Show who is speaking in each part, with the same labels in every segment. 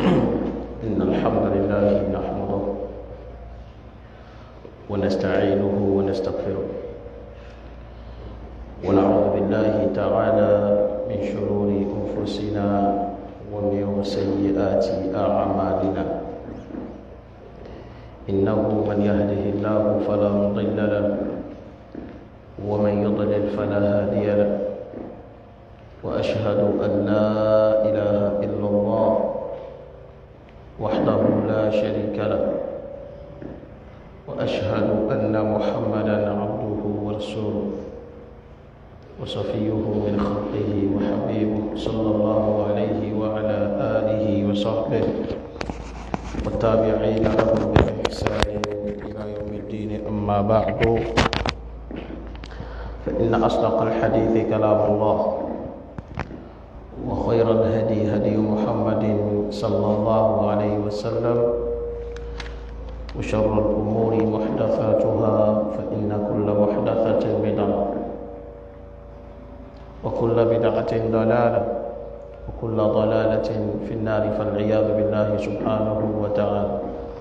Speaker 1: إن الحمد لله نحمده ونستعينه ونستغفره ونعوذ بالله تعالى من شرور أنفسنا ومن سيئات أعمالنا إنه من يهده الله فلا مضل له ومن يضلل فلا هادي له وأشهد أن لا إله إلا الله وحده لا شريك له وأشهد أن محمدا عبده ورسوله وصفيه من خلقه وحبيبه صلى الله عليه وعلى آله وصحبه والتابعين لهم بإحسان إلى يوم الدين أما بعد فإن أصدق الحديث كلام الله وخير الهدي هدي محمد صلى الله عليه وسلم وشر الأمور محدثاتها فإن كل محدثة بدعة وكل بدعة ضلالة وكل ضلالة في النار فالعياذ بالله سبحانه وتعالى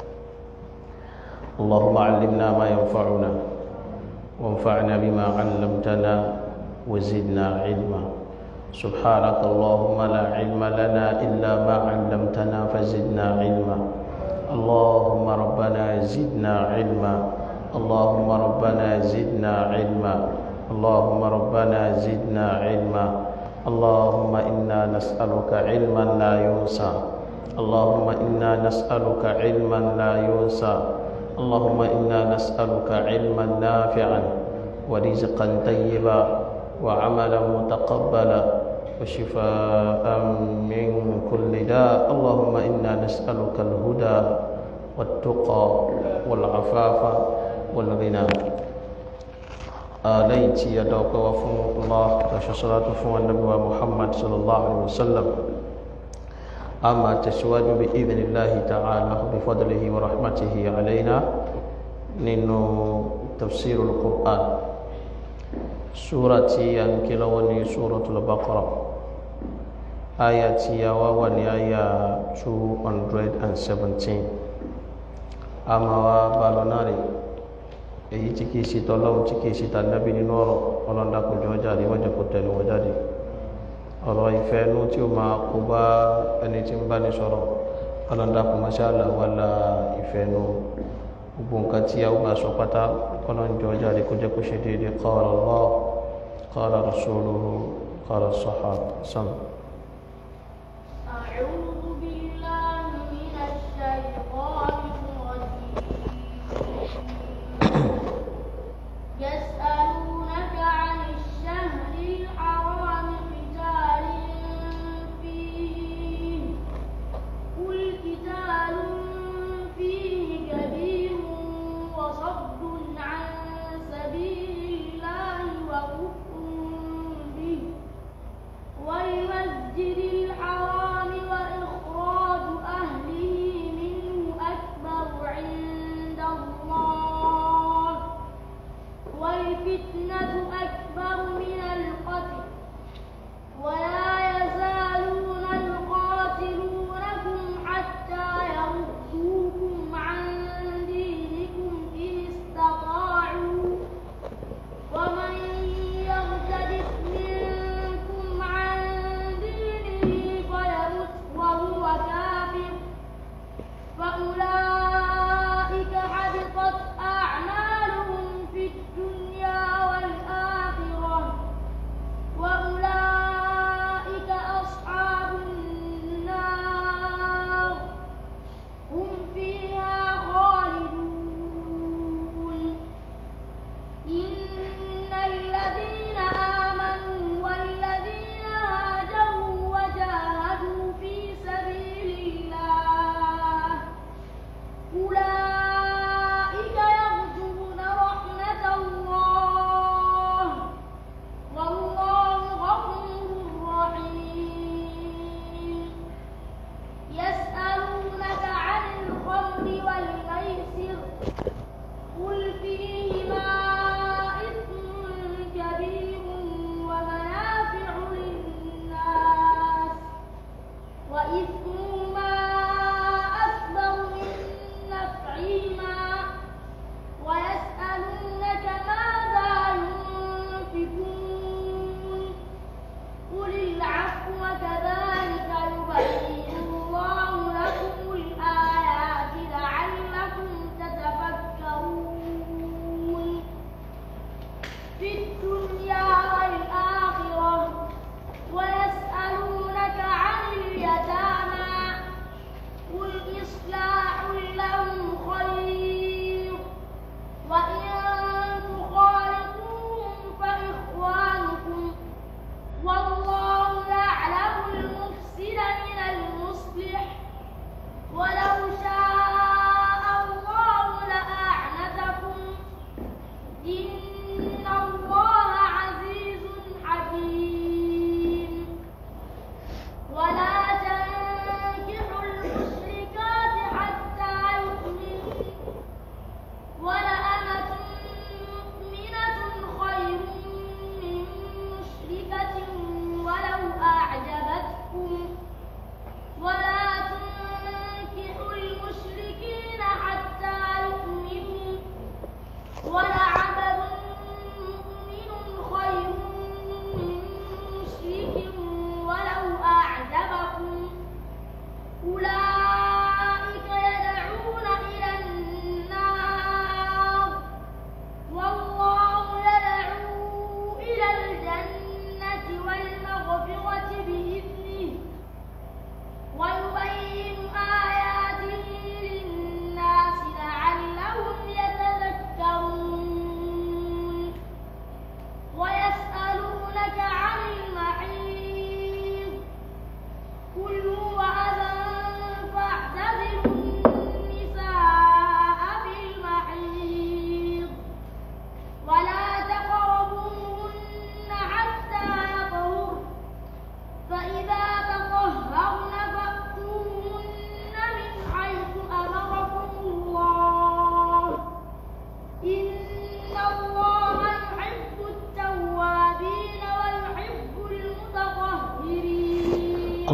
Speaker 1: اللهم علمنا ما ينفعنا وانفعنا بما علمتنا وزدنا علما سبحانك اللهم لا علم لنا إلا ما علمتنا فزدنا علما اللهم ربنا زدنا علما اللهم ربنا زدنا علما اللهم ربنا زدنا علما اللهم إنا نسألك علما لا ينسى اللهم إنا نسألك علما لا ينسى اللهم إنا نسألك علما نافعا ورزقا طيبا وعملا متقبلا وشفاء من كل داء اللهم إنا نسألك الهدى والتقى والعفاف والغنى آليت يدوك وفن الله وشصلاة فن النبي محمد صلى الله عليه وسلم أما تسواج بإذن الله تعالى بفضله ورحمته علينا ننو تفسير القرآن سورة ينكلوني سورة البقرة آية يواوني آية 217 أما بالوناري èyí tí kìí ṣe tọ́lọ́run tí kìí ṣe tànàbí nínú ọ̀rọ̀ ọlọ́ndàkùnjọ jáde wọ́n jẹ́ kó tẹ̀lé wọn jáde ọ̀rọ̀ ìfẹ́ inú tí ó máa kó bá ẹni tí ń bá ní sọ̀rọ̀ ọlọ́ndàkùn mọ́ṣáàlá wà lá ìfẹ́ inú gbogbo nǹkan tí a ó máa sọ pátá ọlọ́njọ jáde kó jẹ́ kó ṣe déédéé qala Allah qala rasuluhu qala sahaba sam.
Speaker 2: أعوذ بالله من الشيطان الرجيم يسألونك عن الشهر الحرام قتال فيه قل قتال فيه كبير وصد عن سبيل الله وكفر به ويمد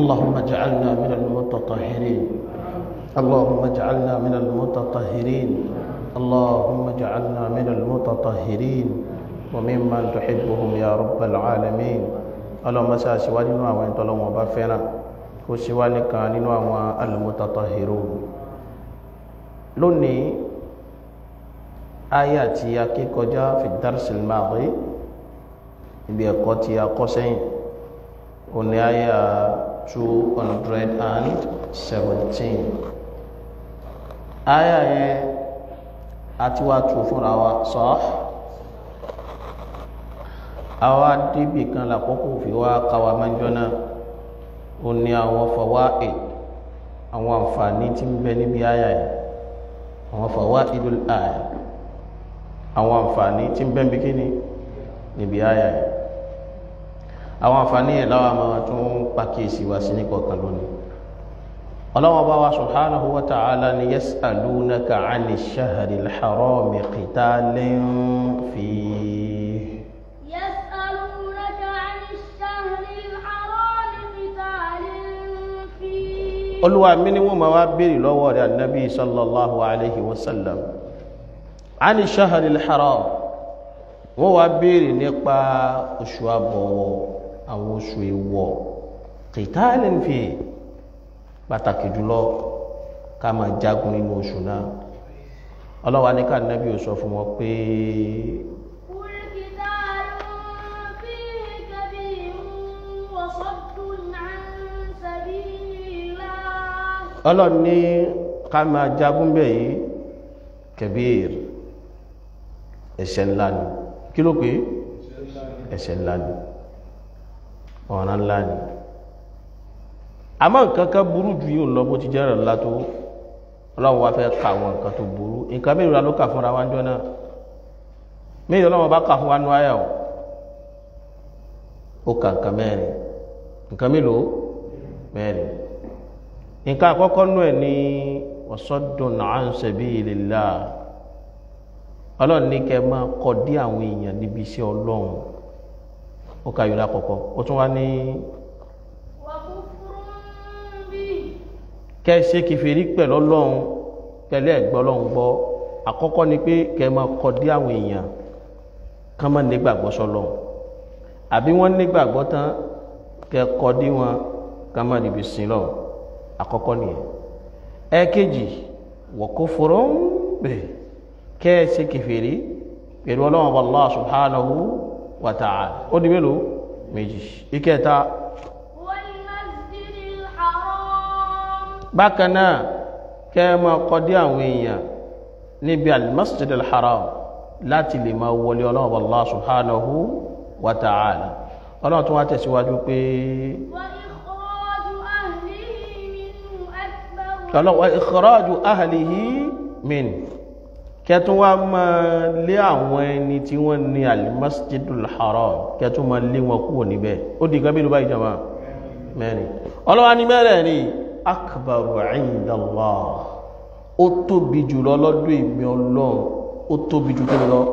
Speaker 1: اللهم اجعلنا من المتطهرين اللهم اجعلنا من المتطهرين اللهم اجعلنا من المتطهرين وممن تحبهم يا رب العالمين اللهم ساسوا nínú àwọn en tọ́lọ́run bá fẹ́ràn kó ṣe wá nìkan nínú àwọn المتطهرون lónìí aya tí a ké kọjá fi darsil maadi ibi ẹ̀kọ́ tí a kọ́ sẹ́yìn òní aya 217 aya yẹn àti wá tù fúnra wa sọ àwa débì kan lákòókò fi wá káwa mẹ́jọ náà òní àwọn fawaid àwọn àǹfààní tí ń bẹ níbi aya yẹn àwọn fawaidul aya àwọn àǹfààní tí ń bẹ níbi kíni níbi aya yẹn àwọn àǹfààní yẹn láwọn máa tún pàkíyèsí wá sí ní kọ̀ọ̀kan lónìí ọlọ́wọ́ bá wa subhanahu wa ta'ala ni yas'alunaka 'ani ash-shahri al-harami qitalin fihi
Speaker 2: يسألونك عن الشهر الحرام قتال فيه
Speaker 1: olúwa mi ni wọ́n máa wá béèrè lọ́wọ́ rẹ̀ annabi sallallahu alaihi wasallam 'ani ash-shahri al-haram wọ́n wá béèrè nípa oṣù àbọ̀wọ̀ àwọn oṣù èwọ̀ qitalin fihi pàtàkì jùlọ ká máa jagun nínú oṣù náà ọlọ́wà ní ká nẹ́bí ò sọ fún wọn pé
Speaker 2: قل قتال فيه كبير وصد عن سبيل الله
Speaker 1: ọlọ́run ní ká máa jagun bẹ̀ yìí kẹbíir ẹ̀ṣẹ̀ ńlá ni kí ló pé ẹ̀ṣẹ̀ ńlá ni ọ̀ràn ńlá ni àmọ́ nǹkan kan burú ju yóò lọ bó ti jẹ́ ńlá tó ọlọ́run wá fẹ́ ka àwọn nǹkan tó burú nǹkan mélòó la ló kà fúnra wa ń jọ náà mélòó ọlọ́run bá kà fún wa nú àyà o ó kà nǹkan mẹ́rin nǹkan mélòó mẹ́rin nǹkan àkọ́kọ́ nú ẹ̀ ní wasaddun an sabilillah ọlọ́run ní kẹ́ máa kọ́ dí àwọn èèyàn níbi iṣẹ́ ọlọ́run ó kà yóò lákọ̀ọ́kọ́ ó tún wá ní
Speaker 2: وكفر به
Speaker 1: kẹ́ ẹ ṣe kìfèrí pẹ̀lú ọlọ́run pẹ̀lú ẹ̀gbọ́ ọlọ́run gbọ́ àkọ́kọ́ ni pé kẹ́ ẹ máa kọ́ dí àwọn èèyàn kán máa nígbàgbọ́ sọ́lọ́run àbí wọ́n nígbàgbọ́ tán kẹ́ ẹ kọ́ dí wọn kán máa níbi sin lọ́run àkọ́kọ́ nìyẹn ẹ̀ẹ̀kejì wa kufrun bihi kẹ́ ẹ ṣe kìfèrí pẹ̀lú ọlọ́run Allah subhanahu wa ta'ala ó di mélòó méjì ìkẹta
Speaker 2: والمسجد الحرام
Speaker 1: bákan náà kẹ́ ẹ máa kọdí àwọn èèyàn níbi al-masjid al-haram láti lè máa wọlé ọlọ́run Allah subhanahu wa ta'ala ọlọ́run tó wá tẹ̀síwájú pé
Speaker 2: وإخراج أهله منه أكبر
Speaker 1: ọlọ́run wa ikhraju ahlihi min kẹtún wá máa lé àwọn ẹni tí wọ́n ní al-masjid al-haram kẹtún máa lé wọn kúrò níbẹ̀ ó di nǹkan bí ló bá ìjọba mẹ́rin ọlọ́wà ní mẹ́rẹ̀ ní akbaru indallah ó tóbi jùlọ lọ́dún ìmì ọlọ́run ó tóbi jù kíni lọ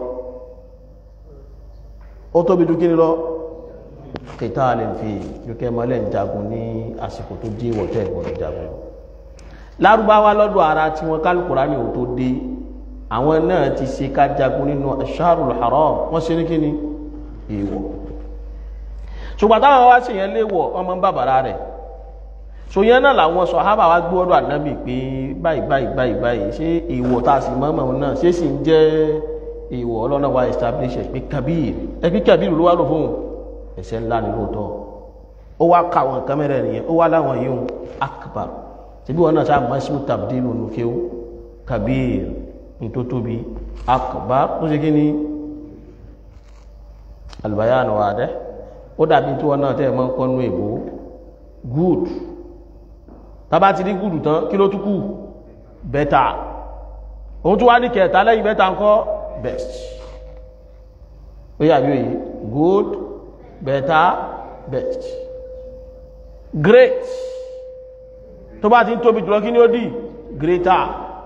Speaker 1: ó tóbi jù kíni lọ qitalin fi yókè mọ́lẹ̀ jagun ní àsìkò tó dé ìwọ̀tẹ́ ìwọ̀n jagun lárúbáwá lọ́dọ̀ ara tí wọ́n kálùkùrá ní ò tó dé àwọn náà ti ṣe ká jagun nínú ash-shahrul haram wọ́n ṣe ní kíni ìwọ̀ ṣùgbọ́n táwọn wá sí yẹn léwọ̀ ọmọ bàbára rẹ̀ so yẹn náà làwọn sàhábà wá gbé ọ̀dọ̀ ànábì pé báyìí báyìí báyìí báyìí ṣé ìwọ̀ tá a sì mọ́mọ́ náà ṣé sì ń jẹ́ ìwọ̀ ọlọ́nà wa establish ẹ̀ pé kabir ẹ pé kabir ló wá lò fún ẹ̀ṣẹ̀ ńlá ni lóòótọ́ ó wá ka àwọn nǹkan mẹ́rẹ̀ nìyẹn ó wá láwọn yìí ń akbar síbí wọn náà sáà mọ́símù tabdilu nùkéwù kabir ní tó tóbi akbar tó ṣe kí ni albayan wadih ó dàbí tí wọn náà tẹ́ mọ́ kọ́nú èbó good tàbá ti rí good tán kí ló tún kù better òun tún wá ní kẹta lẹ́yìn better ńkọ́ best ó yàbí òye good better best great tó bá ti ń tóbi jùlọ kí ni ó dì greater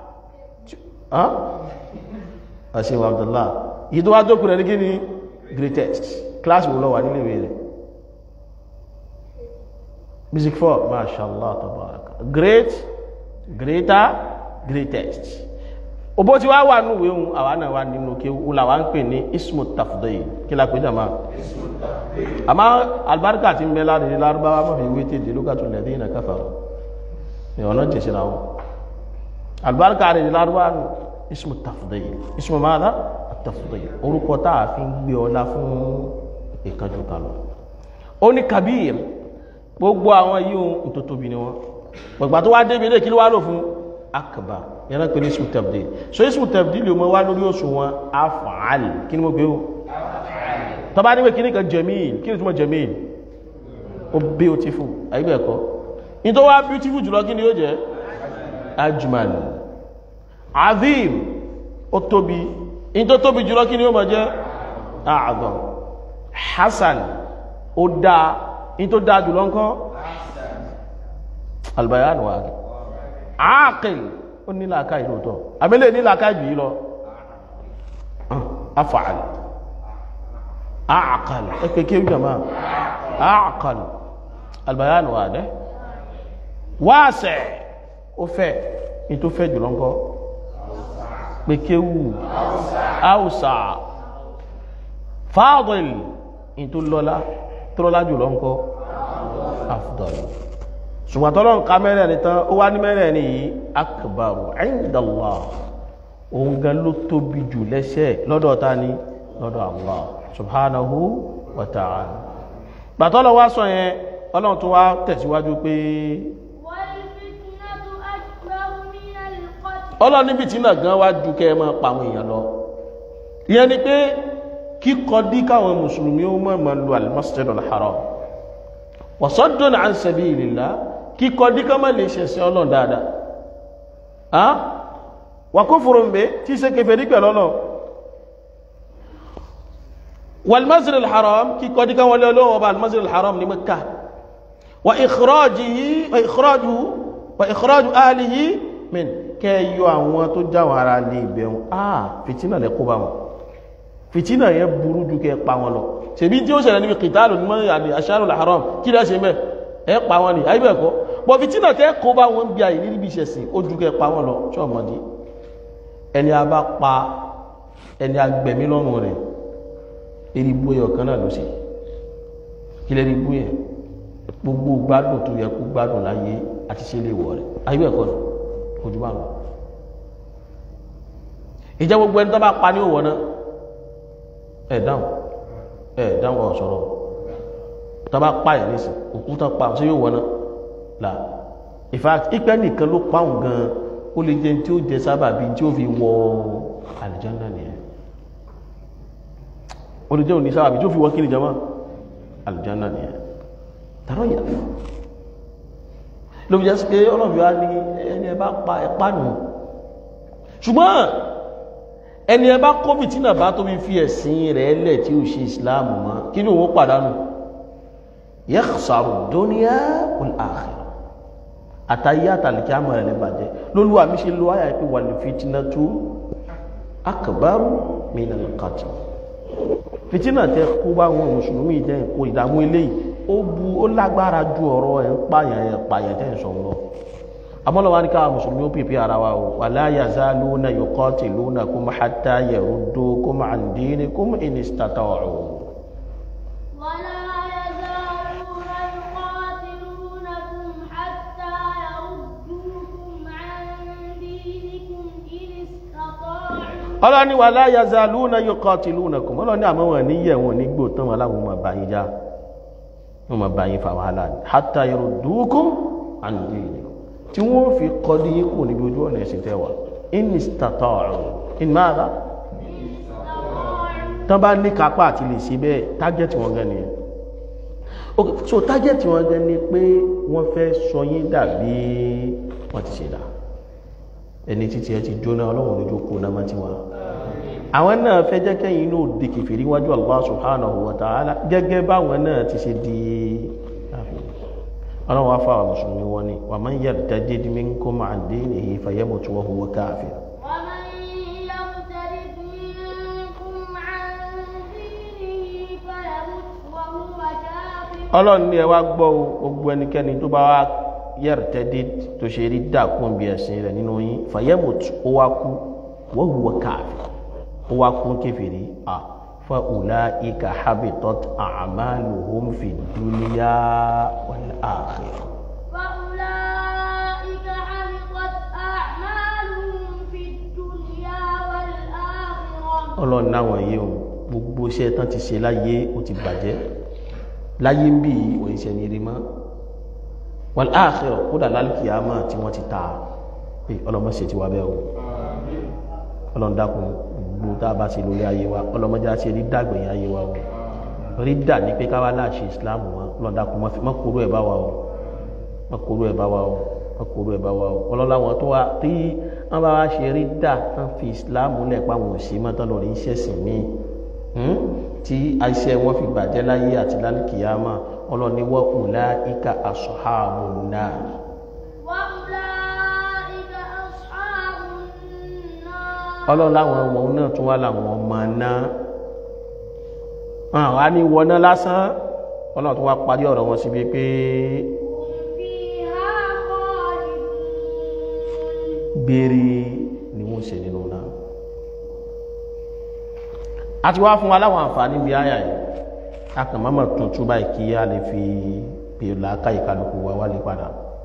Speaker 1: àṣíwà Abdullah yìí tó wá tó kùrẹ̀ ní kí ni greatest class wo lọ wà nílé ìwé rẹ̀ music four mashallah tabaraka great greater greatest òbó tí wá wà nínú ìwé ohun àwa náà wà nínú kí ó làwà ń pè ní ismu tafdil kí la pè jàmá àmá albarka ti ń bẹ láti lárúbáwá mọ́ fi wé tèdè lókàtún lẹ́dí ìnà káfàrọ̀ ìwọ̀nà jẹ́ síra wọn albarka rẹ̀ lárúbáwá nù ismu tafdil ismu máa tafdil orúkọ tá a fi ń gbé ọlá fún ìkanjú kalọ̀ ó ní kabir gbogbo àwọn yìí ohun tó tóbi ni wọn gbogbo tó wá débi ilé kí ló wá lò fún akbar yẹn pé ní ismu tabdil so ismu tabdil yóò mọ wá lórí òṣùwọ̀n af'al kí ni mo gbé o tọba ní pé kí ní kan jamil kí ni túnmọ̀ jamil ó beautiful àyíbẹ̀ ẹ̀kọ́ in tó wá beautiful jùlọ kí ni yóò jẹ́ ajmal azim ó tóbi in tó tóbi jùlọ kí ni yóò mọ̀ jẹ́ a'zam hasan ó dáa in tó dáa jùlọ ńkọ́ albayan wa aqil ó ní làákà ìlú tọ́ àmìlẹ̀ ní làákà ìbí lọ af'al aqal ẹ̀kẹ́ kí jama aqal albayan wa dẹ́ wáṣẹ̀ ó fẹ́ in tó fẹ́ jùlọ ńkọ́ pé kéwù áùsà fadil in tó lọ́lá tó lọ́lá jùlọ ńkọ́ afdal ṣùgbọ́n tọ́lọ́ nǹkan mẹ́rẹ̀ ní tán ó wá ní mẹ́rẹ̀ ní yìí akbaru indallah òun gan ló tóbi jù lẹ́sẹ̀ lọ́dọ̀ ta ni lọ́dọ̀ Allah subhanahu wa ta'ala gbàtọ́lọ̀ wá sọ yẹn ọlọ́run tó wá tẹ̀síwájú pé
Speaker 2: والفتنة أكبر من القتل
Speaker 1: ọlọ́run níbi tí náà gan wá ju kẹ́ ẹ máa pa àwọn èèyàn lọ ìyẹn ni pé kíkọ dí káwọn mùsùlùmí ó mọ̀ mọ̀ lu al-masjid al-haram wa saddun an sabilillah kíkọ dí ká má lè ṣẹ̀sìn ọlọ́run dáadáa ah wa kufrun bi tí ṣe kẹfẹ́ ní pẹ̀lú ọlọ́run والمسجد الحرام كي قد كان ولا له وبا المسجد الحرام لمكة وإخراجه وإخراجه وإخراج أهله من كي يوان تجاورا لبهم آه فتنة لقبا فتنة يبرو جو كي يقبا له ṣebí tí ó ṣẹlẹ̀ níbi kìtàlù ní mọ́rin àdì aṣáàrùn al-haram kí lẹ́ ṣe mẹ́ ẹ pa wọn ni àyíbẹ̀ kọ́ bọ̀ fìtínà tẹ́ kó bá wọn bí àyè níbi ìṣẹ̀sìn ó ju kẹ́ pa wọn lọ ṣọ́ọ̀mọ́dé ẹni a bá pa ẹni agbẹ̀mí lọ́rùn rẹ̀ eribu ẹyọ kan náà ló ṣe kí lẹ́rí bú yẹn gbogbo gbádùn tó yẹ kó gbádùn láyé àti ṣe lè wọ̀ rẹ̀ ayé ẹ̀kọ́ nù ojú bá lọ ìjẹ́ gbogbo ẹni tó bá pa ní òwò náà ẹ̀ dáhùn ẹ̀ dáhùn ọ̀sọ̀rọ̀ tó bá pa ẹ̀ nísìn òkú tó pa ṣé yóò wọ̀ náà là in fact ìpẹ́ nìkan ló pa òun gan ó lè jẹ́ tí ó jẹ sábàbí tí ó fi wọ àlùjánnà nìyẹn olùjẹ́ òní sáwàbí tó fi wọ́n kí ní jama aljanna ni ẹ̀ tàrọ yà ló fi jẹ́ sí pé ọlọ́bíwá ní ẹni ẹbá pa ẹ̀pá nù ṣùgbọ́n ẹni ẹbá kọ́bì tí nàbá tó fi fi ẹ̀sìn rẹ̀ lẹ̀ tí ó ṣe ìsìláàmù mọ́ kí ní òun pàdánù yakhsaru dunya wal akhirah àtàyé àtàlìkí àmọ̀ rẹ̀ bàjẹ́ lólúwà mi ṣe lo àyà pé wal fitnatu akbaru minal qatl fìtínà tẹ kó bá wọn mùsùlùmí jẹ kó ìdààmú eléyìí ó bu ó lágbára ju ọ̀rọ̀ ẹ̀ ń pààyàn ẹ̀ pààyàn tẹ́ ń sọ lọ amọ́lọ́wà ní káwà mùsùlùmí ó pèpè ara wa o wala yazaluna yuqatilunakum hatta yaruddukum an dinikum in istata'u
Speaker 2: ولا يزالون يقاتلونكم حتى يردوكم عن دينكم إن استطاعوا
Speaker 1: ọlọ́ni wala yazaluna yuqatilunakum ọlọ́ni àmọ́ wọn ní yẹ̀ wọn ní gbò tán wọn láwọn ọmọ báyìí já wọn mọ báyìí fa wàhálà ní hatta yaruddukum an dinikum tí wọ́n fi kọ́ dí yín kò níbi ojú ọ̀nà ẹ̀sìn tẹ́wà in istata'u in madha tán bá ní kápá àti lè ṣe bẹ́ẹ̀ tágẹ́tì wọn gan nìyẹn ok so tágẹ́tì wọn gan ni pé wọ́n fẹ́ sọ yín dàbí wọ́n ti ṣe dà ẹni títí ẹ ti jóná ọlọ́run lójú kó náà má ti wá àwọn náà fẹ́ jẹ́ kẹ́yìn inú òde kèfèrí wájú Allah subhanahu wa ta'ala gẹ́gẹ́ báwọn náà ti ṣe di ọlọ́run wá fáwọn mùsùlùmí wọn ni wa man yartadid minkum an dinihi fayamut wa huwa kafir
Speaker 2: ومن يرتد منكم عن دينه فيمت وهو كافر
Speaker 1: ọlọ́run ní ẹ wá gbọ́ o gbogbo ẹnikẹ́ni tó bá wá yẹ̀rẹ̀tẹ́dé tó ṣe rí dàkún bí ẹ̀sìn rẹ̀ nínú yín fàyẹ́mùt ó wá kú wọ́n hùwà káàfin ó wá kún kéfèrè à fa ulaika habitat a'maluhum fi dunya wal akhirah
Speaker 2: فأولئك حبطت أعمالهم في الدنيا والآخرة
Speaker 1: ọlọ́run náwọn yìí o gbogbo iṣẹ́ tán ti ṣe láyé ó ti bàjẹ́ láyé ń bí òun iṣẹ́ ní rímọ́ wal akhirah kódà lálùkìyàmọ́ tí wọ́n ti ta pé ọlọ́mọṣẹ́ ti wà bẹ́ẹ̀ o ọlọ́run dákun gbogbo tá a bá ṣe lórí ayé wa ọlọ́mọdé á ṣe rí dàgbẹ̀yìn ayé wa o rí dà ní pé káwá láàṣẹ islam wọn ọlọ́run dákun má kúrò ẹ̀ bá wa o má kúrò ẹ̀ bá wa o má kúrò ẹ̀ bá wa o ọlọ́run àwọn tó wá tí wọ́n bá wá ṣe rí dà tán fi islam lẹ̀ pa àwọn òsì mọ́ tán lọ́ọ́ rí iṣẹ́ sìn míì tí iṣẹ́ wọn fi bàjẹ́ láyé àti lálùkìyàmọ́ ọlọ́run ní wọ́n ulaika ashabun nar
Speaker 2: وأولئك أصحاب النار
Speaker 1: ọlọ́run láwọn ọmọ náà tún wá láwọn ọmọ náà wọn àwa ní wọná lásán ọlọ́run tún wá parí ọ̀rọ̀ wọn síbi pé
Speaker 2: هم فيها خالدون
Speaker 1: gbére ni wọ́n ṣe nínú náà a ti wá fún wa láwọn àǹfààní bíi àyà yìí a kàn máa tún tún báyìí kí a lè fi pè làákà ìkàlùkù wa wálé padà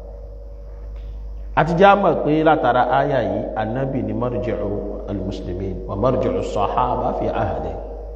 Speaker 1: a ti já mọ̀ pé látara àyà yìí anábì ni marji'u al-muslimin wa marji'u as-sahaba fi ahdi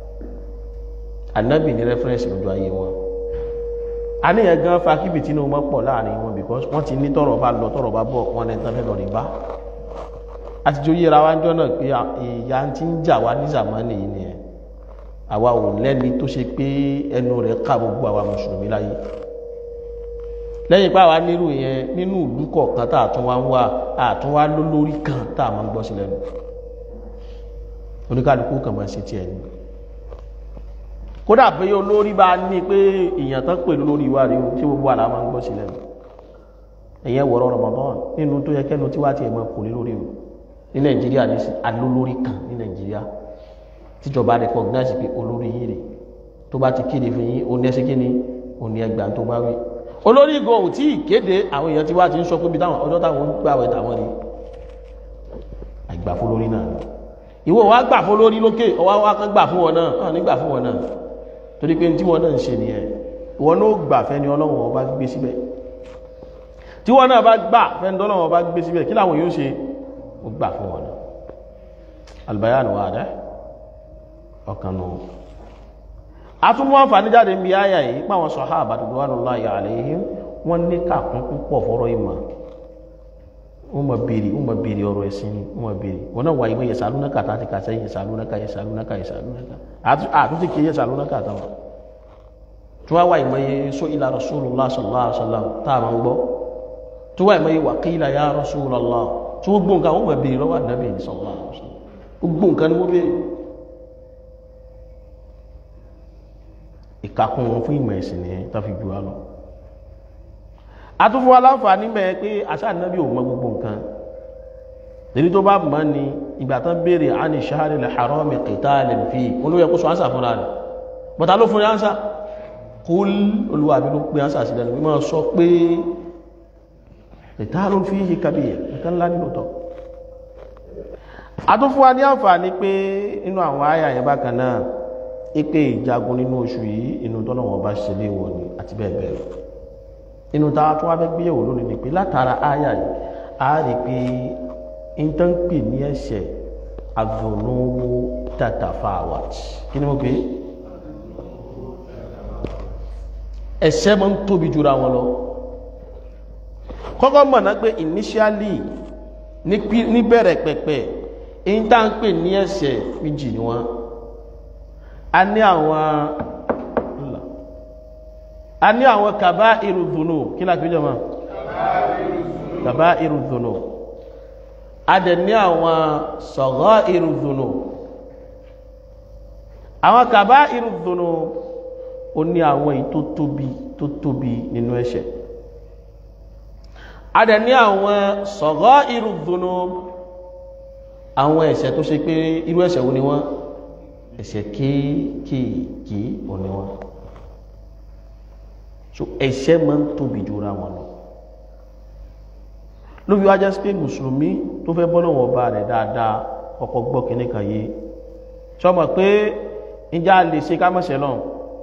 Speaker 1: anábì ni rẹ́fẹ́rẹ́nsì lójú ayé wọn àníyàn gan fa kíbi tí inú wọn pọ̀ láàrin wọn because wọ́n ti ní tọrọ bá lọ tọrọ bá bọ̀ wọn lẹ́tọ́ fẹ́ lọ rí bá àtijọ́ yíra wa ń jọ́ náà pé ìyá ti ń jà wá ní zamani yìí nìyẹn àwa ò lẹ́ni tó ṣe pé ẹnu rẹ̀ ká gbogbo àwa mùsùlùmí láyé lẹ́yìn pé àwa nírú yẹn nínú ìlú kọ̀ọ̀kan tá a tún wá ń wá a tún wá lólórí kan tá a máa ń gbọ́ sí lẹ́nu oníkálukú kan máa ń ṣe tiẹ̀ ni kódà pé olórí bá ní pé èèyàn tán pè lórí wa rí o tí gbogbo àlá máa ń gbọ́ sí lẹ́nu ẹ̀yẹn wọ̀rọ̀ Ramadan nínú tó yẹ kẹ́nu tí wá tiẹ̀ máa kò lé lórí o ní Nàìjíríà ní sí alólórí kan ní Nàìjíríà tíjọba recognize pé olórí yìí rè tó bá ti kéde fún yín ó ní ẹsẹ kíni ó ní ẹgbàá tó bá wí olórí gan ò tí ì kéde àwọn èèyàn tí wá ti ń sọ pé bí táwọn ọjọ́ táwọn ń gbà wẹ̀ táwọn rí àgbà fún lórí náà ìwọ wa gbà fún lórí lókè ọwọ́ wa kan gbà fún wọn náà hàn nígbà fún wọn náà torí pé tí wọn náà ń ṣe nìyẹn ìwọ náà gbà fẹ́ni Ọlọ́run ọba gbé síbẹ̀ tí wọn náà bá gbà fẹ́ni Ọlọ́run ọba gbé síbẹ̀ kí làwọn yóò ṣe ó gbà fún wọn náà albayanu wa dẹ́ ọ̀kan nù atúmọ̀ àǹfààní jáde ń bí ayà yìí pàwọn sàhábà ridwanullahi alaihim wọ́n ní kàkún púpọ̀ fọ́rọ̀ ìmọ̀ wọ́n mọ̀ bèèrè wọ́n mọ̀ bèèrè ọ̀rọ̀ ẹ̀sìn ni wọ́n mọ̀ bèèrè wọ́n náà wà ìwé yasalunaka tàti kàṣẹ́ yasalunaka yasalunaka yasalunaka àtúntì kí yasalunaka àtàwọn tí wọ́n wà ìmọ̀ yẹ sọ ila rasulullah sallallahu alaihi wasallam tá a máa ń gbọ́ tí wọ́n ìmọ̀ yẹ wa qila ya rasulallah tí wọ́n gbọ́ nǹkan wọ́n mọ̀ bèèrè lọ́wọ́ ànábì sallallahu alaihi wasallam gbogbo nǹkan ni wọ́n bèèrè ìkàkùn wọn fún ìmọ̀ ẹ̀sìn nìyẹn tó fi jù wá lọ atúfún aláǹfààní mẹ́ pé àṣà ànábì ò mọ gbogbo nǹkan èyí tó bá mọ́ ni ìgbà tán béèrè àní ṣáàrì lè harami qitalin fi olóyè kó sọ ánsà fúnra rẹ̀ bọ́ta ló fún ánsà kul olúwa mi ló pé ánsà sí lẹ́nu mímọ́ sọ pé qitalun fihi kabir nǹkan ńlá nínú tọ́ atúfún wa ní àǹfààní pé inú àwọn àyà yẹn bákan náà ipe ìjagun nínú oṣù yìí inú tọ́lọ̀wọ̀n bá ṣe léwọ̀ ni àti bẹ́ẹ̀ bẹ́ẹ̀ lọ inú ta tó wá fẹ́ gbéyẹ̀wò lónìí ni pé látara àyà yìí a rí pé intanpi ní ẹ̀ṣẹ̀ agbónúwó tatafawat kí ni mo pè é ẹ̀ṣẹ̀ máa ń tóbi jura wọn lọ kọ́kọ́ mọ̀ náà pé initially níbẹ̀rẹ̀ pẹ̀pẹ̀ intanpi ní ẹ̀ṣẹ̀ méjì ni wọ́n a ní àwọn a ní àwọn kàbá irùdùnú kí láti jọ mọ́ kàbá irùdùnú a dẹ̀ ní àwọn sọ̀gọ́ irùdùnú àwọn kàbá irùdùnú ó ní àwọn èyí tó tóbi tó tóbi nínú ẹ̀ṣẹ̀ a dẹ̀ ní àwọn sọ̀gọ́ irùdùnú àwọn ẹ̀ṣẹ̀ tó ṣe pé irú ẹ̀ṣẹ̀ wo ni wọ́n ẹ̀ṣẹ̀ kéékèèké òní wọn so ẹ̀ṣẹ̀ máa ń tóbi jura wọn lọ lóbi wájá sí pé mùsùlùmí tó fẹ́ bọ́ lọ́wọ́ ọba rẹ̀ dáadáa ọkọ̀ gbọ́ kìíní kan yìí sọmọ pé ìjà lè ṣe kámọ́ṣẹ́ lọ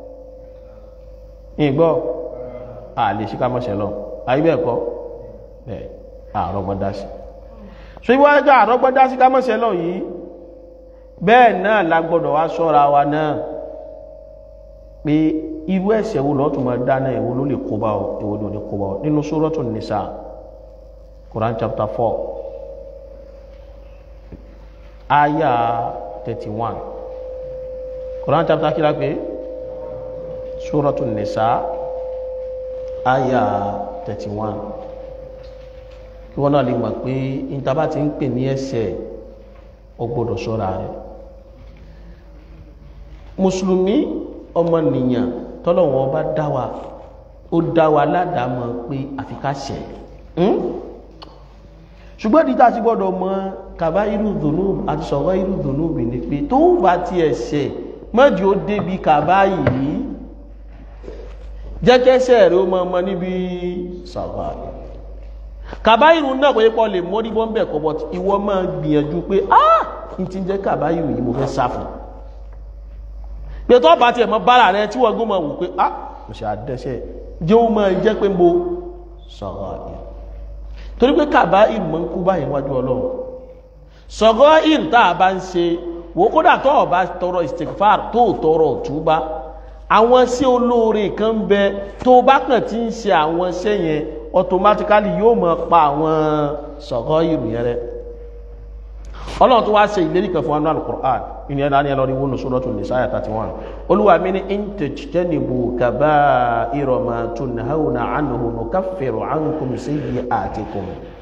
Speaker 1: ìgbọ́ a lè ṣe kámọ́ṣẹ́ lọ ayé bẹ́ẹ̀ kọ́ bẹ́ẹ̀ àrọ́gbọ́dá sí so ìwọ́n ẹjọ́ àrọ́gbọ́dá sí kámọ́ṣẹ́ lọ yìí bẹ́ẹ̀ náà la gbọ́dọ̀ wá ṣọ́ra wa náà pé irú ẹ̀ṣẹ̀ wo lọ́tún máa dáná èwo ló lè kó bá ọ èwo ló lè kó bá ọ nínú Suratul Nisa Quran chapter four ayah thirty one Quran chapter kí la pé Suratul Nisa ayah thirty one kí wọ́n náà lè mọ̀ pé ìtaba ti ń pè ní ẹ̀ṣẹ̀ ó gbọ́dọ̀ ṣọ́ra rẹ̀ mùsùlùmí ọmọnìyàn tọ́lọ̀wọ́n bá dá wa ó dá wa ládàámọ̀ pé àfi ká ṣẹ̀ ṣùgbọ́n dídá ti gbọ́dọ̀ mọ̀ kàbá irú dùnú àti sọ̀rọ̀ irú dùnú bì ní pé tó bá ti ẹ̀ṣẹ̀ mọ́jú ó débi kàbá yìí jẹ́kẹ́ṣẹ̀ rẹ̀ ó mọ́ ọmọ níbi sọ̀rọ̀ rẹ̀ kàbá irú náà kò yẹ pọ̀ lè mọ́ níbọn bẹ̀ kọ́ bọ́t ìwọ máa gbìyànjú pé ah n ti jẹ́ kàbá irú yìí mo fẹ́ sá fún pé tó bá ti ẹ̀mọ́ bára rẹ tí wọ́n gún mọ̀ wù pé ah mo ṣe àdẹ́ṣẹ́ jẹ́ ó máa jẹ́ pé mo sọ̀rọ̀ rẹ̀ torí pé kàbá ìmọ̀ ń kú báyìí wájú ọlọ́run sọ̀gọ́ ìr tá a bá ń ṣe wò kódà tó o bá tọrọ istikfar tó o tọrọ túbá àwọn sí olóore kan ń bẹ tó o bá kàn ti ń ṣe àwọn iṣẹ́ yẹn automatically yóò mọ̀ pa àwọn sọ̀gọ́ ìr yẹn rẹ ọlọ́run tó wá ṣe ìlérí kan fún wa ní alukur'an ìní ẹ̀dá ni ẹlọ́rí wọnú Suratul Nisa àyà 31 olúwa mi ní in tajtanibu kaba'ira ma tunhawna anhu nukaffiru ankum sayyi'atikum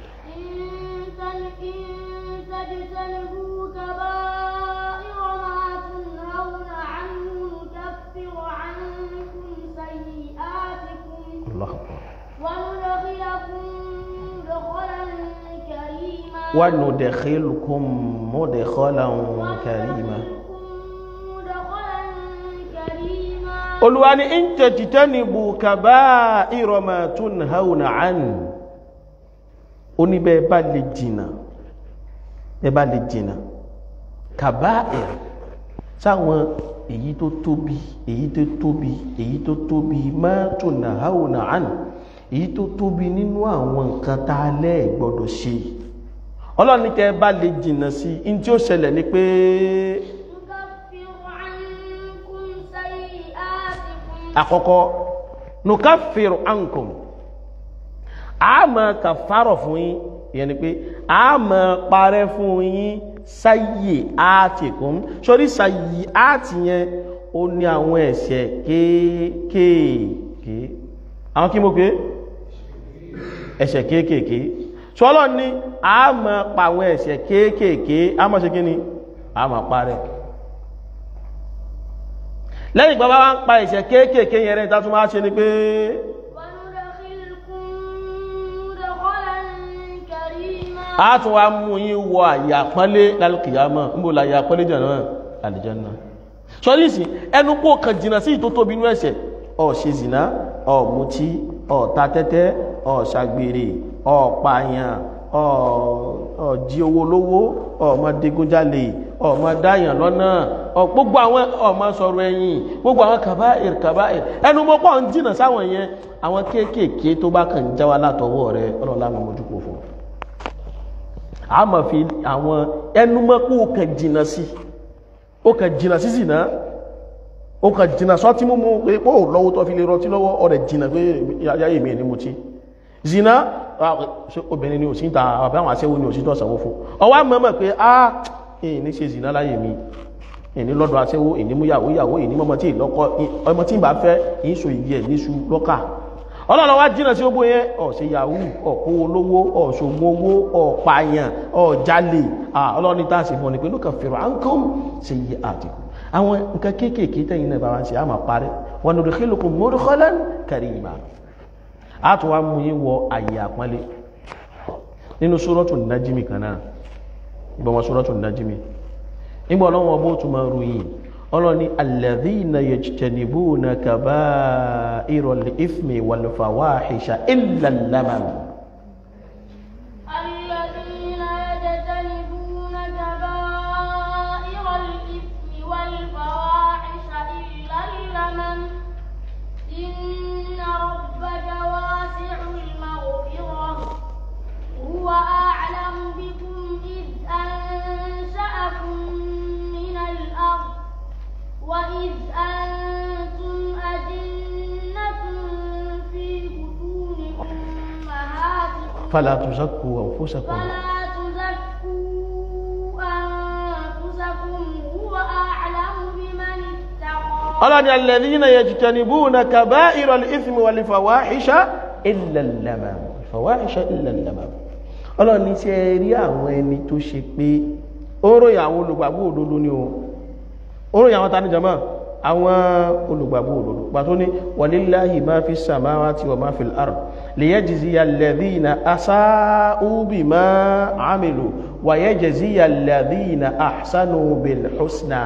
Speaker 2: تجتنبوا كبائر ما تنهون عنه نكفر عنكم سيئاتكم
Speaker 1: Allahu Akbar.
Speaker 2: وندخلكم مدخلا كريما
Speaker 1: wa nudkhilukum mudkhalan karima
Speaker 2: مدخلا كريما
Speaker 1: olúwa ní in tajtanibu kaba'ira ma tunhawna anhu ó ní bẹ́ẹ̀ bá lè jìnà bẹ́ẹ̀ bá lè jìnà kaba'ir sáwọn èyí tó tóbi èyí tó tóbi èyí tó tóbi ma tunhawna anhu èyí tó tóbi nínú àwọn nǹkan tá a lẹ́ gbọ́dọ̀ ṣe ọlọ́run ní kẹ́ ẹ bá lè jìnà sí in tí ó ṣẹlẹ̀ ni pé
Speaker 2: نكفر عنكم سيئاتكم
Speaker 1: àkọ́kọ́ nukaffiru ankum a máa kàfàrọ̀ fún yín ìyẹn ni pé a máa parẹ́ fún yín sayyi'atikum sórí sayyi'ati yẹn ó ní àwọn ẹ̀ṣẹ̀ kéékèèké àwọn kí mo pé ẹ̀ṣẹ̀ kéékèèké sọ́lọ́ ní a máa pa àwọn ẹ̀ṣẹ̀ kéékèèké a máa ṣe kí ni a máa parẹ́ lẹ́yìn gbọ́bá wá ń pa ẹ̀ṣẹ̀ kéékèèké yẹn rẹ̀ tátún máa ṣe ni pé
Speaker 2: وندخلكم مدخلا كريما
Speaker 1: a tún wá mú yín wọ àyà pọ́nlé lálùkìyàmọ̀ ń bò láyà pọ́nlé jẹ̀nà àlìjẹ́nà sọ́lísì ẹnu kó kan jìnà sí ìtó tóbi inú ẹ̀ṣẹ̀ ó ṣe zìnà ó mutí ó ta tẹ́tẹ́ ó ṣàgbèrè ó pààyàn ó ó jí owó lówó ó má digunjalè ó má dáyàn lọ́nà ó gbogbo àwọn ó má sọ̀rọ̀ ẹ̀yìn gbogbo àwọn kàbáìr kàbáìr ẹnu mọ́ pọ̀ ń jìnà sáwọn yẹn àwọn kéékèèké tó bá kàn já wa látọwọ́ rẹ ọlọ́lá mi mojú kò fún a ma fi àwọn ẹnumọ́ kó o kàn jìnà sí o kàn jìnà sí zìnà o kàn jìnà sọ́tí múmú pé pọ́ lọ́wọ́ tó fi lè rọtí lọ́wọ́ ọ̀rẹ̀ jìnà pé ayáyè mi ní mo tí zìnà ah, ṣé obìnrin ni òsìn ta àbẹ́ àwọn aṣẹ́wó ni òsìn tó sanwó fún ọwá mọ́mọ́ pé a èyí ní ṣe zìnà láyè mi èyí lọ́dọ̀ aṣẹ́wó èyí mú yàwó yàwó èyí mọ́mọ́ tí ìlọ́kọ́ ọmọ tí ì bá fẹ́ èyí so ìyẹ́ níṣu lọ́kà ọlọ́run wá jìnà sí ogbó yẹn ọ̀ṣẹ́ yahoo ọ̀kó olówó ọ̀ṣògùn owó ọ̀pààyàn ọ̀jálè ọlọ́run ní tàṣì fún ni pé lókà fèrò àǹkọ́m sí yí àdìkù àwọn nǹkan kéékèèké tẹ́yìn náà bá wá ń ṣe àmà parí wọn ni òdòkélùkù mọ́dúkọ́lán karima a tún wá mú yín wọ àyè àpọ́nlé nínú sórọ́tù nájímì kan náà ìgbọ́n wọn sórọ́tù nájímì nígbà ọlọ́run ọbọ̀ tún máa ròyìn ọlọ́ni alladhina yajtanibuna kaba'iral ithmi wal fawahisha illa al-lamam
Speaker 2: الذين يجتنبون كبائر الإثم والفواحش إلا اللمم إن ربك واسع المغفرة هو أعلم بكم إذ أنشأكم من الأرض وإذ أنتم أجنة في بطون أمهاتكم
Speaker 1: fala tuzakku anfusakum
Speaker 2: فلا تزكوا أنفسكم هو أعلم بمن اتقى
Speaker 1: ọlọ́ni alladhina yajtanibuna kaba'iral ithmi wal fawahisha illa al-lamam fawahisha illa al-lamam ọlọ́ni tí ẹ rí àwọn ẹni tó ṣe pé ó ròyìn àwọn olùgbàgbọ́ òdodo ni o ó ròyìn àwọn tani jama àwọn olùgbàgbọ́ òdodo pàtó ní walillahi ma fi samawati wa ma fil ard liyajziya alladhina asa'u bima amilu wa yajziya alladhina ahsanu bil husna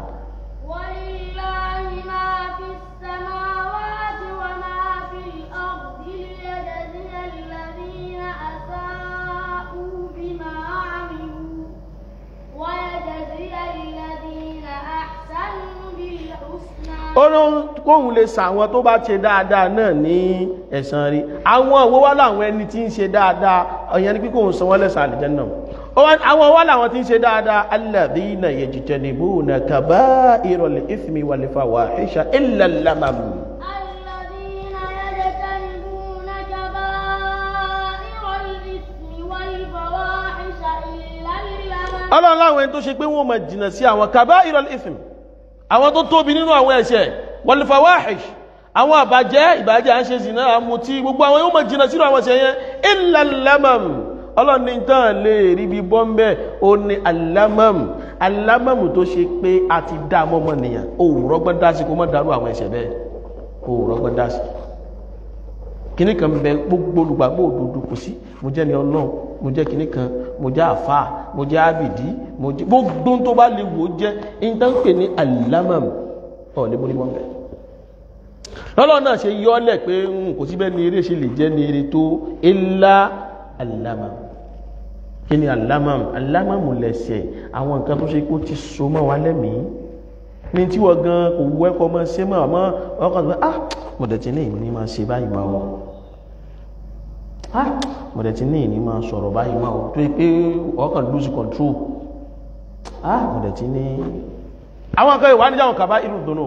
Speaker 2: ولله ما في السماوات وما في الأرض ليجزي الذين أساءوا بما عملوا ويجزي الذين أحسنوا بالحسنى
Speaker 1: ó ló kóhun lè sàwọn tó bá ṣe dáadáa náà ní ẹ̀san rí àwọn òwò wá láwọn ẹni tí ń ṣe dáadáa ọ̀yẹn ni pé kóhun san wọ́n lẹ́san àlùjánnà Ó wá- àwọn wá láwọn tí ń ṣe dáadáa alladhina yajtanibuna kaba'iral ithmi wal fawahisha illa al-lamam
Speaker 2: الذين يجتنبون كبائر الإثم والفواحش إلا اللمم
Speaker 1: ọlọ́run láwọn ẹni tó ṣe pé wọ́n máa jìnà sí àwọn kaba'iral ithmi àwọn tó tóbi nínú àwọn ẹ̀ṣẹ̀ wal fawahish àwọn àbàjẹ́ ìbàjẹ́ à ń ṣe zìnà àmutí gbogbo àwọn yóò máa jìnà sínú àwọn ẹ̀ṣẹ̀ yẹn illa al-lamam ọlọ́run ní tán lè rí bí bọ́m̀bẹ́ ó ní al-lamam al-lamam tó ṣe pé a ti dá mọ́mọ́ nìyàn ó rọ́gbọ́n dá sí kó mọ́ dárú àwọn ẹ̀ṣẹ̀ bẹ́ẹ̀ ó rọ́gbọ́n dá sí kìnnì kan bẹ gbogbo olùgbàgbọ́ òdodo kò sí mo jẹ́ ni ọlọ́run mo jẹ́ kìnnì kan mo jẹ́ àfà mo jẹ́ àbìdí mo jẹ́ gbogbo tó bá lè wò ó jẹ́ ìtànpè ní alámàm ọ̀ lè múrí wọn bẹ̀. lọ́lọ́run náà ṣe yọ́ ọ́lẹ̀ pé ń kò síbẹ̀ ní eré ṣe lè jẹ́ ní eré tó ilá alámàm kí ni alámàm alámàm lẹ̀ṣẹ̀ àwọn nǹkan tó ṣe kó ti so mọ́ wa lẹ́mìí ní tí wọ́n gan kò wú ẹ̀kọ́ mọ́ ṣe mọ́ àmọ́ ọkàn tó ah mọ̀dẹ̀tí ní ìní máa ṣe báyìí máa wọ́n ah mọ̀dẹ̀tí ní ìní máa sọ̀rọ̀ báyìí máa wọ́n tó yí pé ọkàn lose control ah mọ̀dẹ̀tí ní àwọn akẹ́kọ̀ọ́ ìwà níjà wọn kàbá irú dùnú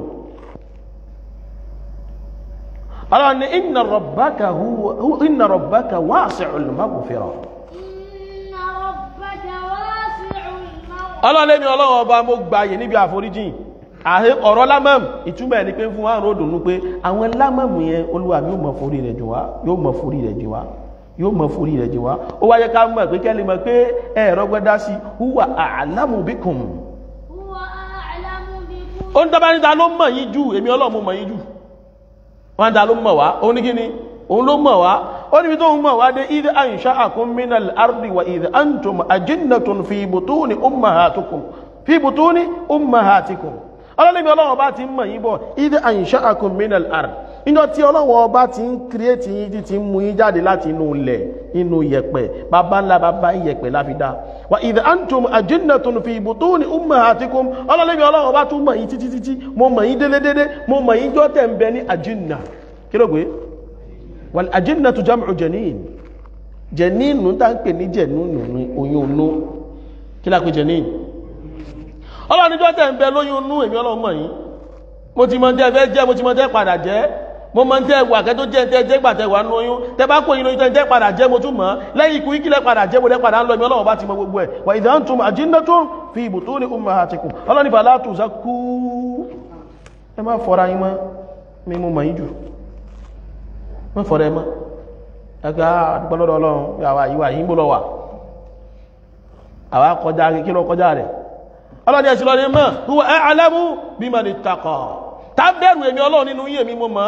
Speaker 1: ọlọ́run ní inna rabbaka huwa inna rabbaka wasi'ul maghfira
Speaker 2: إن ربك واسع المغفرة
Speaker 1: ọlọ́run lẹ́mi ọlọ́run ọba mo gbààyè níbi àforíjìn àhẹ ọ̀rọ̀ lámàmù ìtumọ̀ ẹ̀ ni pé fún àrùn òdùnnú pé àwọn lámàmù yẹn olúwa mi yóò mọ forí rẹ̀ jù wá yóò mọ forí rẹ̀ jù wá yóò mọ forí rẹ̀ jù wá ó wáyé ká mọ̀ pé kẹ́lẹ́ mọ̀ pé ẹ̀rọ gbẹ́dá sí huwa a'lamu bikum
Speaker 2: هو أعلم بكم
Speaker 1: ó ń dábàá níta ló mọ̀ yín jù èmi ọlọ́run mo mọ̀ yín jù wọ́n dá ló mọ̀ wá ó ní kíni òun ló mọ̀ wá ó níbi tó ń mọ̀ wá dé idh ansha'akum minal ardi wa idh antum ajinnatun fi butuni ummahatikum fi butuni ummahatikum ọlọ́lẹ́bí ọlọ́wọ́ bá ti ń mọ̀ yín bọ̀ idh ansha'akum minal ard níjọ́ tí ọlọ́wọ́ bá ti ń kírètì yín tí ti ń mú yín jáde láti inú ilẹ̀ inú yẹ̀pẹ̀ bàbá ńlá bàbá yẹ̀pẹ̀ láfi dá wa idh antum ajinnatun fi butuni ummahatikum ọlọ́lẹ́bí ọlọ́wọ́ bá tún mọ̀ yín títí títí mo mọ̀ yín délédédé mo mọ̀ yín jọ́ tẹ̀ ń bẹ ní ajinna kí ló gbé wal ajinnatu jam'u janin janin nù tá ń pè ní jẹ̀núnù ní oyún inú kí lápé janin ọlọ́nijọ́ tẹ̀ ń bẹ lóyún inú èmi ọlọ́run mọ̀ yín mo ti mọ tẹ́ fẹ́ jẹ́ mo ti mọ tẹ́ padà jẹ́ mo mọ tẹ́ wà kẹ́ tó jẹ́ tẹ́ jẹ́ gbà tẹ́ wà nínú oyún tẹ́ bá kó yín lóyún tẹ́ tẹ́ padà jẹ́ mo tún mọ̀ lẹ́yìn ikú ikílẹ̀ padà jẹ́ mo lẹ́ padà ń lọ èmi ọlọ́run bá ti mọ gbogbo ẹ̀ wà idha antum ajinnatun fi butuni ummahatikum ọlọ́ni fala tuzakku ẹ má fọ́ra yín mọ́ mi mo mọ̀ yín jù má fọ́ra ẹ mọ́ ẹgbẹ́ àdúgbò lọ́dọ̀ ọlọ́run àwa ìwà yín bó lọ wà àwa kọjá kí ló kọjá rẹ̀ ọlọ́dẹ ẹ̀sìn lọ́dẹ mọ́ huwa a'lamu biman ittaqa tá bẹ̀rù èmi ọlọ́run nínú yé mi mo mọ̀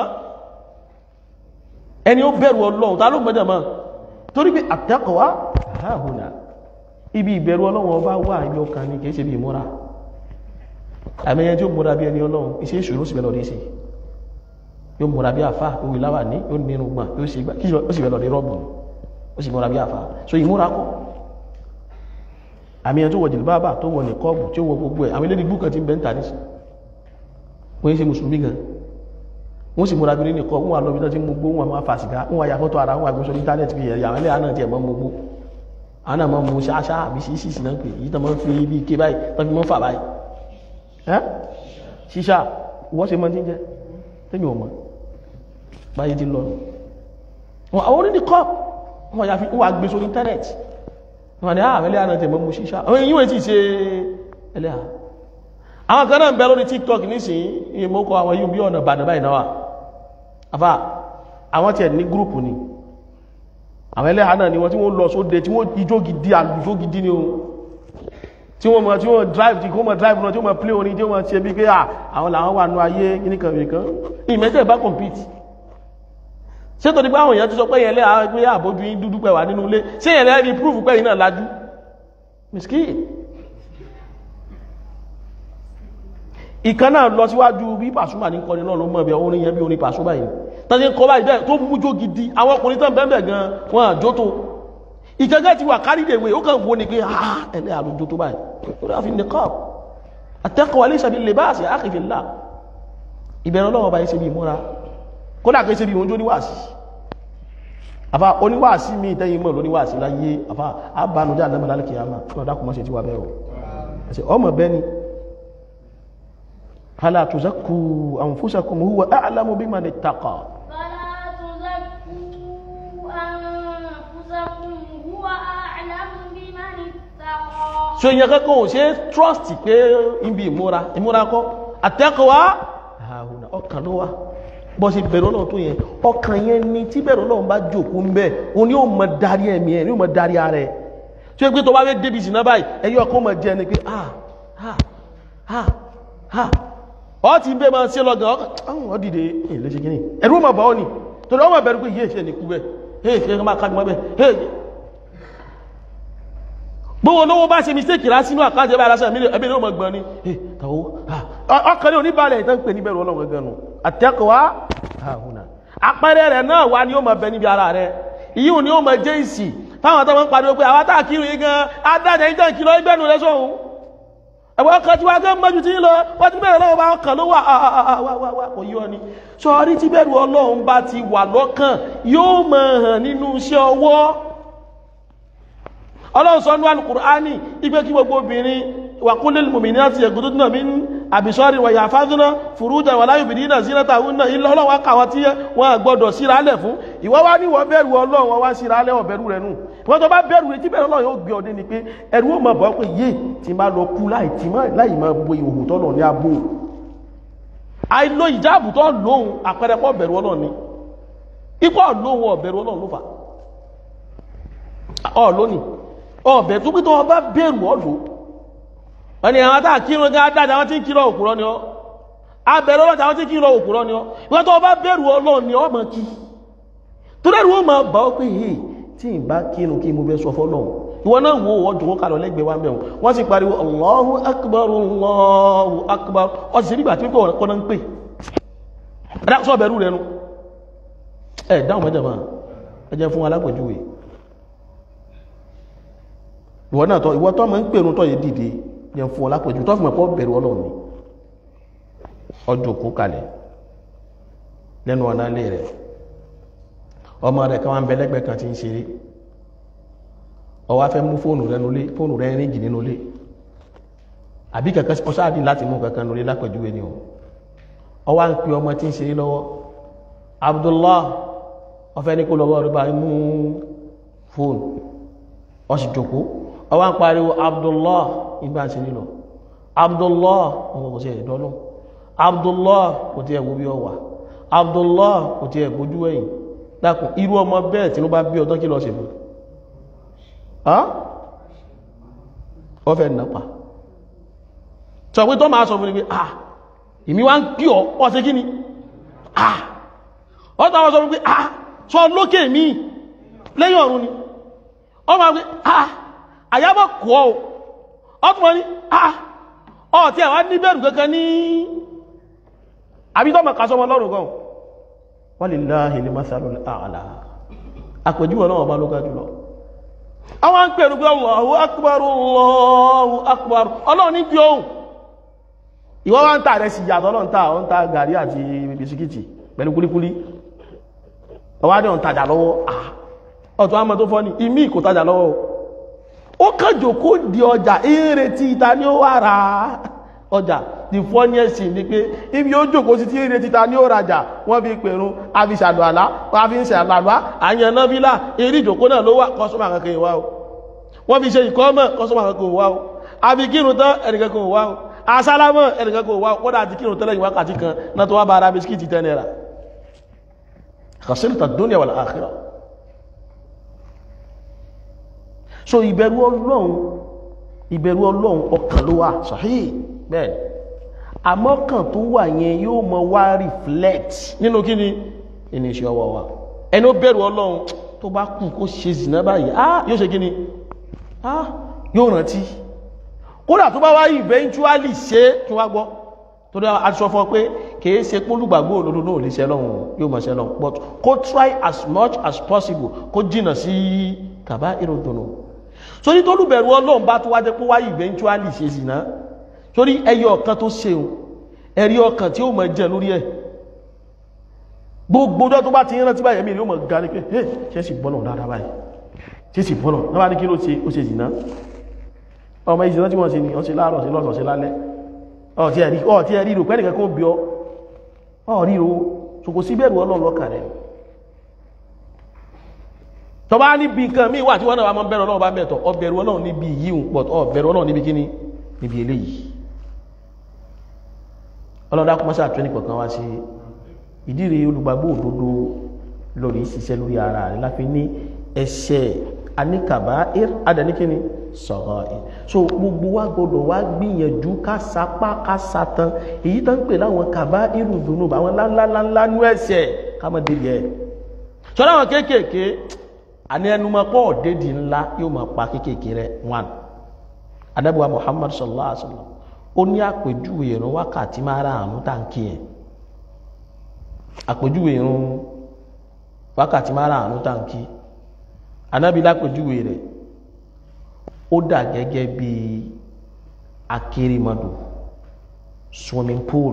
Speaker 1: ẹni ó bẹ̀rù ọlọ́run ta ló gbọ́dọ̀ mọ́ torí pé at-taqwa hahuna ibi ìbẹ̀rù ọlọ́run ọba wà ibi ọkàn ni kìí ṣe bí ìmúra àmẹ́yẹn tí ó múra bí ẹni ọlọ́run iṣẹ́ ìṣòro sì bẹ̀lọ̀ dé sí yóò múra bí àfá yóò wí láwà ní yóò nínú gbọ́n yóò sì gbà kí ó sì bẹ̀lọ̀ dé rọ́bù ó sì múra bí àfá so ìmúra kọ́ àmẹ́yẹn tó wọ jìlbábà tó wọ nìkọ́ọ̀bù tí ó wọ gbogbo ẹ̀ àwọn ilé ìgbú kan ti ń bẹ́ ń tà nísì wọ́n yí ṣe mùsùlùmí gan wọ́n sì múra bí ní kọ́ wọ́n wà lọ́bí tó ti mú gbó wọn máa fà sìgá wọ́n wà ya fọ́tò ara wọn àgbóṣọ́ ní íńtánẹ́ẹ̀tì fi ẹ̀yà àwọn ẹlẹ́yà náà ti ẹ̀mọ́ gbogbo àwọn náà mọ́ mú ṣáṣá àbí sí sí náà pé yìí tó mọ́ fi ibi ike báyìí tó fi mọ́ fà báyìí ẹ́ ṣíṣà wọ́n ṣe mọ́ tí ń jẹ́ tẹ́mi ò mọ́ báyìí ti lọ wọn àwọn oní kọ́ wọn yà fi wọ́n gbé sórí íńtánẹ́ẹ̀tì wọn ni àwọn ẹlẹ́yà náà ti mọ́ mú ṣíṣà àwọn èyí wọ́n ti ṣe ẹlẹ́yà àwọn kan náà ń bẹ lórí tiktok nísìnyí ìmọ̀kọ àwọn yìí bí ọ̀nà ìbàdàn báyìí náà wà àfà àwọn tiẹ̀ ní gúrùpù ni àwọn ẹlẹ́hà náà ni wọ́n tí wọ́n lọ sóde tí wọ́n ijó gidi àlùjó gidi ni o tí wọ́n mọ̀ tí wọ́n drive tí wọ́n mọ̀ drive náà tí wọ́n mọ̀ play orin tí wọ́n ṣe bí pé àwọn làwọn wà nú ayé nìkan nìkan ìmẹ́tẹ̀ bá compete ṣé tó di pé àwọn èèyàn ti sọ pé yẹn lẹ́hà pé àbójú yín dúdú pẹ̀ wà nínú ilé ṣé yẹn lẹ́hà rí proof pé yín náà lajú miskin ìkan náà lọ síwájú bí pàṣúmà ní kọrin náà ló mọ̀ bí orin yẹn bí orin pàṣúmà yìí tàbí kọ báyìí bẹ́ẹ̀ tó mújó gidi àwọn ọkùnrin tán bẹ́ẹ̀ gan wọn àjò tó ìkẹ́gẹ́ ti wà kárídèwé ó kàn wo ni pé ah ẹlẹ́ àlójó tó báyìí ó rà fi ní kọ́ àtẹ́kọ̀ọ́ alẹ́ ìṣàbí lè bá àṣẹ àkìfìlà ìbẹ̀rẹ̀ ọlọ́wọ́ báyìí ṣe bí ìmúra kódà kí ṣe bí ìwọ́njó níwàásí àbá oníwàásí mi tẹ́yìn mọ̀ lóníwàásí láyé àbá àbánujá àdámọ̀ lálẹ́ kìyàmá kí wọ́n dákùnmọ́ ṣe ti wà bẹ́ẹ̀ o ọmọ bẹ́ni فلا تزكوا أنفسكم هو أعلم بمن اتقى
Speaker 2: فلا تزكوا أنفسكم هو أعلم بمن اتقى
Speaker 1: so ìyẹn kankan ò ṣe trust pé ibi ìmúra ìmúra kọ́ àtẹ́kọ̀wá àhùnà ọkàn ló wá bọ́ sí bẹ̀rù ọlọ́run tó yẹn ọkàn yẹn ni tí bẹ̀rù ọlọ́run bá jòkó ń bẹ̀ òun ni ó mọ darí ẹ̀mí ẹ̀ ni ó mọ darí ara ẹ̀ tí ó gbé tó bá fẹ́ débi ìsìn náà báyìí ẹ̀yọ́ ọkàn mọ̀ jẹ́ ni pé ah ah ah ah ọ ti bẹ́ máa ṣe lọ́gàn ọkàn ọ dìde ilé ṣe gíní ẹ̀rù ma bá ọ ní torí ọmọ bẹ̀rù pé yíè ṣe ní kú bẹ́ yíè ṣe máa kájú mọ́ bẹ́ yíè gbówó lówó bá ṣe mistake rá sínú àkájẹ bá aláṣẹ ẹbí ní ọmọ gbọ́n ní tàwó ọkàn ní oníbàlẹ̀ ìtàn pè ní bẹ̀rù ọlọ́run ganu àtẹ́kọ̀wá àhùnà àpẹẹrẹ rẹ̀ náà wà ní ó máa bẹ níbi ara rẹ̀ ìyíhùn ni ó máa jẹ́ ìsì fáwọn tó máa ń pariwo pé àwọn tá kírun yìí gan adájẹ́ ìjọ ìkìlọ̀ ìgbẹ́nu rẹ̀ sọ̀hún ẹ̀wọ̀ ọkàn tí wá gẹ́ mọ́jú tí ń lọ wọ́n ti bẹ̀rẹ̀ lọ́wọ́ bá ọkàn ló wà àwàwà kò yíò ní sọ́rí tí bẹ̀rù ọlọ́run bá ti wà lọ́kàn yóò mọ̀ hàn nínú iṣẹ́ ọwọ́ ọlọ́run sọ ní Al-Qur'ani ipé kí gbogbo obìnrin wà kún lè mùmí ní àti ẹ̀gùn tó dínà mí àbìsọ́rí wà yàfádúná fùrújà wà láyò bìdí náà sínú tàwọn náà ilẹ̀ ọlọ́run káwọn tí wọ́n gbọ́dọ̀ síralẹ̀ fún ìwọ́ wá ní wọ́n bẹ̀rù ọlọ́run wọ́n wá síralẹ̀ ọ̀bẹ̀rù rẹ̀ nù wọ́n tó bá bẹ̀rù rẹ̀ tí bẹ̀rù ọlọ́run yóò gbé ọdẹ ni pé ẹ̀rù ó mọ̀ bọ́ pé yé tí máa lọ kú láì tí láì máa bo ìhòhò tọ́lọ̀ ní abó àìlò ìjáàbù tó lóhun àpẹẹrẹ pọ̀ bẹ̀rù ọlọ́run ni ipò lóhun ọ̀bẹ̀rù ọlọ́run ló fà ọ̀ lónìí ọ̀bẹ̀ tó pítọ́ ọba bẹ̀rù ọ̀lọ́ ẹni àwọn tàà kírun gá dáadáa wọ́n tí ń kírọ òkúrọ́ ni ọ́ abẹ̀rẹ̀ ọlọ́ta wọ́n tí ń kírọ òkúrọ́ ni ọ́ ìwọ́n tó ọba bẹ̀rù ọlọ́run ni ọmọ kí tó dẹ̀rù ó máa bá ọ pé hey tí ì bá kírun kí mo bẹ sọ fọ́lọ́run ìwọ náà wo ọjọ́ wọn kàlọ́ lẹ́gbẹ̀ẹ́ wa mẹ́wọ̀n wọ́n sì pariwo Allahu akbar Allahu akbar ọ sì nígbà tí wọ́n kọ́ náà ń pè ẹ̀dá sọ bẹ̀rù rẹ̀ nu ẹ̀ dáhùn mẹ́jọ máa ẹ jẹ́ fún alápòjúwe ìwọ náà tọ́ ìwọ tọ́ mọ́ ń pèrún tọ́ yìí dìde yẹn fún ọlápòjú tọ́ fún ẹ̀pọ̀ bẹ̀rù ọlọ́run ni ọjọ́ kó kalẹ̀ lẹ́nu ọ̀nà ilé rẹ̀ ọmọ rẹ̀ kan wá ń bẹ lẹ́gbẹ̀ẹ́ kan tí ń ṣeré ó wá fẹ́ mú fóònù rẹ̀ nulé fóònù rẹ̀ ríngì nínú ilé àbí kankan ọsáàdì láti mú kankan nulé lápẹjúwe ni o ó wá ń pe ọmọ tí ń ṣeré lọ́wọ́ Abdullah ọfẹ́ ní kó lọ́wọ́ rẹ̀ bá mú fóònù ó sì jókòó ọwá ń pariwo abdullah ìgbà sí nílọ abdullah ọmọ kò sí ẹ̀dọ́nù abdullah kò tí ẹ̀wò bí ọ wà abdullah kò tí ẹ̀gbójú ẹ̀yìn dákùn irú ọmọ bẹ́ẹ̀ tí ló bá bí ọdọ́ kí lọ sí fún ọ fẹ́ nàpa sọ pé tó máa sọ fún ní pé ah ìmí wá ń kí ọ ọ sí kí ni ah ọ tó máa sọ fún pé ah sọ lókè mi lẹ́yìn ọ̀run ni ọ máa pé ah àyábọ̀ kọ́ ọ ọtún wọn ni ah ọ̀ tí ẹ̀wà ní bẹ̀rù kankan ní àbítọ́mọ̀ kásọmọ lọ́rùn gan walillahi al-mathalul a'la àpèjúwọ̀ náà ọba ló ga jùlọ àwọn ń pèrú pé Allahu akbar Allahu akbar ọlọ́run ní bí ohun ìwọ́n wá ń tà rẹ̀ sí ìyàtọ̀ náà ń tà ọ́n tà gàrí àti bisikíìtì pẹ̀lú kúlíkúlí ọwá ní ọ̀ntajà lọ́wọ́ ọ̀tọ̀ àmọ́ tó fọ́ ní ìmí kò tajà lọ́wọ́ ó kàjò kó di ọjà eré tí ìta ní ó wà ra ọjà the funniest thing ni pé ibi ó jòkó sí tí eré títa ní ó rajà wọ́n fi pèrún a fi ṣàlù àlá wọ́n fi ń ṣe àlàlá àyàn náà fílà eré ìjòkó náà ló wà kọ́sọ́mà kankan ìwá o wọ́n fi ṣe ìkọ́mọ̀ kọ́sọ́mà kankan ìwá o a fi kírun tán ẹnìkankan ìwá o asálámọ̀ ẹnìkankan ìwá o kódà àti kírun tẹ́lẹ̀ ìwákàtí kan náà tó wá bá ara bisikíìtì tẹ́ náírà khasirta dunya wal akhirah so ìbẹ̀rù ọlọ́run ìbẹ̀rù ọlọ́run ọkàn ló wà sahih bẹ́ẹ̀ àmọ́kàn tó wà yẹn yóò mọ wá reflect nínú kí ni inú iṣẹ́ ọwọ́ wa ẹni ó bẹ̀rù ọlọ́run tó bá kù kó ṣe zìnà báyìí ah yóò ṣe kí ni ah yóò rántí kódà tó bá wá eventually ṣe kí wá gbọ́ tó dá a sọ fún ọ pé kìí ṣe pólùgbàgbọ́ òdodo náà lè ṣe lọ́hùn yóò mọ̀ ṣe lọ́hùn but kó try as much as possible kó jìnà sí kàbá ìròdùnú sórí tó lùbẹ̀rù ọlọ́run bá tó wájẹ́ pé wáyé eventually ṣe sì náà sórí ẹyọ ọ̀kan tó ṣeun ẹ̀rí ọkàn tí ó mọ̀ jẹ lórí ẹ̀ gbogbo ọjọ́ tó bá ti rántí báyìí ẹ̀mí yóò mọ̀ ga ní pé ẹ̀ ṣe sì bọ́lọ̀ dáadáa báyìí ṣe sì bọ́lọ̀ náà bá ní kí ló ṣe ó ṣe sì náà ọmọ ìṣìná tí wọ́n ṣe ni wọ́n ṣe láàárọ̀ sí lọ́sàn ṣe lálẹ́ ọ̀tí ẹ̀rí ọ̀tí ẹ̀rí rò pẹ́nìkan kó bí ọ ọ̀rí ro so kò sí bẹ̀rù ọlọ́run lọ́kàn rẹ̀ tọ bá níbi nǹkan míì wà tí wọ́n náà máa bẹ̀rù ọlọ́run bá mẹ́tọ̀ ọbẹ̀rù ọlọ́run níbi yìí ń pọ̀ ọbẹ̀rù ọlọ́run níbi kíní níbi eléyìí ọlọ́dá kọmọ́sá àtúnyẹ́ kọ̀ọ̀kan wá sí ìdíre olùgbàgbọ́ òdodo lórí ṣiṣẹ́ lórí ara rẹ̀ láfi ní ẹ̀ṣẹ̀ aníkàbá adẹnikíni sọ̀rọ̀ ẹ̀ so gbogbo wa gbọdọ̀ wá gbìyànjú ká sapá ká satan èyí tó ń pè láwọn kàbá irùdùnú àwọn ńláńláńlá nú ẹ̀ṣẹ̀ ká mọ̀ délé ẹ̀ sọ́dọ̀ àwọn kéékèèké àní ẹnu máa pọ̀ dédì ńlá yóò máa pa kéékèèké rẹ̀ one adábùwà Muhammad sallallahu alaihi wa sallam ó ní àpèjúwe ìrun wákàtí máa ra àrùn táǹkì ẹ̀ àpèjúwe ìrun wákàtí máa ra àrùn táǹkì anábì lápèjúwe rẹ̀ ó dà gẹ́gẹ́ bí akérèmọdò swimming pool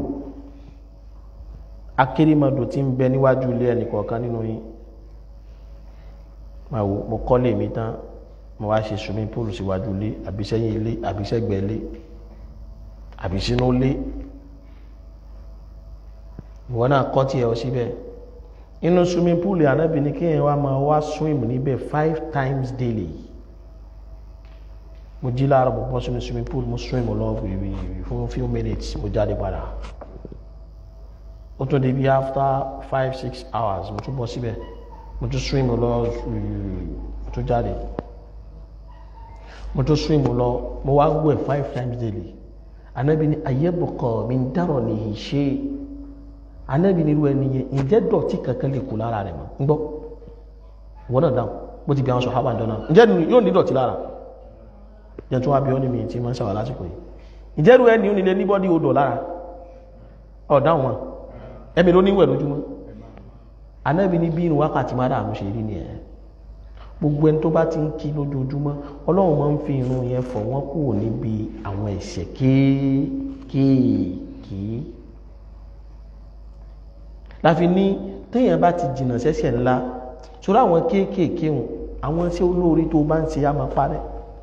Speaker 1: akérèmọdò tí ń bẹ níwájú ilé ẹnìkọ̀ọ̀kan nínú yín máa wò mo kọ́lé mi tán mo wá ṣe swimming pool síwájú ilé àbí sẹ́yìn ilé àbí sẹ́gbẹ̀ẹ́ ilé àbí sínú ilé ìwọ náà kọ́ tí ẹ ọ síbẹ̀ inú swimming pool ànábì ní kí ẹ wá máa wá swim níbẹ̀ five times daily mo jí láàárọ̀ mo bọ́ sínú swimming pool mo swim lọ fún few minutes mo jáde padà ó tún di bí after five six hours mo tún bọ́ síbẹ̀ mo tún swim lọ mo tún jáde mo tún swim lọ mo wá wẹ̀ five times daily anabi ni ayébùkọ mi ń dárọ̀ ní ìṣe anabi ni irú ẹni yẹn ǹjẹ́ dọ̀tí kankan lè kú lára rẹ̀ mọ́ ń gbọ́ wọ́n náà dáhùn bó ti bí àwọn sọ̀hábà ń dọ́nà ǹjẹ́ yóò ní dọ̀tí lára jẹ́ tó wá bí ó ní mi tí máa ń ṣàwà lásìkò yìí ǹjẹ́ irú ẹni ó nílé ní bọ́dí odò lára ọ̀dáhùn wọn ẹ̀mí ló níwẹ̀ lójúmọ́ anabi ni bí inú wákàtí má dààmú ṣe rí ni ẹ̀ gbogbo ẹni tó bá ti ń kí lójoojúmọ́ ọlọ́run máa ń fi irun yẹn fọ̀ wọ́n kúrò níbi àwọn ẹ̀ṣẹ̀ kéékèèké láfi ní téèyàn bá ti jìnnà sẹ́ṣẹ̀ ńlá sórí àwọn kéékèèké hùn àwọn tí olóore tó bá ń ṣe á máa parẹ́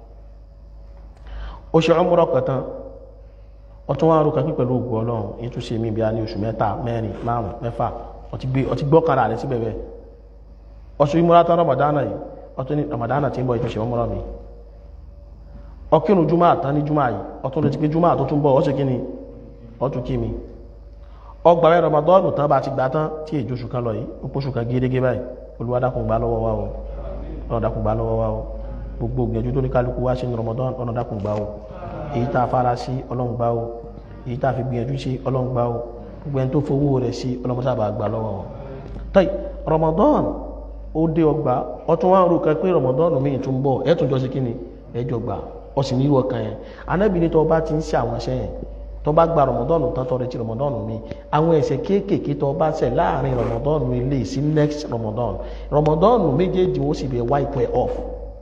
Speaker 1: ó ṣe ọmọrọ kẹtàn ọtún wá rú kankan pẹ̀lú ògùn ọlọ́run èyí tó ṣe mí bí a ní oṣù mẹ́ta mẹ́rin márùn mẹ́fà ọtí gbọ́kànlá rẹ̀ síbẹ̀ bẹ́ẹ̀ ọṣù ìmúra tán ramadana yìí ọtún ní ramadana tí ń bọ̀ ìtúnṣe ọmọrọ mi ọkínú júmọ́ àtán ní júmọ́ yìí ọtún lè ti pé júmọ́ àtún tún bọ̀ ọṣù kí ni ọtún kí mi ọgbà rẹ̀ ramadana tán bá ti gbà tán tí èjò oṣù kan lọ yìí ó pọ̀ṣù kan gẹ́gẹ́ báyìí Olúwa dákun gbà lọ́wọ́ wa o ọ̀nà dákun gbà lọ́wọ́ wa o gbogbo gbìyànjú tó ní kálukú wá sí ní Ramadan ọ̀nà dákun gbà o èyí tá a fara sí Ọlọ́run gbà o èyí tá a fi gbìyànjú sí Ọlọ́run gbà o gbogbo ẹni tó fowó rẹ̀ sí Ọlọ́run sábà gbà lọ́wọ́ wọn. tọ́yì Ramadan ó dé ọgbà ọtún wá ń ro kan pé Ramadan mi tún bọ̀ ẹ̀ tún jọ sí kíni ẹ̀ jọ gbà ọ sì ní irú ọkàn yẹn anábì ní tó bá ti ń ṣe àwọn iṣẹ́ yẹn tó bá gba rọmọdọ́nù tán tó retí rọmọdọ́nù mi àwọn ẹ̀ṣẹ̀ kéékèèké tó bá ṣẹ̀ láàrin rọmọdọ́nù ilé sí next rọmọdọ́nù rọmọdọ́nù méjèèjì wọ́n sì bẹ̀ wipe ẹ̀ off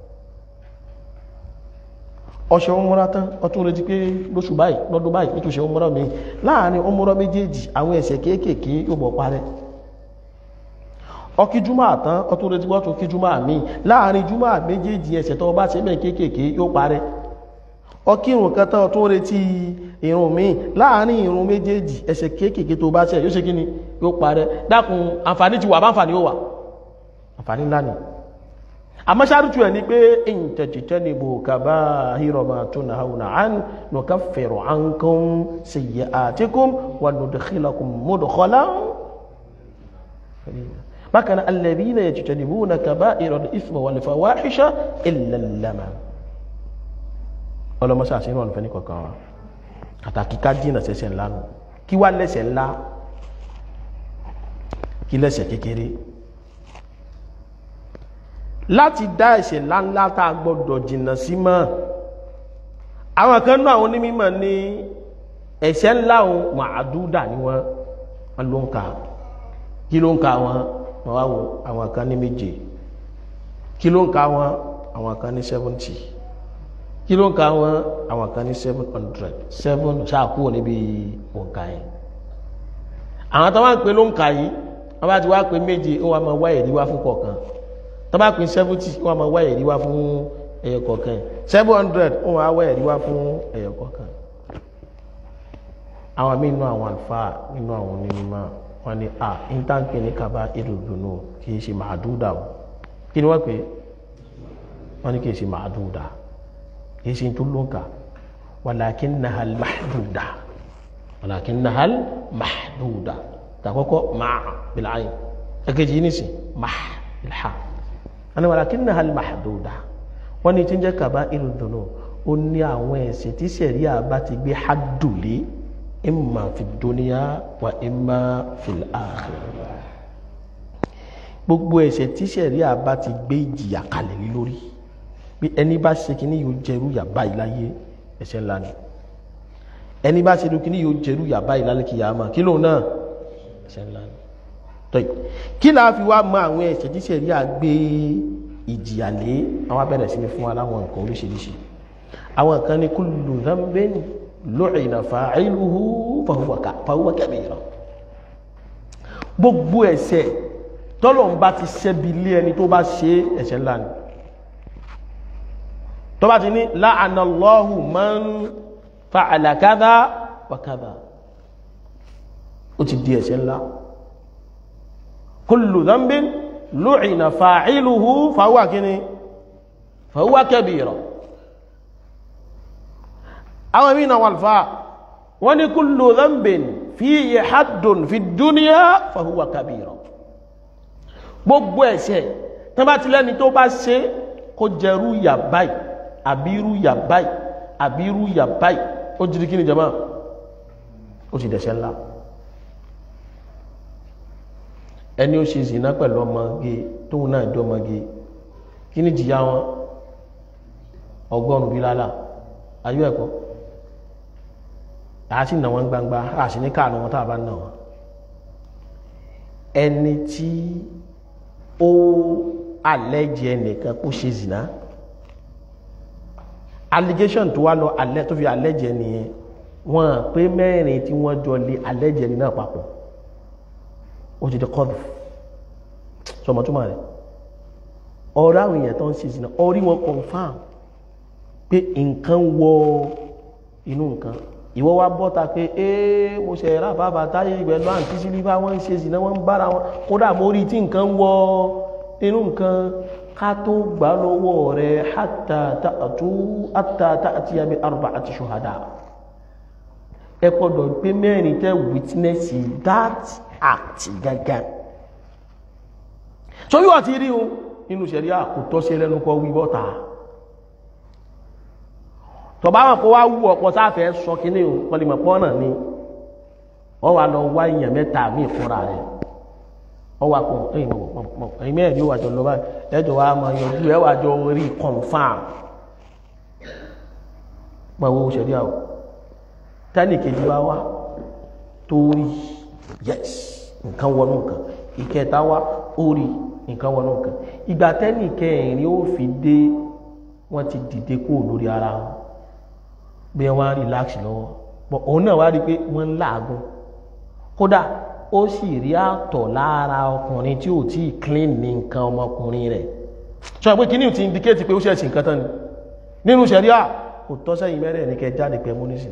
Speaker 1: ọṣẹ ọmọra tán ọtún retí pé lóṣù báyìí lọ́dún báyìí nítòṣe ọmọra mi láàrin ọmọra méjèèjì àwọn ẹ̀ṣẹ̀ kéékèèké yóò bọ̀ parẹ́ ọkí júmọ́ àtán ọtún retí wọ́n tún kí júmọ́ àmì láàrin júmọ́ méjèèjì ẹ̀ṣẹ̀ tó bá ṣe mẹ́ kéékèèké yóò parẹ́ ọkí ìrùn kan tán ọtún retí ìrùn míì láàrin ìrùn méjèèjì ẹ̀ṣẹ̀ kéékèèké tó bá ṣe yóò ṣe kí ni yóò parẹ́ dákun àǹfààní ti wà bá àǹfààní ó wà àǹfààní ńlá ni àmọ́ ṣáàrùtù ẹ̀ ní pé in tajtanibu kaba'ira ma tunhawna an nukaffiru ankum sayyi'atikum wa nudkhilakum mudkhalan bákan alladhina yajtanibuna kaba'ira al-ithma wal fawahisha illa al-lamam ọlọ́mọṣẹ́ àṣírò ọ̀nà fẹ́ni kọ̀ọ̀kan wa àtàkì ká dínà sẹ́sẹ̀ ńlá nù kí wá lẹ́sẹ̀ ńlá kí lẹ́sẹ̀ kékeré láti dá ẹ̀ṣẹ̀ ńláńlá tá a gbọ́dọ̀ jìnnà sí mọ́ àwọn kan náà àwọn onímọ̀ ní ẹ̀ṣẹ̀ ńlá òun màádúdà ni wọ́n wọ́n ló ń ka kí ló ń ka wọn wọ́n wá wo àwọn kan ní méje kí ló ń ka wọn àwọn kan ní seventy kí ló ń ka wọn àwọn kan ní seven hundred seven ṣáàkúrò níbi òǹkà yẹn àwọn tó wá ń pè ló ń ka yìí wọ́n bá ti wá pé méje ó wá máa wá ẹ̀rí wá fún kọ̀ọ̀kan tọ́ba pín seventy wọ́n máa wá ẹ̀rí wá fún ẹyọ kọ̀ọ̀kan seven hundred wọ́n máa wá ẹ̀rí wá fún ẹyọ kọ̀ọ̀kan. àwọn míì nínú àwọn àlùfáà nínú àwọn onímọ̀ wọ́n ní a intanke ní kaba ìdùnnú kì í ṣe màdúdà o kí ni wọ́n pè é wọ́n ní kì í ṣe màdúdà kì í ṣe tó ló ń kà walakinnaha al-mahduda walakinnaha al-mahduda tàkọ́kọ́ máa bìlà ayé ẹ̀kejì yìí nìsín máa bìlà ani walakinnaha al-mahduda wọ́n ní tí ń jẹ́ kaba'irud dhunub ó ní àwọn ẹ̀ṣẹ̀ tí sẹ̀ríà bá ti gbé haddùlé imma fi dunya wa imma fil akhirah gbogbo ẹ̀ṣẹ̀ tí sẹ̀ríà bá ti gbé ìjìyà kalẹ̀ lé lórí bí ẹni bá ṣe kíní yóò jẹrú yàbá yìí láyé ẹ̀ṣẹ̀ ńlá ni ẹni bá ṣe kíní yóò jẹrú yàbá yìí lálẹ́ kìyàmá kí lóun náà ẹ̀ṣẹ̀ ńlá ni tọ́yì kí láà fi wá mọ àwọn ẹ̀ṣẹ̀ tí sẹ̀ríà gbé ìjìyà lé àwọn abẹ́rẹ́ sí ni fún wa láwọn nǹkan oríṣiríṣi àwọn nǹkan ní kullu dhanbin lu'ina fa'iluhu fahuwa kabira gbogbo ẹ̀ṣẹ̀ tọ́lọ̀ ń bá ti ṣẹ́bi lé ẹni tó bá ṣe ẹ̀ṣẹ̀ ńlá ni tó bá ti ní la'ana Allahu man fa'ala kadha wa kadha ó ti di ẹ̀ṣẹ̀ ńlá kullu dhanbin lu'ina fa'iluhu fahuwa kíni fahuwa kabira àwọn mí náà wàlfà wọ́n ní kullu dhanbin fihi haddun fi dunya fahuwa kabira gbogbo ẹ̀ṣẹ̀ tó bá ti lẹ́ni tó bá ṣe kó jẹrú yà báyìí àbírú yà báyìí àbírú yà báyìí ó jírí kí ni jama ó ti dẹ̀ṣẹ̀ ńlá ẹni ó ṣe zìnà pẹ̀lú ọmọge tóun náà jọ ọmọge kí ni jìyà wọn ọgọ́rùn-ún bí lálà ayé ẹ̀kọ́ àá sì nà wọn gbangba àá sì ní káànù wọn tá a bá nà wọn ẹni tí ó àlẹ́jì ẹnìkan kó ṣe zìnà allegation tó wá lọ alẹ́ tó fi àlẹ́jì ẹnìyẹn wọn pé mẹ́rin tí wọ́n jọ lé àlẹ́jì ẹni náà papọ̀ ó ti di kọ́dù sọmọ túmọ̀ rẹ̀ ọ̀rọ̀ àwọn èèyàn tó ń ṣe ìsìnà orí wọn confam pé nǹkan wọ inú nǹkan ìwọ wá bọ́ta pé ee mo ṣe ra bàbá táyé ìgbẹ́ lọ àǹtí sí bíbá wọ́n ń ṣe ìsìnà wọ́n ń bára wọn kódà mo rí tí nǹkan wọ inú nǹkan ká tó gbà lọ́wọ́ rẹ̀ hatta ta'tu hatta ta'tiya bi arba'ati shuhada ẹ gbọ́dọ̀ pé mẹ́rin tẹ́ witness that act gangan so yíò àti rí o nínú ṣẹ̀rí àkótọ́ sí ẹlẹ́nu kọ wí bọ́ta tọba wọn kó wá wú ọ̀pọ̀ sáfẹ́ sọ kíní o pọlìmọ̀ pọ́nà ni wọ́n wá lọ wá èèyàn mẹ́ta mí fúnra rẹ̀ wọ́n wá pọ̀ ẹ̀yìn mẹ́rin yóò wájọ lọ báyìí ẹjọ́ wa máa yọjú ẹ wájọ rí confam máa wo ṣẹ̀rí àwọ̀ tẹ́nì kejì bá wá tó rí yes nǹkan wọnú nǹkan ìkẹta wá ó rí nǹkan wọnú nǹkan ìgbà tẹ́nì kẹrin ó fi dé wọ́n ti dìde kó lórí ara wọn bí wọ́n á relax lọ́wọ́ bọ̀ òun náà wá rí pé wọ́n ń làágùn kódà ó sì rí àtọ̀ lára ọkùnrin tí ò tí ì clean ní nǹkan ọmọkùnrin rẹ̀ sọ pé kíní ti indicate pé ó ṣẹ̀ṣì nǹkan tán ni nínú ṣẹ̀ríà kò tọ́ sẹ́yìn mẹ́rẹ̀ ní kẹ jáde pẹ̀mú nísìnà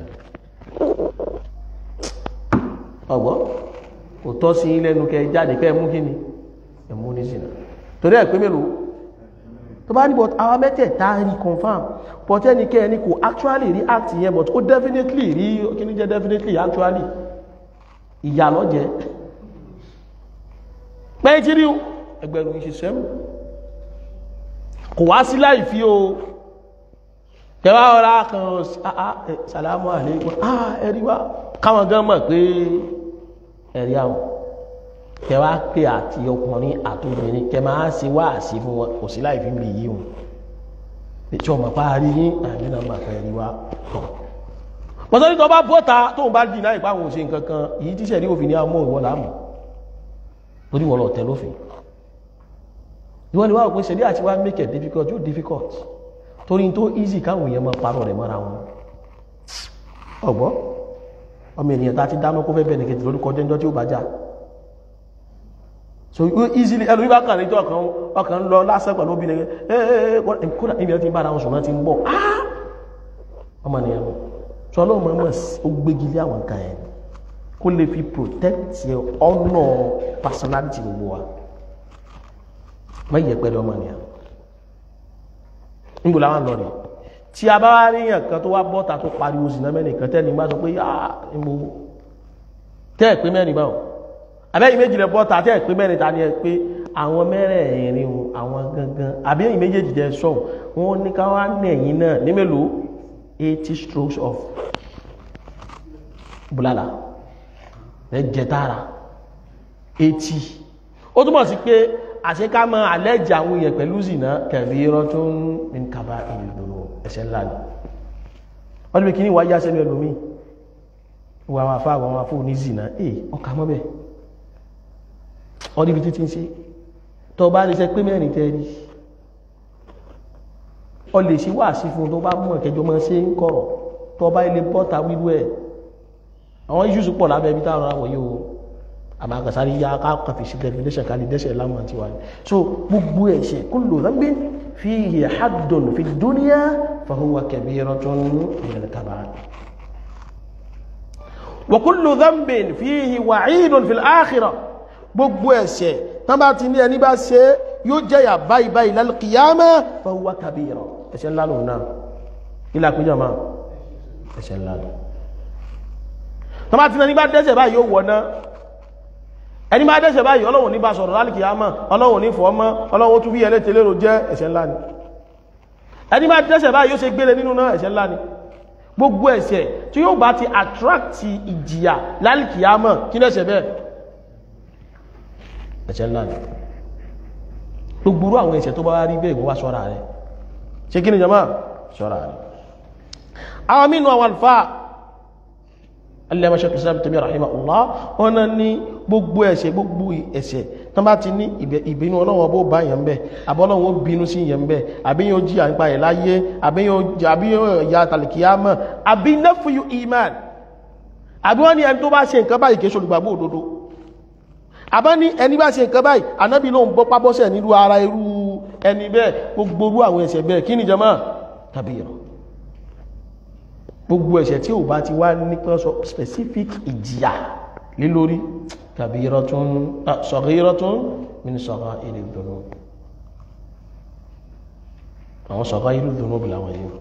Speaker 1: ọ̀gbọ́ kò tọ́ sí lẹ́nu kẹ jáde pẹ̀mú kíní ẹ̀mú nísìnà torí ẹ̀ pé mélòó tó bá ní but àwọn mẹ́tẹ̀ẹ̀ta rí confam but ẹnikẹ́ ẹni kò actually rí act yẹn but ó definitely rí kíní jẹ́ definitely actually ìyà lọ́jẹ́ pẹ́ tí rí ẹgbẹ̀rún ìṣẹ́sẹ́ kò wá sí láì fi o tẹwà ọ̀rá kan sàlámù àlékún ah ẹ̀rí wá káwọn gan mọ̀ pé ẹ̀rí àwọn tẹwà pé àti ọkùnrin àtòbìnrin kẹ máa ṣe wá sí fún wọn kò sí láì fi lè yí wọn tí ọmọ parí yín àmì náà máa fẹ́ rí wá tọ̀ pọ̀tọ́ ní tó bá bọ́ta tó ń bá dì náà ìpá àwọn òṣè nǹkankan èyí tí sẹ̀rí òfin ní àmọ́ ìwọ̀n láàmù torí wọ́n lọ tẹ̀ lófin ìwọ́n ni wá òpin sẹ̀rí àti wá make it difficult yóò difficult torí tó easy káwọn èèyàn máa parọ́ rẹ̀ mọ́ra wọn ọ̀gbọ́ ọmọ ènìyàn tá ti dáná kó fẹ́ bẹ̀rẹ̀ kejì lórúkọ jẹ́jọ́ tí ó bá já so easily ẹlú ibà kan níjọ́ kan ọkàn lọ lásán pẹ̀lú obìnrin ẹ̀ kódà níbi ẹ ti ń bára wọn sùn náà ti ń bọ̀ ọmọ ènìyàn tí ọlọ́run máa mọ̀ ó gbégi lé àwọn nǹkan ẹ̀ kó lè fi protect your honour personality gbogbo wa má yẹ pẹ̀lú ọmọ nìyà níbo làwọn lọ rẹ̀ tí a bá wá rí yàn kan tó wá bọ́ta tó pariwo sí náà mẹ́rin kan tẹ́ni bá sọ pé yáà níbo tẹ́ ẹ̀ pé mẹ́rin báwọn àbẹ́yìn méjì lẹ bọ́ta tẹ́ ẹ̀ pé mẹ́rin ta ni ẹ pé àwọn mẹ́rẹ̀ẹ̀rin àwọn gangan àbẹ́yìn méjèèjì jẹ́ sọ̀hún wọn ní ká wá nẹ̀yìn náà ní mélòó 80 strokes of bulala ẹjẹ tààrà 80 ó túnmọ̀ sí pé àṣíká mọ́ àlẹ́jì àwọn èèyàn pẹ̀lú zìnà kẹ̀bí irọ́ tó ń ní kàbá ìlúdòrò ẹ̀ṣẹ̀ ńlá ni wọ́n ní kí ní wáyé aṣẹ́lú ẹlòmí wà wọn àfá àwọn afó ní zìnà ẹ̀ ọkà mọ́bẹ̀ ọdí ibi títí ń ṣe tó bá lè ṣe pé mẹ́rin tẹ́rí ọ lè ṣe wà sí fún tó bá mú ẹ̀kẹjọ mọ́ sí ń kọ̀rọ̀ tó bá ilé bọ́ta wíwú ẹ̀ àwọn issues pọ̀ lábẹ́ ibi táwọn àwọn yóò àmàkàsárí yá káàkà fi sí definition ká lè dẹ́ṣẹ̀ lámà tí wà ní so gbogbo ẹ̀ṣẹ̀ kullu dhanbin fihi haddun fi dunya fahuwa kabiratun min al-kaba'ir wa kullu dhanbin fihi wa'idun fil akhirah gbogbo ẹ̀ṣẹ̀ tán bá ti ní ẹni bá ṣe yóò jẹ́yà báyìí báyìí lálùkìyàmá fahuwa kabira ẹ̀ṣẹ̀ ńlá lòun náà ilá pínjọ máa ẹ̀ṣẹ̀ ńlá lò tán bá ti ní bá dẹ́ṣẹ̀ báyìí yóò wọ̀ náà ẹni bá dẹ́ṣẹ̀ báyìí ọlọ́run ní bá sọ̀rọ̀ lálùkìyàmá ọlọ́run ní fọ́ọ́mọ́ ọlọ́run tún bí ẹlẹ́tẹ̀ lérò jẹ́ ẹ̀ṣẹ̀ ńlá ni ẹni bá dẹ́ṣẹ̀ báyìí yóò ṣe gbére nínú náà ẹ̀ṣẹ̀ ńlá ni gbogbo ẹ̀ṣẹ̀ tí yóò bá ti attract ìjìyà lálùkìyàmá kí lẹ́ṣẹ̀ bẹ́ẹ̀ ẹ̀ṣẹ̀ ńlá ni gbogbo àwọn ẹ̀ṣẹ̀ tó bá rí bẹ́ẹ̀ wá ṣọ́ra rẹ̀ ṣe kí ni jama ṣọ́ra rẹ̀ àwọn mínú àwọn alfa alẹ́mọ̀ṣẹ́ kìsàbí tẹ̀mí rahimahullah wọn náà ní gbogbo ẹ̀ṣẹ̀ gbogbo ẹ̀ṣẹ̀ tán bá ti ní ìbínú ọlọ́wọ́ bó bá yẹn bẹ́ àbọ́lọ́wọ́ bínú sí yẹn bẹ́ àbíyàn jí àǹpa ẹ̀ láyé àbíyàn ya tàlìkìyàmọ̀ àbí nẹ́fùyù iman àbí wọ́n ní ẹni tó bá ṣe nǹkan báyìí kìí ṣolùgbàgbọ́ òdodo àbá ní ẹni bá ṣe nǹkan báyìí ànábì ló ń bọ́ pábọ́sẹ̀ nílùú ara irú ẹni bẹ́ẹ̀ gbogbo orú àwọn ẹ̀ṣẹ̀ bẹ́ẹ̀ kí ni jama tàbí ìrọ̀ gbogbo ẹ̀ṣẹ̀ tí ò bá ti wá ní pẹ́sọ specific ìjìyà lé lórí tàbí ìrọ̀ tún sọ̀rọ̀ ìrọ̀ tún min sọ̀rọ̀ ilé ìdùnnú àwọn sọ̀rọ̀ ilé ìdùnnú bí láwọn yìí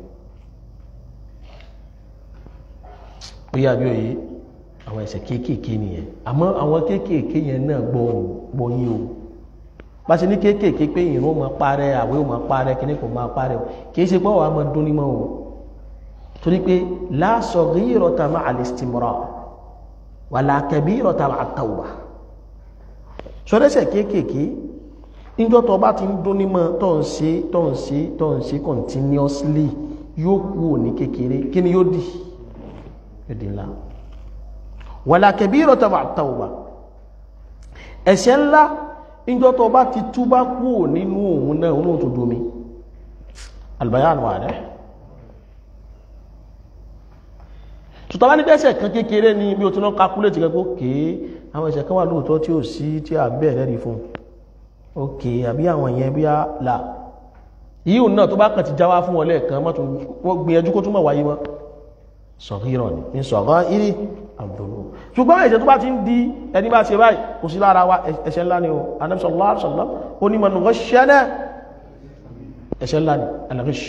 Speaker 1: ó yà bí òye àwọn ẹ̀ṣẹ̀ kéékèèké nìyẹn àmọ́ àwọn kéékèèké yẹn náà gbọ́ gbọ́ yín o bá ṣe ní kéékèèké pé ìrún máa parẹ́ àwẹ̀ ò máa parẹ́ kíní kò máa parẹ́ o kìí ṣe pé wàá máa dún ní mọ́ o torí pé la saghirata ma'a al-istimrar wala kabirata ma'a at-tawbah sọdẹ́sẹ̀ kéékèèké níjọ́ tó bá ti ń dún ní mọ́ tó ń ṣe tó ń ṣe tó ń ṣe continuously yóò kú ní kékeré kí ni yóò di yóò di ńlá wala kabiratan ma'a tawba ẹ̀ṣẹ̀ ńlá ìjọ tó bá ti túbá kú nínú òun náà òun náà tó domi albayan wà rẹ̀ ṣùtọ́ bá ní pẹ́sẹ̀ kan kékeré ní bí o tí lọ calculate gẹ́gẹ́ kéé àwọn ẹ̀ṣẹ̀ kan wà lóòótọ́ tí ó sí tí a bẹ̀rẹ̀ rí fún ok àbí àwọn ìyẹn bí a là yíò náà tó bá kàn ti jáwá fún wọn lẹ́ẹ̀kan mọ́ tún wọ́n gbìyànjú kó túnmọ̀ wáyé mọ́ sọ̀rọ̀ ní ní sọ̀rọ̀ ìrí àbúrò ṣùgbọ́n ẹ̀ṣẹ̀ tó bá ti ń di ẹni bá ṣe báyìí kò sí lára wa ẹ̀ṣẹ̀ ńlá ni o Ànábì sallallahu alaihi wasallam ó ní man ghashana ẹ̀ṣẹ̀ ńlá ni al-ghish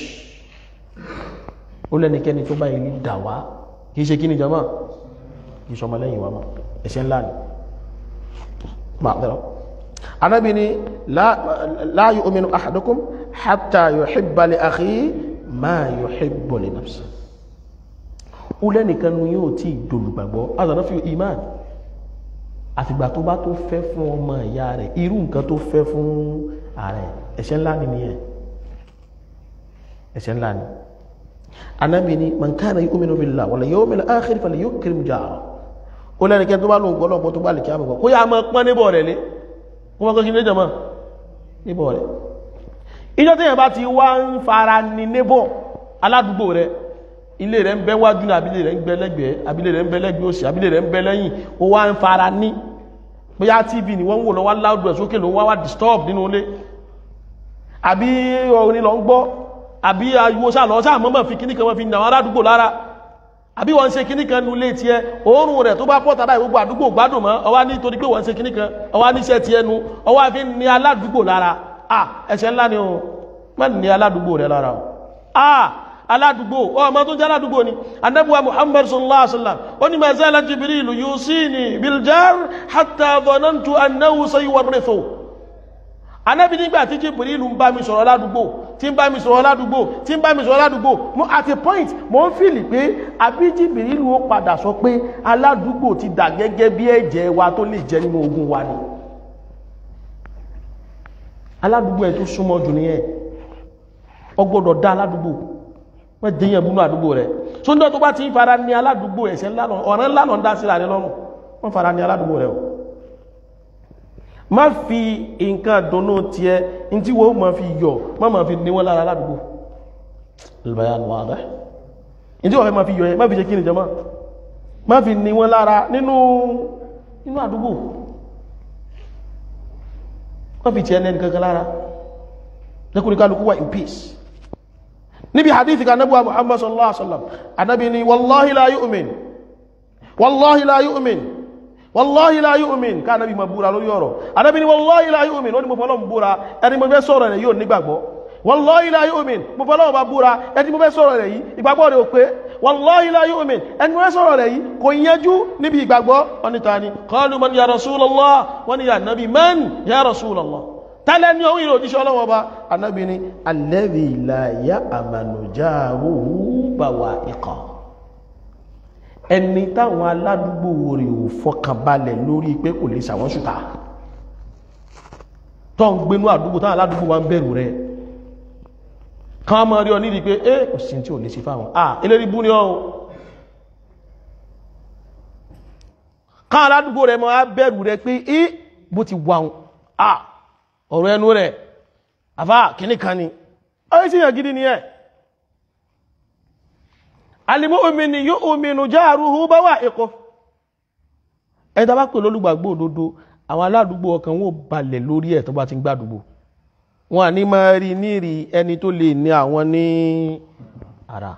Speaker 1: ó lẹ́nikẹ́ni tó bá ilé dà wá kìí ṣe kí ni jama kìí ṣọmọ lẹ́yìn wa mọ́ ẹ̀ṣẹ̀ ńlá ni ma'adara Ànábì ní la yu'minu ahadukum hatta yuhibba li akhihi ma yuhibbu li nafsihi ó lẹ́nìkan nu yóò tí ìdòlùgbàgbọ́ azànà fi iman àfìgbà tó bá tó fẹ́ fún ọmọ ìyá rẹ̀ irú nǹkan tó fẹ́ fún ààrẹ ẹ̀ṣẹ̀ ńlá ni nìyẹn ẹ̀ṣẹ̀ ńlá ni anábì ni man kana yu'minu billahi wal yawmil akhir falyukrim jarahu ó lẹ́nìkan tó bá lóun gbọ́ lọ́pọ̀ tó bá lè kí á mọ̀ kó yá máa pọ́n níbọ̀ rẹ̀ lé kó máa kọ́ kí ní jọmọ́ níbọ̀ rẹ̀ ìjọ tí yẹn bá ti wá ń fara ní níbọ̀ aládùúgbò rẹ̀ ilé rẹ̀ ń bẹ wájú ní abílé rẹ̀ ń bẹ lẹ́gbẹ̀ẹ́ abílé rẹ̀ ń bẹ lẹ́gbẹ̀ẹ́ òsì abílé rẹ̀ ń bẹ lẹ́yìn ó wá ń fara ní bóyá tv ni wọ́n ń wò lọ wá láàdù ẹ̀ sókè ló wá wá disturb nínú ilé àbí orin lọ ń gbọ́ àbí ariwo sáà lọ sáà mọ́mọ́ fi kíní kan wọ́n fi nà wọ́n aládùúgbò lára àbí wọ́n ń ṣe kíní kan nulé tiẹ̀ òórùn rẹ̀ tó bá pọ̀ tàbí gbogbo àdúgbò gbádùn mọ́ ọwá nítorí pé wọ́n ń ṣe kíní kan ọwá níṣẹ́ tiẹ̀ nu ọwá fi ní aládùúgbò lára ah ẹ̀ṣẹ̀ ńlá ni o má ní aládùúgbò rẹ̀ lára o ah aládùúgbò ọmọ tó jẹ́ aládùúgbò ni anábíwá muhammad sallallahu alaihi wasallam ó ní ma zala jibril yusini biljar hatta dhanantu annahu sayuwarrithu anábí nígbà tí jibril ń bá mi sọ̀rọ̀ aládùúgbò tí ń bá mi sọ̀rọ̀ aládùúgbò tí ń bá mi sọ̀rọ̀ aládùúgbò mo at a point mo ń fìlì pé àbí jibril ó padà sọ pé aládùúgbò ti dà gẹ́gẹ́ bí ẹ̀jẹ̀ wa tó lè jẹ nínú ogun wa ni aládùúgbò ẹ̀ tó súnmọ́ jù nìyẹn ó gbọ́dọ̀ dá aládùúgbò wọ́n jẹyàn múnú àdúgbò rẹ̀ tó ń dọ́ tó bá ti ń fara ní aládùúgbò ẹ̀ṣẹ̀ ọ̀rán ńlá lọ ń dá sí rẹ̀ lọ́rùn wọ́n fara ní aládùúgbò rẹ̀ o má fi nǹkan dùnnú tiẹ̀ ní tí wọ́n máa fi yọ̀ má máa fi ní wọ́n lára aládùúgbò al-bayan wadih ní tí wọ́n fẹ́ máa fi yọ̀ ẹ má fi ṣe kí ni jama má fi ní wọ́n lára nínú nínú àdúgbò má fi tiẹ̀ lẹ́nu kankan lára lẹ́kùnrin kálukú wà in peace níbi hadithi kan nabuwa muhammad sallallahu alaihi wasallam anabi ni wallahi la yu'min wallahi la yu'min wallahi la yu'min ká anabi ma búra lórí ọ̀rọ̀ anabi ni wallahi la yu'min ó ní mo fọ́lọ́ búra ẹni mo fẹ́ sọ̀rọ̀ rẹ̀ yóò nígbàgbọ́ wallahi la yu'min mo fọ́lọ́ bá búra ẹni mo fẹ́ sọ̀rọ̀ rẹ̀ yìí ìgbàgbọ́ rẹ̀ ò pé wallahi la yu'min ẹni mo fẹ́ sọ̀rọ̀ rẹ̀ yìí kò yẹjú níbi ìgbàgbọ́ wọ́n ta ni qalu man ya rasulallah wọ́n ni ya nabi man ya rasulallah tálẹ́ ní ohun ìròjíṣẹ́ ọlọ́wọ́ bá anábi ni alladhi la ya'manu jaruhu bawa'iqa ẹni táwọn aládùúgbò rẹ̀ ò fọkànbalẹ̀ lórí pé kò lè ṣàwọn ṣùtà tó ń gbénú àdúgbò táwọn aládùúgbò wa ń bẹ̀rù rẹ̀ kan mọ́ rí ọ nídi pé é kò sí tí ò lè ṣe fáwọn ah eléri bú ní ọ́ kan aládùúgbò rẹ̀ mọ́ á bẹ̀rù rẹ̀ pé é bó ti wà ah ọ̀rọ̀ ẹnu rẹ̀ àfá kìíní kan ni ọ́yí sí ìyàn gidi ni ẹ̀ alìmọ́omini yóò ominu jáàrúhú bá wà ẹ̀kọ́ ẹ̀dá bá pè lólùgbàgbò òdodo àwọn aládùúgbò ọkàn wọn balẹ̀ lórí ẹ̀ tó bá ti ń gbádùgbò wọn à ní máa rí nírí ẹni tó lè ní àwọn ní ara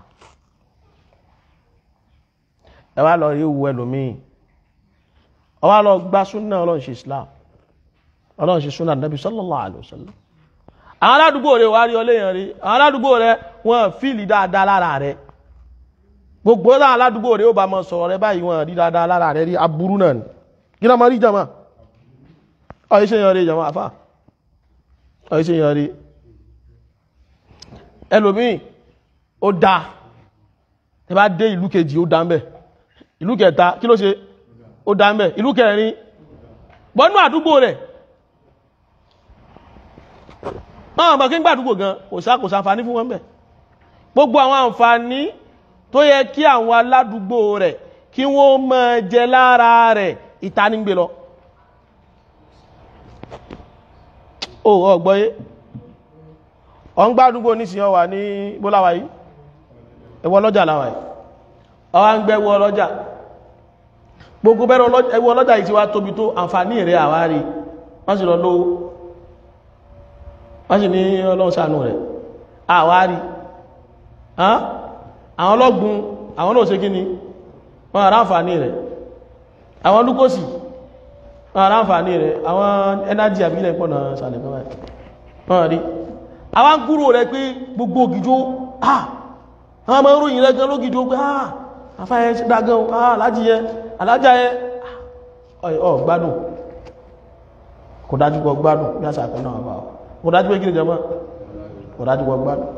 Speaker 1: ẹ wá lọ rí owó ẹlòmíì ọ wá lọ gbá súnà ọlọ́run ṣe Islam ọlọ́run ṣe súnà nàbí sallallahu alaihi wasallam àwọn aládùúgbò rẹ̀ wà rí ọléyàn rí àwọn aládùúgbò rẹ̀ wọ́n fíìlì dáadáa lára rẹ̀ gbogbo àwọn aládùúgbò rẹ̀ ó bá mọ́ sọ̀rọ̀ rẹ̀ báyìí wọ́n rí dáadáa lára rẹ̀ rí aburú náà ni kí náà máa rí jama ọ̀yí ṣe yan rí jama afá ọ̀yí ṣe yan rí ẹlòmíì ó dá ẹ bá dé ìlú kejì ó dá ń bẹ̀ ìlú kẹta kí ló ṣe ó dá ń bẹ̀ ìlú kẹrin bọ́nú àdúgbò rẹ̀ máa bọ̀ kí ń gbàdúgbò gan kò sá kò sáfà ní fún wọn bẹ̀ gbogbo àwọn àǹfààní tó yẹ kí àwọn aládùúgbò rẹ̀ kí wọ́n máa jẹ lára rẹ̀ ìtanígbé lọ o ọgbọ́yé ọ̀n gbádùgbò nísìnyí ọwà ní bóláwà yìí ẹwọ ọlọ́jà láwà yìí ọwá ń gbẹ́wọ ọlọ́jà gbogbo bẹ́rẹ̀ ẹwọ ọlọ́jà yìí ti wá tóbi tó àǹfààní rẹ̀ àwárí wọ́n sì lọ lówó wọ́n sì ní ọlọ́run ṣàánú rẹ̀ àwárí àwọn ọlọ́gbun àwọn náà ṣe kí ni wọ́n ará àǹfààní rẹ̀ àwọn lúkòsì wọ́n ará àǹfààní rẹ̀ àwọn ẹnájì àbílẹ̀ pọ̀ náà sàlẹ̀ kan báyìí wọ́n rí àwọn gúrò rẹ̀ pé gbogbo ògìjó ah àwọn ọmọ ìròyìn rẹ̀ gan lógìjó pé ah afáyẹ dágan ah alájíyẹ alájáyẹ ọ gbádùn kò dájú kọ gbádùn bí àṣà kan náà bá ọ kò dájú pé kí ni jẹ mọ́ kò dájú kọ gbádùn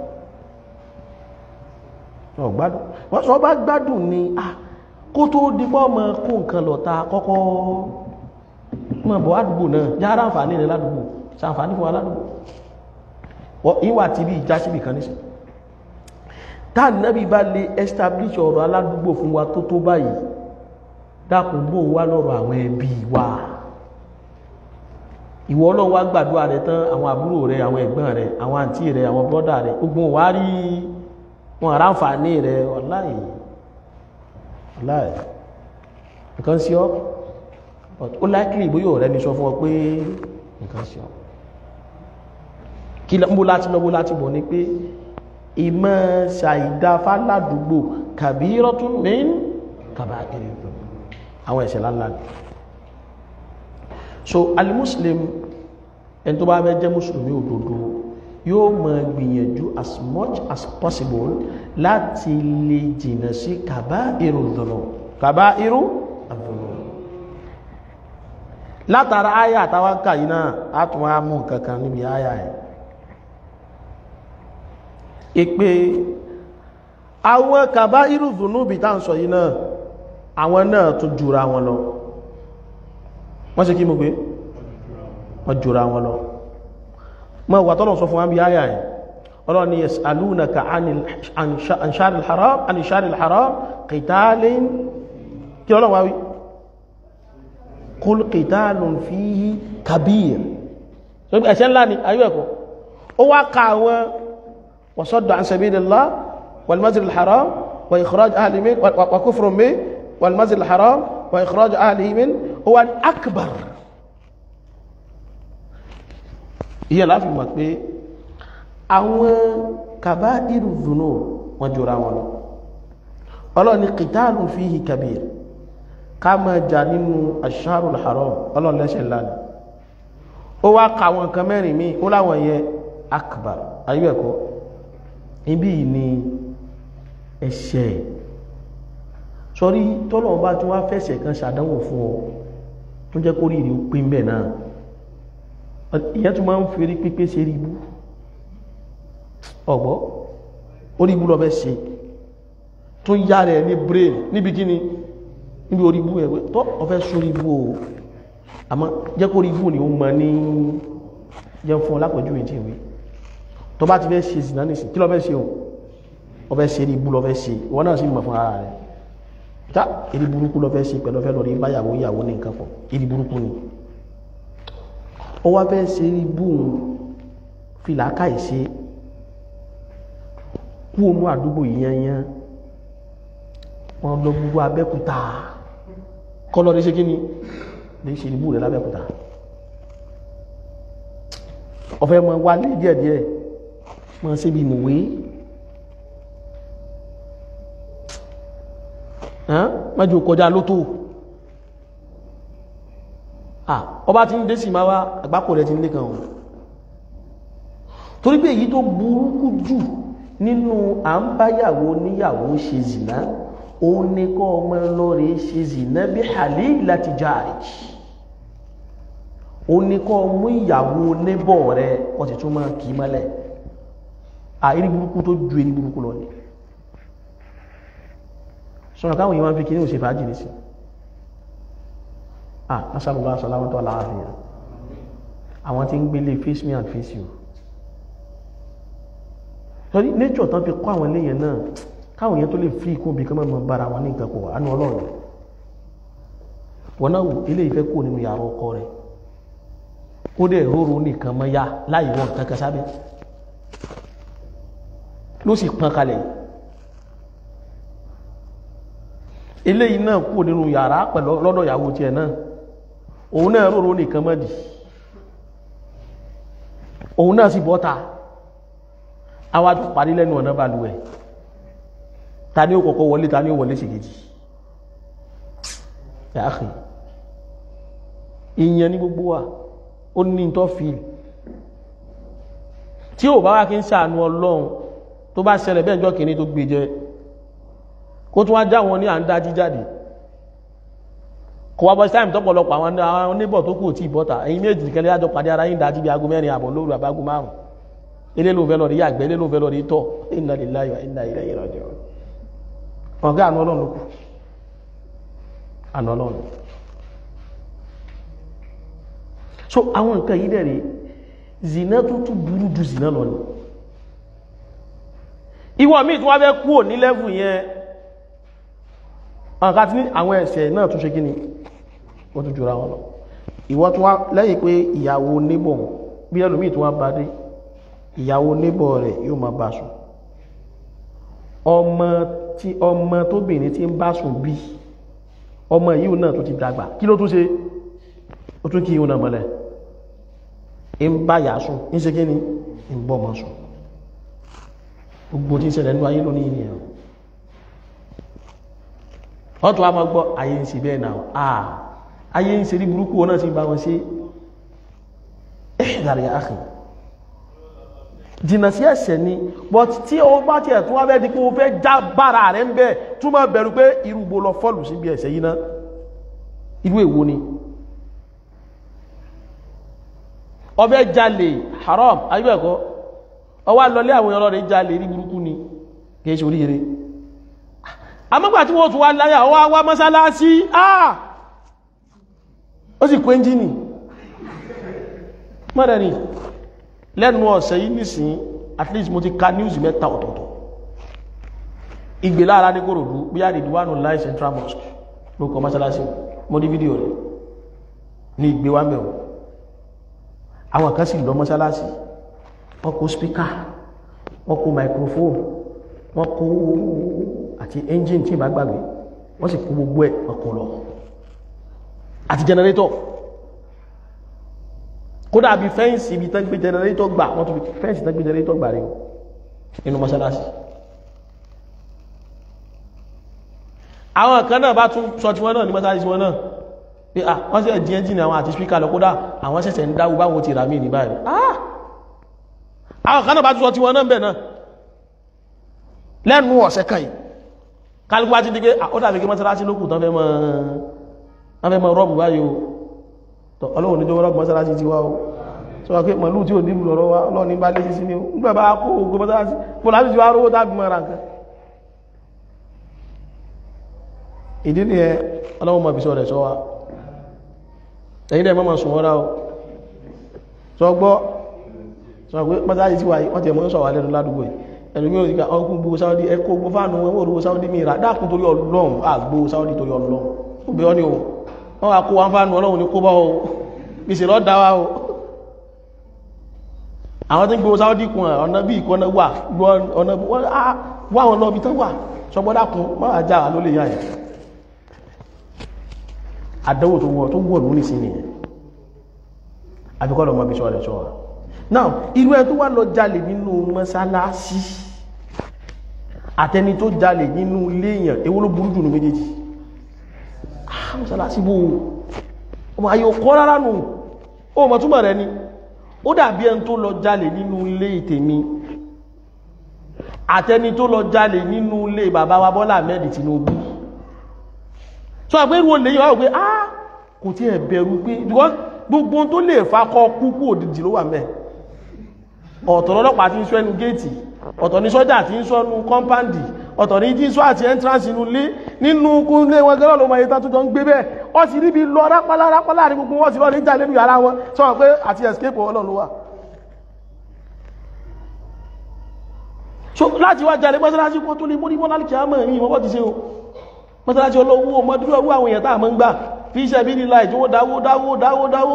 Speaker 1: ọ gbádùn wọ́n sọ bá gbádùn ni ah kó tó dípọ́ mọ́ kó nǹkan lọ ta kọ́kọ́ mọ́ bọ̀ àdúgbò náà yára àǹfààní rẹ̀ ládùúgbò sàǹfààní fún wa ládùúgbò ìwà tí bí ìjá síbì kan níṣẹ́ táà náàbí bá lè establish ọ̀rọ̀ aládùúgbò fún wa tó tó báyìí dákùn bó wá lọ́rọ̀ àwọn ẹbí wa ìwọ Ọlọ́run wá gbàdúrà rẹ̀ tán àwọn àbúrò rẹ̀ àwọn ẹ̀gbọ́n rẹ̀ àwọn àǹtí rẹ̀ àwọn bọ́dà rẹ̀ gbogbo wá rí wọn àráǹfààní rẹ̀ ọláì ọláì nǹkan sí ọ ó láìkìlì ìbóyò rẹ̀ ní sọ fún ọ pé nǹkan sí ọ kí lọ́mbó láti lọ́bó láti bọ̀ ní pé ìmọ̀ ṣàìdá fáládùúgbò kàbírọ́tún min kàbákiri àwọn ẹ̀ṣẹ̀ láńlá ni so alimuslim ẹni tó bá fẹ́ jẹ́ mùsùlùmí òdodo yóò máa gbìyànjú as much as possible láti lè jìnà sí kàbáìrù dùnú kàbáìrù àdùnú látara àyà àtàwọn kàyí náà á tún wá mú kankan níbi àyà ẹ̀ ìpé àwọn kàbá irúfùnú bí tá ń sọ yìí náà àwọn náà tún jùra wọn lọ wọ́n ṣe kí mú pé wọ́n jùra wọn lọ mọ́ wà tọ́lọ̀ sọ fún wọn bí ayà ẹ̀ ọlọ́ ni yas'alunaka an sharil haram an sharil haram qitalin kí ọlọ́ wáwí qul qitalun fihi kabir ẹ̀ṣẹ̀ ńlá ni ayú ẹ̀kọ́ ó wá ka àwọn وصد عن سبيل الله والمسجد الحرام وإخراج أهله منه وكفر به والمسجد الحرام وإخراج أهله منه هو الأكبر هي لا في مكبي àwọn kabairu dhunub wọ́n jọra wọn lọ ọlọ́ni qitalun fihi kabir ká máa jà nínú ash-shahrul haram ọlọ́ni lẹ́ṣẹ̀ lánàá ó wá ka àwọn nǹkan mẹ́rin míì ó láwọn yẹ akbar ayé ẹ̀kọ́ ibi ni ẹ̀ṣẹ̀ sọrí tọ́lọ̀ bá tí wọ́n fẹ́ṣẹ̀ kan ṣàdánwò fún ọ tó jẹ́ kó rí rí pín bẹ̀ náà ìyẹn tó máa ń fi rí pípé ṣe rí ibú ọ̀gbọ́ orí ibú lọ bẹ́ ṣe tó yá rẹ̀ ní brain níbi kíni níbi orí ibú ẹ̀wẹ́ tọ́ ọfẹ́ sórí ibú o àmọ́ jẹ́ kó rí ibú ni ó mọ ní jẹ́ fún ọlápẹ̀jú ìdí ìwé tó bá ti fẹ́ ṣe ìsìnà nìsìn kí lọ fẹ́ ṣe o ọ fẹ́ ṣe ìbú lọ fẹ́ ṣe ìwọ náà sì mọ̀ fún ara rẹ̀ tá ìdí burúkú lọ fẹ́ ṣe pẹ̀lú ọfẹ́ lọ rí báyàwó ìyàwó ní nǹkan pọ̀ ìdí burúkú ni ó wá fẹ́ ṣe ìbú fìlàkà ìṣe kú ònú àdúgbò yíyanyan wọn lọ gbogbo abẹ́kúta kọ́lọ́ ní ṣe kí ni lè ṣe ìbú rẹ̀ lábẹ́kúta ọ̀fẹ́ mọ wálé díẹ̀díẹ̀ máa ṣe bí ìmòwé májú kọjá lótó ọba tí ń dé sí máa wá àgbákò rẹ̀ ti ń lé kan ohun torí pé èyí tó burúkú jù nínú à ń báyàwó níyàwó ṣe zìná òun ní kọ́ ọmọ lọ́rẹ̀ ṣe zìná bí halil láti jáàjì òun ní kọ́ mú ìyàwó nébọ̀ rẹ̀ wọ́n ti tún máa kìí mọ́lẹ̀ àìrí burúkú tó ju èrí burúkú lọ ní sọ́nà káwọn yíwá fi kí ní òṣè fàájì ní sí ah nasarullah salamatu aláàfíà àwọn tí ń gbélé face me and face you torí nature tán fi kọ́ àwọn eléyẹn náà káwọn èèyàn tó lè fi ikú bí kọ́mọ̀ mọ́ bára wọn ní nǹkan pọ̀ àánú ọlọ́run wọn náà wò ilé ìfẹ́ kò nínú yàrá ọkọ rẹ̀ ó dẹ̀ róró nìkan mọ́ yá láì wọ́n nǹkan kan sábẹ́ ló sì pọn kalẹ̀ eléyìí náà kò nínú yàrá pẹ̀lú lọ́dọ̀ ìyàwó tiẹ̀ náà òun náà róró nìkan mọ́ dì òun náà sì bọ́ta àwa tó parí lẹ́nu ọ̀nà balùwẹ̀ ta ni ó kọ́kọ́ wọlé ta ni ó wọlé ṣèkejì yàáhì ìyẹn ní gbogbo wa ó ní tó fi tí ò bá wá kí ń ṣàánú ọlọ́run tó bá ṣẹlẹ̀ bẹ́ẹ̀ jọ́ kìíní tó gbé jẹ kó tún wá já wọn ní à ń dájí jáde kò wá bọ́ sí táìmù tọ́pọ̀lọpọ̀ àwọn oníbọ̀ tó kù tí ìbọ́ta ẹ̀yin méjì kẹlẹ́ àjọ pàdé ara yín dájí bí aago mẹ́rin àbọ̀ lóru àbágo márùn ilé ló ń fẹ́ lọ rí yàgbẹ́ ilé ló ń fẹ́ lọ rí tọ́ inna lillahi wa inna ilayhi raji'un ọ̀gá àná ọlọ́run ló kù àná ọlọ́run so àwọn nǹkan yìí dẹ̀ rí zina tó tún burú ju zina lọ ni ìwọ míì tí wọ́n fẹ́ kúrò ní lẹ́fù yẹn àwọn kan tí ní àwọn ẹ̀ṣẹ̀ náà tún ṣe kí ni wọ́n tún jura wọn lọ ìwọ tún wá lẹ́yìn pé ìyàwó níbọ̀ bí ẹlòmíì tí wọ́n bá dé ìyàwó níbọ̀ rẹ̀ yóò máa bá sùn ọmọ tí ọmọ tóbìnrin tí ń bá sùn bí ọmọ yìí náà tó ti dàgbà kí ló tún ṣe ó tún kí ìhun náà mọ́lẹ̀ ń bá yà sùn ń ṣe kí ni ń bọ́ ọmọ sùn gbogbo tí ń ṣẹlẹ̀ nínú ayé lónìí ni ẹ̀rọ wọ́n tún wá máa gbọ́ ayé ń ṣe bẹ́ẹ̀ náà àà ayé ń ṣe rí burúkú wọn náà ti bá wọn ṣe ẹ̀ẹ́dàrí àkì jìnà sí ẹ̀ṣẹ̀ ni but tí o bá tiẹ̀ tún wá bẹ́ẹ̀ di pé o fẹ́ já bára rẹ̀ ń bẹ́ẹ̀ tún máa bẹ̀rù pé irú bo lọ fọ́ọ̀lù síbi ẹ̀ṣẹ̀ yìí ná irú èwo ni ọbẹ̀ jalè haram ayébẹ̀kọ́ ọwá lọlé àwọn ọ̀rọ̀ rẹ̀ jalè rí burúkú ni kìí ṣe oríire amọ́gbà tí wọ́n tún wá láyà ọwá wá mọ́sálásí ah ó sì kó ẹ́njìnì mọ́rẹ̀ ni lẹ́nu ọ̀sẹ̀ yìí nìsín at least mo ti ka news mẹ́ta ọ̀tọ̀ọ̀tọ̀ ìgbè lára ní kòròdú bí i àdìdúwánu láì central mosque ló kọ mọ́sálásí mo ní fídíò rẹ̀ ní ìgbé wá mẹ́wọ̀ àwọn kan sì lọ mọ́sálásí wọ́n kó spíkà wọ́n kó microphone wọ́n kó àti engine tí ìbá gbàgbé wọ́n sì kó gbogbo ẹ̀ wọ́n kó lọ àti generator kódà bí fẹ́ǹsì ibi tán gbé generator gbà wọ́n tó fi fẹ́ǹsì tán gbé generator gbà rí nínú mọ́sálásí àwọn kan náà bá tún sọ tí wọ́n náà ní mọ́sálásí wọn náà pé ah wọ́n sì ẹ̀dí engine àwọn àti spíkà lọ kódà àwọn ṣẹ̀ṣẹ̀ ń dáwó báwọn ti rà mí ní báyìí ah àwọn kan náà bá tún sọ tí wọ́n náà bẹ̀ náà lẹ́nu ọ̀sẹ̀ kan yìí kálukú bá ti di pé ó dàbí kí mọ́sálásí lókù tán fẹ́ mọ́ wọ́n fẹ́ mọ́ rọ́ọ̀bù báyìí o tọ́ ọlọ́run ní jọwọ́ rọ́ọ̀bù mọ́sálásí ti wá o sọ wá pé màlúù tí ò nílùú lọ́rọ́ wá ọlọ́run ní bá lé sí sí ni o nígbà bá kó ogun mọ́sálásí fún láti ti wá rówó tábí mọ́ ra nǹkan ìdí ni ẹ ọlọ́run mọ̀ bìsọ̀ rẹ̀ sọ wa ẹ̀yin dẹ̀ mọ́ sùn wọ́n rá o sọ gbọ́ sọ pé mọ́sálásí ti wà yìí wọ́n ti mọ́ sọ wà lẹ́nu ládùúgbò yìí ẹ̀lùmí ò síkà ọkùn gbogbo sáwọ́dí ẹkọ́ gbogbo fánù wọn olówó sáwọ́dí mìíràn dákùn torí ọlọ́run àgbò sáwọ́dí torí ọlọ́run ó bẹ̀ ọ́ ní o wọ́n wá kó wọn fánù ọlọ́run ní kó bá o gbèsè lọ́ dá wa o àwọn tí ń gbogbo sáwọ́dí kun ọ̀nà bí ìkọ́nà wà ọ̀nà wà wọn lọ́bi tán wà sọgbọ́dákun máa já wa ló lè yá ẹ̀ àdánwò tó wọ̀ tó wọ̀ lónìí sí nìyẹn àbíkọ́ lọ́mọ bí sọ́ọ̀rẹ̀ sọ́ọ̀rẹ̀ now irú ẹ tó wá lọ jalè nínú mọ́sálásí àtẹni tó jalè nínú ilé èèyàn èwo ló burú jù ní méjèèjì ah mọ́sálásí bó ọmọ ayé ọkọ́ rárá nù ó mọ̀ túnmọ̀ rẹ ni ó dàbí ẹni tó lọ jalè nínú ilé ìtèmi àtẹni tó lọ jalè nínú ilé bàbá wa Bọ́lá Ahmed Tinubu so àgbérù olè yọ pé ah kò tí ẹ̀ bẹ̀rù pé gbogbo tó lè fakọ kúkú òdìdì ló wà mẹ́ ọ̀tọ̀ lọ́lọ́pàá tí ń sọ ẹnu géètì ọ̀tọ̀ ní sọ́jà tí ń sọ ẹnu kọ́mpáǹdì ọ̀tọ̀ ní tí ń sọ àti entrance inú ilé nínú kúnlé wọn gẹ́rọ ló máa yẹta tó jọ ń gbé bẹ́ẹ̀ ọ sì ríbi lọ rápálá rápálá ní gbogbo wọn sì lọ ní jà lẹ́nu yàrá wọn sọ pé àti escape ọlọ́run ló wà so láti wá jalè mọ́sálásí kó tó lè mórí mọ́ lálùkì àmọ́ yìí wọ́n bọ́ ti ṣe o mọ́sálásí olówó ọmọdúró owó àwọn èèyàn tá a mọ́ ń gbà fi iṣẹ́ bí nílá ìjọwó dáwó dáwó dáwó dáwó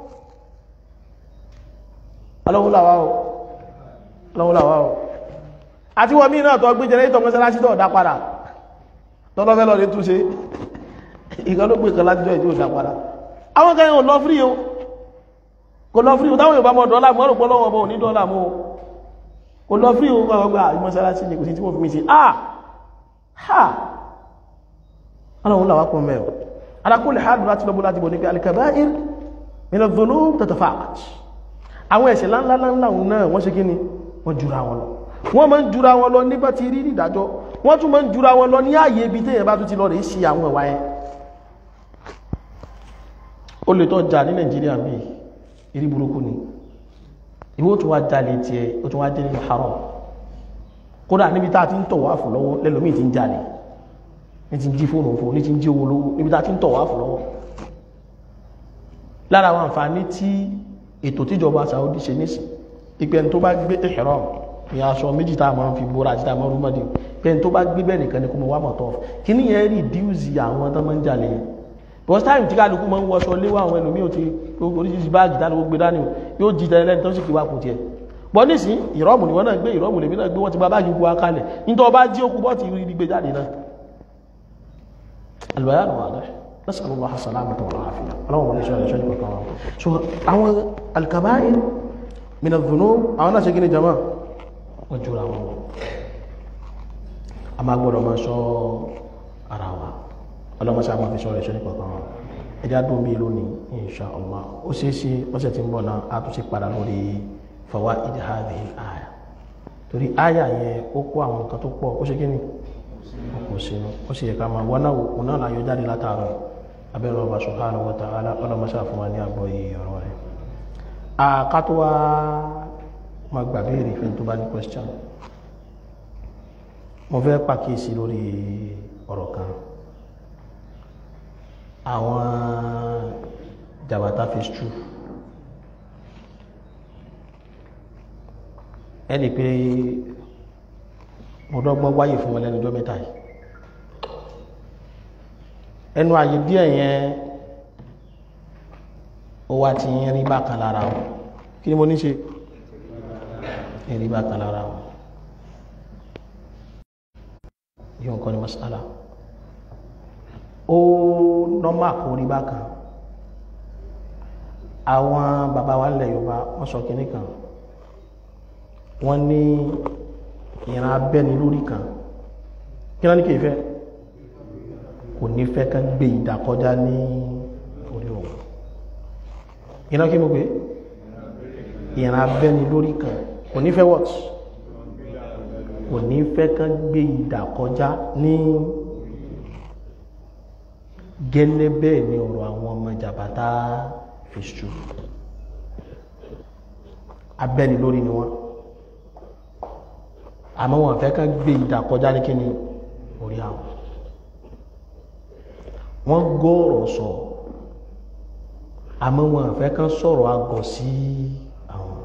Speaker 1: alọ́wọ́láwá o alọ́wọ́láwá o àti wọ́n mí náà tọ́ gbé jẹrẹ́tọ̀ mọ́sálásí tọ́ dá padà tọ́lọ́fẹ́ lọ lè túnṣe ìkan ló gbé kan látijọ́ ìjọ dá padà àwọn kan yóò lọ frí o kò lọ frí o táwọn Yorùbá mọ́ dọ́là mọ́ rògbọ́ lọ́wọ́ bọ̀ ní dọ́là mọ́ kò lọ frí o kọ́ gbà mọ́sálásí ni kò sí tí wọ́n fi mí sí ah ha alọ́wọ́láwá pọ̀ mẹ́ o ala kulli hal láti lọ́bọ́ láti bọ̀ ní pé al-kaba'ir min adh-dhunub tatafa'at àwọn ẹ̀ṣẹ̀ láńláńlá náà wọ́n ṣe kí ni wọ́n jura wọn lọ wọ́n máa ń jura wọn lọ nígbà tí rí ìdájọ́ wọ́n tún máa ń jura wọn lọ ní ààyè ibi téèyàn bá tún ti lọ rèé ṣe àwọn ìwà yẹn ó lè tọ́ jà ní nàìjíríà bí ìrí burúkú ni ìwọ tún wá jalè tiẹ̀ ó tún wá jẹ́ nínú haram kódà níbi tá a ti ń tọ̀ wá fún lọ́wọ́ lẹ́lòmíì ti ń jalè ní ti ń jí fóònù fún ní ti ń jí owó lówó níbi tá a ti ń tọ̀ wá fún lọ́wọ́ lára àwọn àǹfààní tí ètò tíjọba Saudi ṣe nísìn ìpẹ́ni tó bá gbé ihram ní aṣọ méjì tá a máa fi bóra àti tá a máa rúmọ́dé pẹ́ni tó bá gbé bẹ́ẹ̀ nìkan ni kó mọ wá mọ̀ tọ́ kí ní yẹn rí díùsì àwọn tó máa ń jalè yẹn because time tí kálukú máa ń wọṣọ léwọ́ àwọn ẹlòmíì ò ti oríṣiríṣi báàgì tá ló gbé dání o yóò jí tẹ́lẹ̀ lẹ́ni tó sì kí wá kù tiẹ̀ bọ́ nísìn ìrọ́mù ni wọ́n náà gbé ìrọ́mù lèmi náà gbé wọ́n ti gba báàgì gbogbo akalẹ̀ nítorí ọba jí okú bọ́ọ̀tì rí gbé jáde náà albayanu wadah nasalu allah salamata wal afiya Ọlọ́run wọlé sọ ẹṣọ nípa kan so àwọn alkabair min adh-dhunub àwọn náà ṣe gíní jama wọn jura wọn lọ a máa gbọ́dọ̀ máa sọ ara wa ọlọmọ sáà máa fi sọ ẹṣọ nípa kan ẹjẹ adùn bíi lónìí insha allah ó ṣeé ṣe ọ̀sẹ̀ tí ń bọ̀ náà a tún ṣe padà lórí fawaid hadhihi al-aya torí aya yẹn ó kó àwọn nǹkan tó pọ̀ ó ṣe gíní kò sínú ó sì yẹ ká máa wọ́n náà wò náà láyọ jáde látàárọ̀ abẹ́rẹ́ ọba subhanahu wa ta'ala ọlọ́mọṣà fún wa ní àgbọ̀ yìí ọ̀rọ̀ rẹ̀ àkátó wa máa gbà béèrè fún tó bá ní question mo fẹ́ pàkíyèsí lórí ọ̀rọ̀ kan àwọn jàbátá phase two ẹni pé mo dọ́gbọ́n wáyé fún wọn lẹ́nu ọjọ́ mẹ́ta yìí ẹnu àyè díẹ̀ yẹn ó wá ti ń rí bákan lára wọn kí ni mo ní ṣe rí bákan lára wọn yóò nǹkan ní masala ó nọ́mà kó rí bákan àwọn bàbá wa nílẹ̀ Yorùbá wọ́n sọ kínní kan wọ́n ní ìran abẹ́ni lórí kan kí náà ní kìí fẹ́ kò ní fẹ́ kán gbé ìdàkọjá ní orí òun ìran kí mo pé ìran abẹ́ni lórí kan kò ní fẹ́ what kò ní fẹ́ kán gbé ìdàkọjá ní gẹ́lẹ́ bẹ́ẹ̀ ni ọ̀rọ̀ àwọn ọmọ jàbátá fèsù abẹ́ni lórí ni wọ́n àmọ́ wọn fẹ́ ká gbé ìdà kọjá ní kíni orí àwọn wọ́n gọ́ọ̀rọ̀ sọ àmọ́ wọn fẹ́ ká sọ̀rọ̀ agọ̀ sí àwọn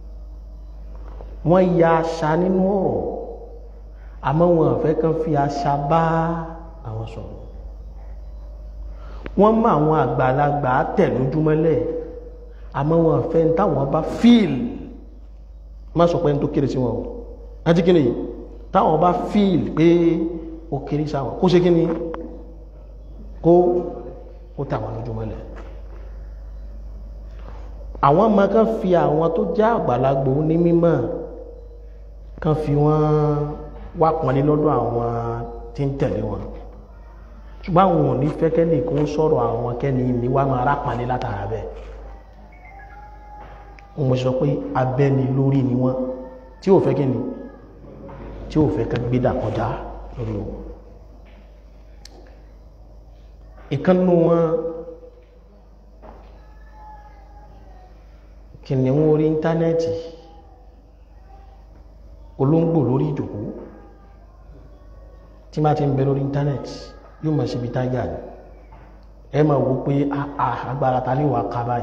Speaker 1: wọ́n ya aṣa nínú ọ̀rọ̀ àmọ́ wọn fẹ́ ká fi aṣa bá àwọn sọ̀rọ̀ wọ́n mọ àwọn àgbàlagbà tẹ̀ lójúmọ́lẹ̀ àmọ́ wọn fẹ́ ní táwọn bá fíìl má sọ pé ní tó kéré sí wọn o àti kí ni táwọn bá fíìl pé ó kéré sáwọn kó ṣe kí ni kó ó tàwọn lójúmọ́lẹ̀ àwọn ọmọ kan fi àwọn tó já àgbàlagbò ní mímọ̀ kan fi wọ́n wá pọnlé lọ́dọ̀ àwọn tí ń tẹ̀lé wọn ṣùgbọ́n àwọn ò ní fẹ́ kẹ́ni kó ń sọ̀rọ̀ àwọn kẹ́ni ní wá máa rápàlẹ́ látara bẹ́ẹ̀ wọ́n sọ pé abẹ́ni lórí ni wọ́n tí ò fẹ́ kí ni tí ò fẹ́ ká gbédà kọjá lórí wọn ìkànnù wọn kìnìún orí íńtánẹ́ẹ̀tì olóńgbò lórí ìjòkó tí máa ti ń bẹ lórí íńtánẹ́ẹ̀tì yóò máa ṣe ibi táyà ni ẹ máa wò pé agbára ta ní wàá ká báyìí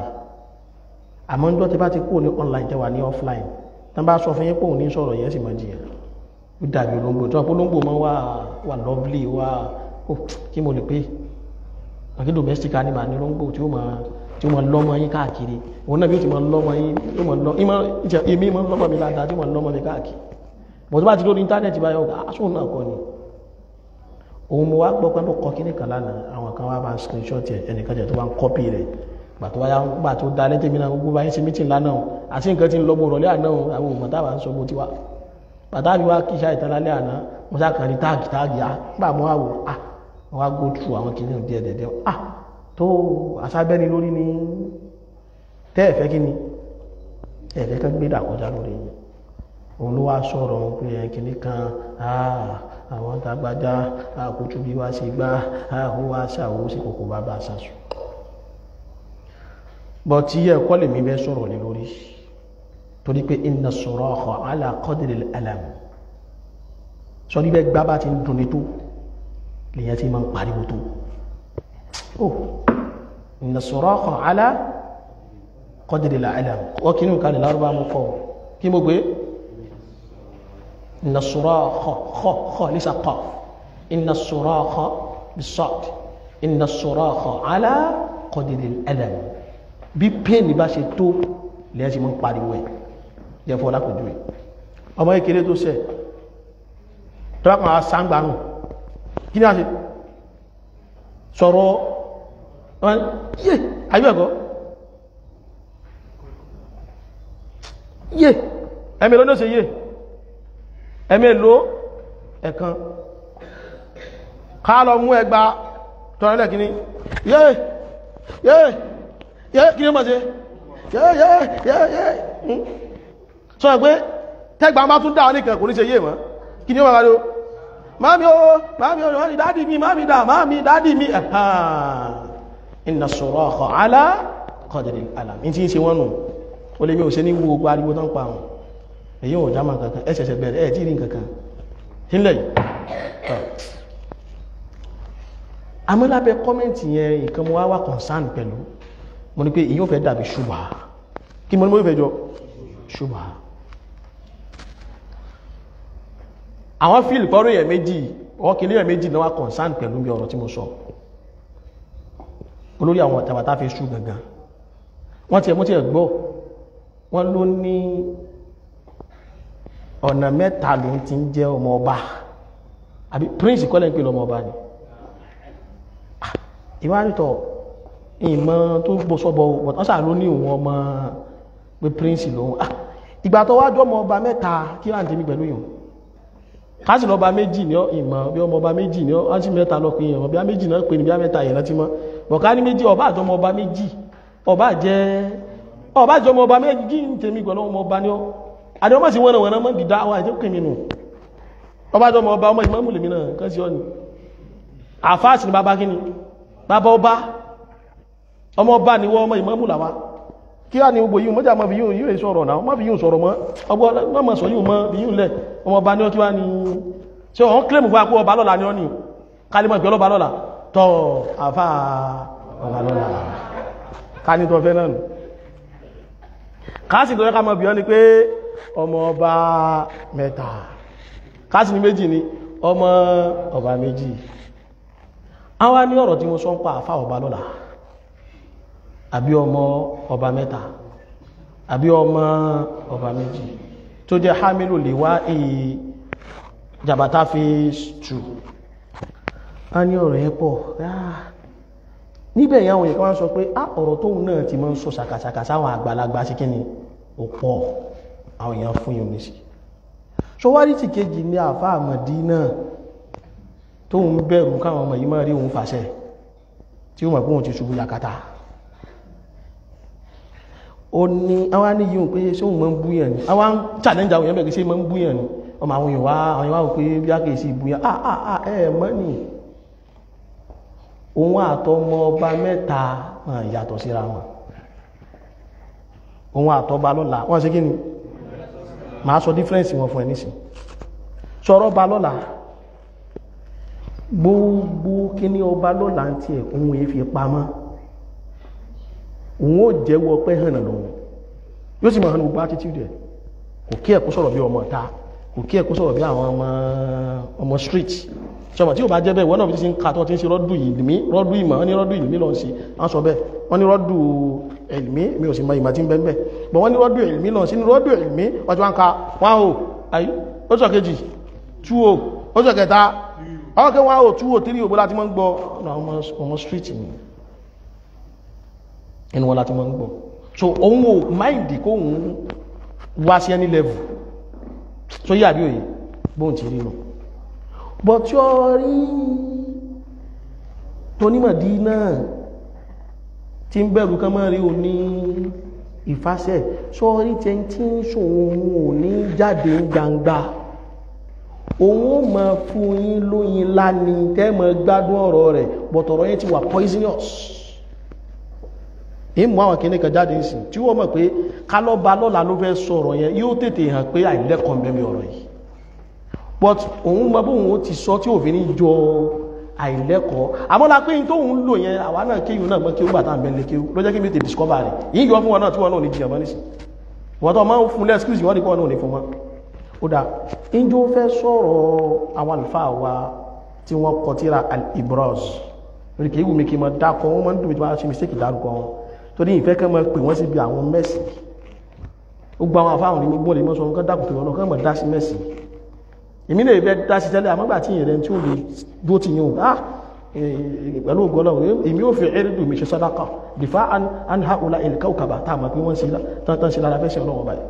Speaker 1: àmọ́ níjọ́ tí bá ti kúrò ní online tẹ́wà ní offline tán bá sọ fún yín pé òun ní sọ̀rọ̀ yẹn sì máa jìyà ó dàbí olóńgbò tí wọ́n pé olóńgbò máa wà wà lovely wà ó kí mo lè pé àti domestic animal ní olóńgbò tí ó máa tí ó máa lọ́mọ yín káàkiri òun náà bí ó ti máa lọ́mọ yín ó máa lọ́ ìmọ̀ ìjà èmi máa lọ́mọ mi dáadáa tí ó máa lọ́mọ mi káàkiri bọ̀ tó bá ti lórí íńtánẹ́ẹ̀tì báyọ̀ aṣọ náà kọ́ ni òun mo wá gbọ́ pé ló kọ́ kíní kan lánàá àwọn kan wá bá ń screenshot ẹ̀ ẹnìkan jẹ́ tó bá ń kọ́pì rẹ̀ gbà tó wáyá gbà tó dá lẹ́tẹ̀ mi náà gbogbo báyìí sí mítìn lánàá o àti nǹkan tí ń lọ́gbọ̀n rọ̀lẹ́ àná o àwọn òmò táwa ń sọ bó ti wá bàtà mi wá kí iṣẹ́ ìtàlálẹ́ àná mo sá kàn ní táàgì táàgì á gbà mọ́ àwò à wọ́n wá go through àwọn kìíní díẹ̀ díẹ̀ à tó àṣàbẹ́ni lórí ni tẹ́ ẹ̀fẹ́ kí ni ẹ̀fẹ́ kan gbé dàkọjá lórí yìí òun ló wá sọ̀rọ̀ pé ẹ̀ kìíní kan àwọn tàgbàjá àkótú bí wá ṣe gbá àhó wá ṣàwó sí kòkó bá bá ṣàṣù bọ̀ tí yẹ kọ́ lè mi bẹ́ sọ̀rọ̀ lé lórí torí pé inna suraha ala qadri al-alam sọ ní bẹ́ gbá bá ti ń dùn ní tó lèyàn ti máa ń pariwo tó oh inna suraha ala qadri al-alam wọ́n kí ní ìkàlẹ̀ lárúbá mú kọ́ kí mo gbé inna suraha kha kha lisa qaf inna suraha bisad inna suraha ala qadri al-alam bí pẹ́ẹ̀nì bá ṣe tó lẹ́yìn tí mọ́ ń pariwo ẹ̀ lẹ́fọ́ lápòjú ẹ̀ ọmọ ìkéré tó ṣẹ̀ tó rákùn àwọn sáńgbàrùn kí ní a ṣe sọ̀rọ̀ yé ayúẹ̀kọ́ yé ẹ̀mí ló ní ó ṣe yé ẹ̀mí ló ẹ̀kan ká lọ mú ẹgbà tọ́rọlẹ̀ kìíní yé yé yẹ́ kí ní mọ̀ sí yẹ́ yẹ́ yẹ́ yẹ́ sọ pé tẹ́gbà máa tún dáa nìkan kò ní ṣe yé mọ́ kí ní wọ́n rárá máàmí o máàmí o wọ́n ni dádì mi máàmí dá máàmí dádì mi ẹ̀hàn inna suraha ala qadri al-alam ní tí ń ṣe wọ́n nù ó lè mi ò ṣe ní wo gbogbo ariwo tán pa àwọn èyí ò jámà kankan ẹ̀ ṣẹ̀ṣẹ̀ bẹ̀rẹ̀ ẹ̀ tí rí kankan sílẹ̀ yìí amúlábẹ́ kọ́mẹ́ntì yẹn nǹkan mo wá wà concern pẹ̀lú mo ní pé èyí ò fẹ́ dàbí ṣùgbà kí mo ní mo fẹ́ jọ ṣùgbà àwọn fíìlì pọ́rọ̀ èèyàn méjì ọkìlẹ̀ èèyàn méjì náà wá concern pẹ̀lú bí ọ̀rọ̀ tí mo sọ olórí àwọn tàbátà fi ṣù gangan wọ́n ti ẹ̀ mú ti ẹ̀ gbọ́ wọ́n ló ní ọ̀nà mẹ́ta ló ti ń jẹ́ ọmọ ọba àbí prince kọ́lẹ̀ ń pè lọ́mọ ọba ni ìwádìítọ̀ ìmọ̀ tó gbọ́ sọ́bọ̀ wọ́n sáà ló ní òun ọmọ pé prince lòun ah ìgbà tó wájú ọmọ ọba mẹ́ta kí láǹtí mi pẹ̀lú yìí káàsì lọ́ba méjì ní ìmọ̀ bí ọmọ ọba méjì ní ọ́nṣí mẹ́ta lọ pé èèyàn bí á méjì náà pè ní bí á mẹ́ta èèyàn ti mọ́ bọ̀ká ní méjì ọba àjọmọ ọba méjì ọba jẹ́ ọba àjọmọ ọba méjì ń tèmi pẹ̀lú ọmọ ọba ní ọ́ àdéhùn sí wọ́n wọ́n mọ́ dìdá wa ètò kèmí nù ọba àjọmọ ọba ọmọ ìmọ̀ mùlẹ̀mí náà kan sí ọ́ ni àfáàsì ni bàbá kíni bàbá ọba ọmọ ọba ni wọ́n ọmọ ìmọ̀ mùlàwá kí á ní gbogbo yíò mọ́jà mọ́ fi yíò yíò sọ̀rọ̀ náà mọ́ fi yíò sọ̀rọ̀ mọ́ ọgbọ́n mọ́ sọ yíò mọ́ fi yíò lẹ̀ ọmọ ọba ní ọ kí wá ní ṣe ọ̀hún kílèmù fún akú ọba lọ́la ní ọ ní kálímọ̀ ìpẹ́ ọlọ́ba lọ́la tọ́ àfá ọba lọ́la ká ní tọ́ fẹ́ náà nù káàsì tó yẹ ká mọ̀ bí ọ ni pé ọmọ ọba mẹ́ta káàsì ní méjì ni ọmọ ọba méjì àwa ní ọ̀rọ̀ tí mo sọ ń pa àfá ọba lọ́la àbí ọmọ ọba mẹ́ta àbí ọmọ ọba méjì tó jẹ́ hamilu lè wá èyí jàbátá fi tù a ní ọ̀rọ̀ yẹn pọ̀ níbẹ̀ yẹn àwọn èèyàn wá sọ pé á ọ̀rọ̀ tóun náà ti máa ń sọ sàkàsàkà sáwọn àgbàlagbà sí kíni ó pọ̀ àwọn èèyàn fún yóò ní sí ṣọwárí ti kejì ní àfá àmọ̀dí náà tóun bẹ̀rù káwọn ọmọ yìí máa rí òun fàṣẹ tí ó mọ̀ pé òun ti ṣubú yakata ó ní àwọn ní yíò pé ṣé òun mọ́ ń búyàn ní àwọn challenge àwọn èèyàn bẹ̀rẹ̀ sí mọ́ ń búyàn ní ọmọ àwọn èèyàn wá àwọn èèyàn wá pé bí á kèé sí ìbúyàn ah ah ah ẹ mọ́ ní òun àtọmọ ọba mẹ́ta yàtọ̀ síra wọn òun àtọba lọ́la wọ́n ṣe kí ni máa sọ difference wọn fún ẹ nísìn sọ̀rọ̀ ọba lọ́la gbogbo kí ní ọba lọ́la ń tiẹ̀ òun èé fi pamọ́ òun ó jẹ́wọ́ pé hànà lòun yóò sì máa hàn gbogbo attitude ẹ̀ kò kí ẹ̀kú sọ̀rọ̀ bí ọmọ ta kò kí ẹ kó sọ̀rọ̀ bí àwọn ọmọ ọmọ street ṣọmọ tí ò bá jẹ́ bẹ́ẹ̀ wọ́n náà fi ti ń ka tó ti ń ṣe rọ́dù ìlmí rọ́dù ìmọ̀ wọ́n ní rọ́dù ìlmí lọ́n sí wọ́n sọ bẹ́ẹ̀ wọ́n ní rọ́dù ìlmí mi ò sì mọ ìmọ̀ tí ń bẹ́ẹ̀ bẹ́ẹ̀ bọ̀ wọ́n ní rọ́dù ìlmí lọ́n sí ní rọ́dù ìlmí ọjọ́ wọn ka wọ́n o ayi ó sọ kejì tú o ó sọ kẹta àwọn kẹ́ wọ́n o tú o tírí òbó láti mọ́ ń gbọ́ ọmọ street ni inú wọn láti mọ́ ń gbọ́ so òun ò máìdì kó òun wá sí any level so yí àbí òye bóun ti rí nù bọ̀ tí ó rí tónímọ̀dí náà tí ń bẹ̀rù kan máa rí o ní ìfásẹ̀ sọ́rí tẹ́ tí ń ṣòun ò ní jáde gbangba òun ó máa fún yín lóyin láni tẹ́ máa gbádùn ọ̀rọ̀ rẹ̀ bọ̀tọ̀rọ̀ yẹn ti wà poisonous ìmú àwọn kìíní kan jáde ìsìn tí wọ́n mọ̀ pé kálọ́ba lọ́la ló fẹ́ sọ̀rọ̀ yẹn yóò tètè hàn pé àìlẹ́kọ̀ọ́ mẹ́mí ọ̀rọ̀ yìí but òun mọ bóun ó ti sọ tí òfin ní jọ àìlẹ́kọ̀ọ́ àmọ́lá pé tó ń lò yẹn àwa náà kéyù náà mọ́ kéwù bàtà àbẹ̀lẹ̀ kéwù ló jẹ́ kí mi tè discover rẹ̀ yìí yọ fún wọn náà tí wọn náà ní jìyàn mọ́ nísìn wọ́n tó máa ń fún lẹ́skìsì wọ́n ní kọ́ náà ní fún wọn ó dá injó fẹ́ sọ̀rọ̀ àwọn àlùfáà wa tí wọ́n kọ tíra al-ibraz rí kí wùmí kí n mọ dákọ̀ wọ́n máa ń dùn mí tí wọ́n ṣe mistake dárúkọ wọn torí ìfẹ́ kẹ́ mọ́ pè wọ́n síbi àwọn mẹ́sì gbogbo àwọn afáwọn ní gbọ́n lè mọ́ sọ wọn kọ́ dákùn tó wọn náà kọ́ mọ̀ dá sí mẹ́sì èmi lè fẹ́ dá sí tẹ́lẹ̀ àmọ́gbà tí ìrẹ́ tí ó lè dó ti yíò ah pẹ̀lú ògbọ́nà èmi ò fi ẹ̀rìdù mi ṣe sàdákà dìfá an ha ula ilka òkàbà tá a mọ̀ pé wọ́n sí tán sí lára fẹ́sẹ̀ ọlọ́wọ́ báyìí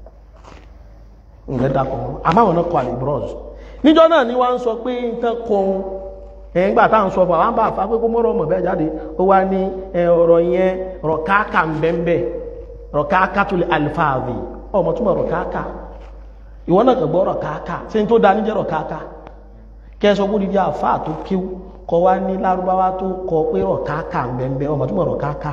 Speaker 1: ǹgẹ́ dákọ̀ wọn àmáwọn náà kọ àlè bros níjọ́ náà ni wọ́n ń sọ pé nǹkan kọ ẹ̀yìn gbà tá à ń sọ fún àwọn bá fà pé kó mọ́rọ̀ ọmọ bẹ́ẹ̀ jáde ó wá ní ọ̀rọ̀ yẹn rọ̀ káàkà ń bẹ́ẹ̀ rọ̀ káàkà tó lè alifáàvì ọmọ túmọ̀ rọ̀ káàkà ìwọ náà kàn gbọ́rọ̀ káàkà tí n tó dá níjẹ́rọ̀ káàkà kẹsọ kó di di àfá tó kíw kọ wá ní lárúbáwá tó kọ pé rọ̀ káàkà bẹ̀m̀bẹ̀ ọmọ túnmọ̀ rọ̀ káàkà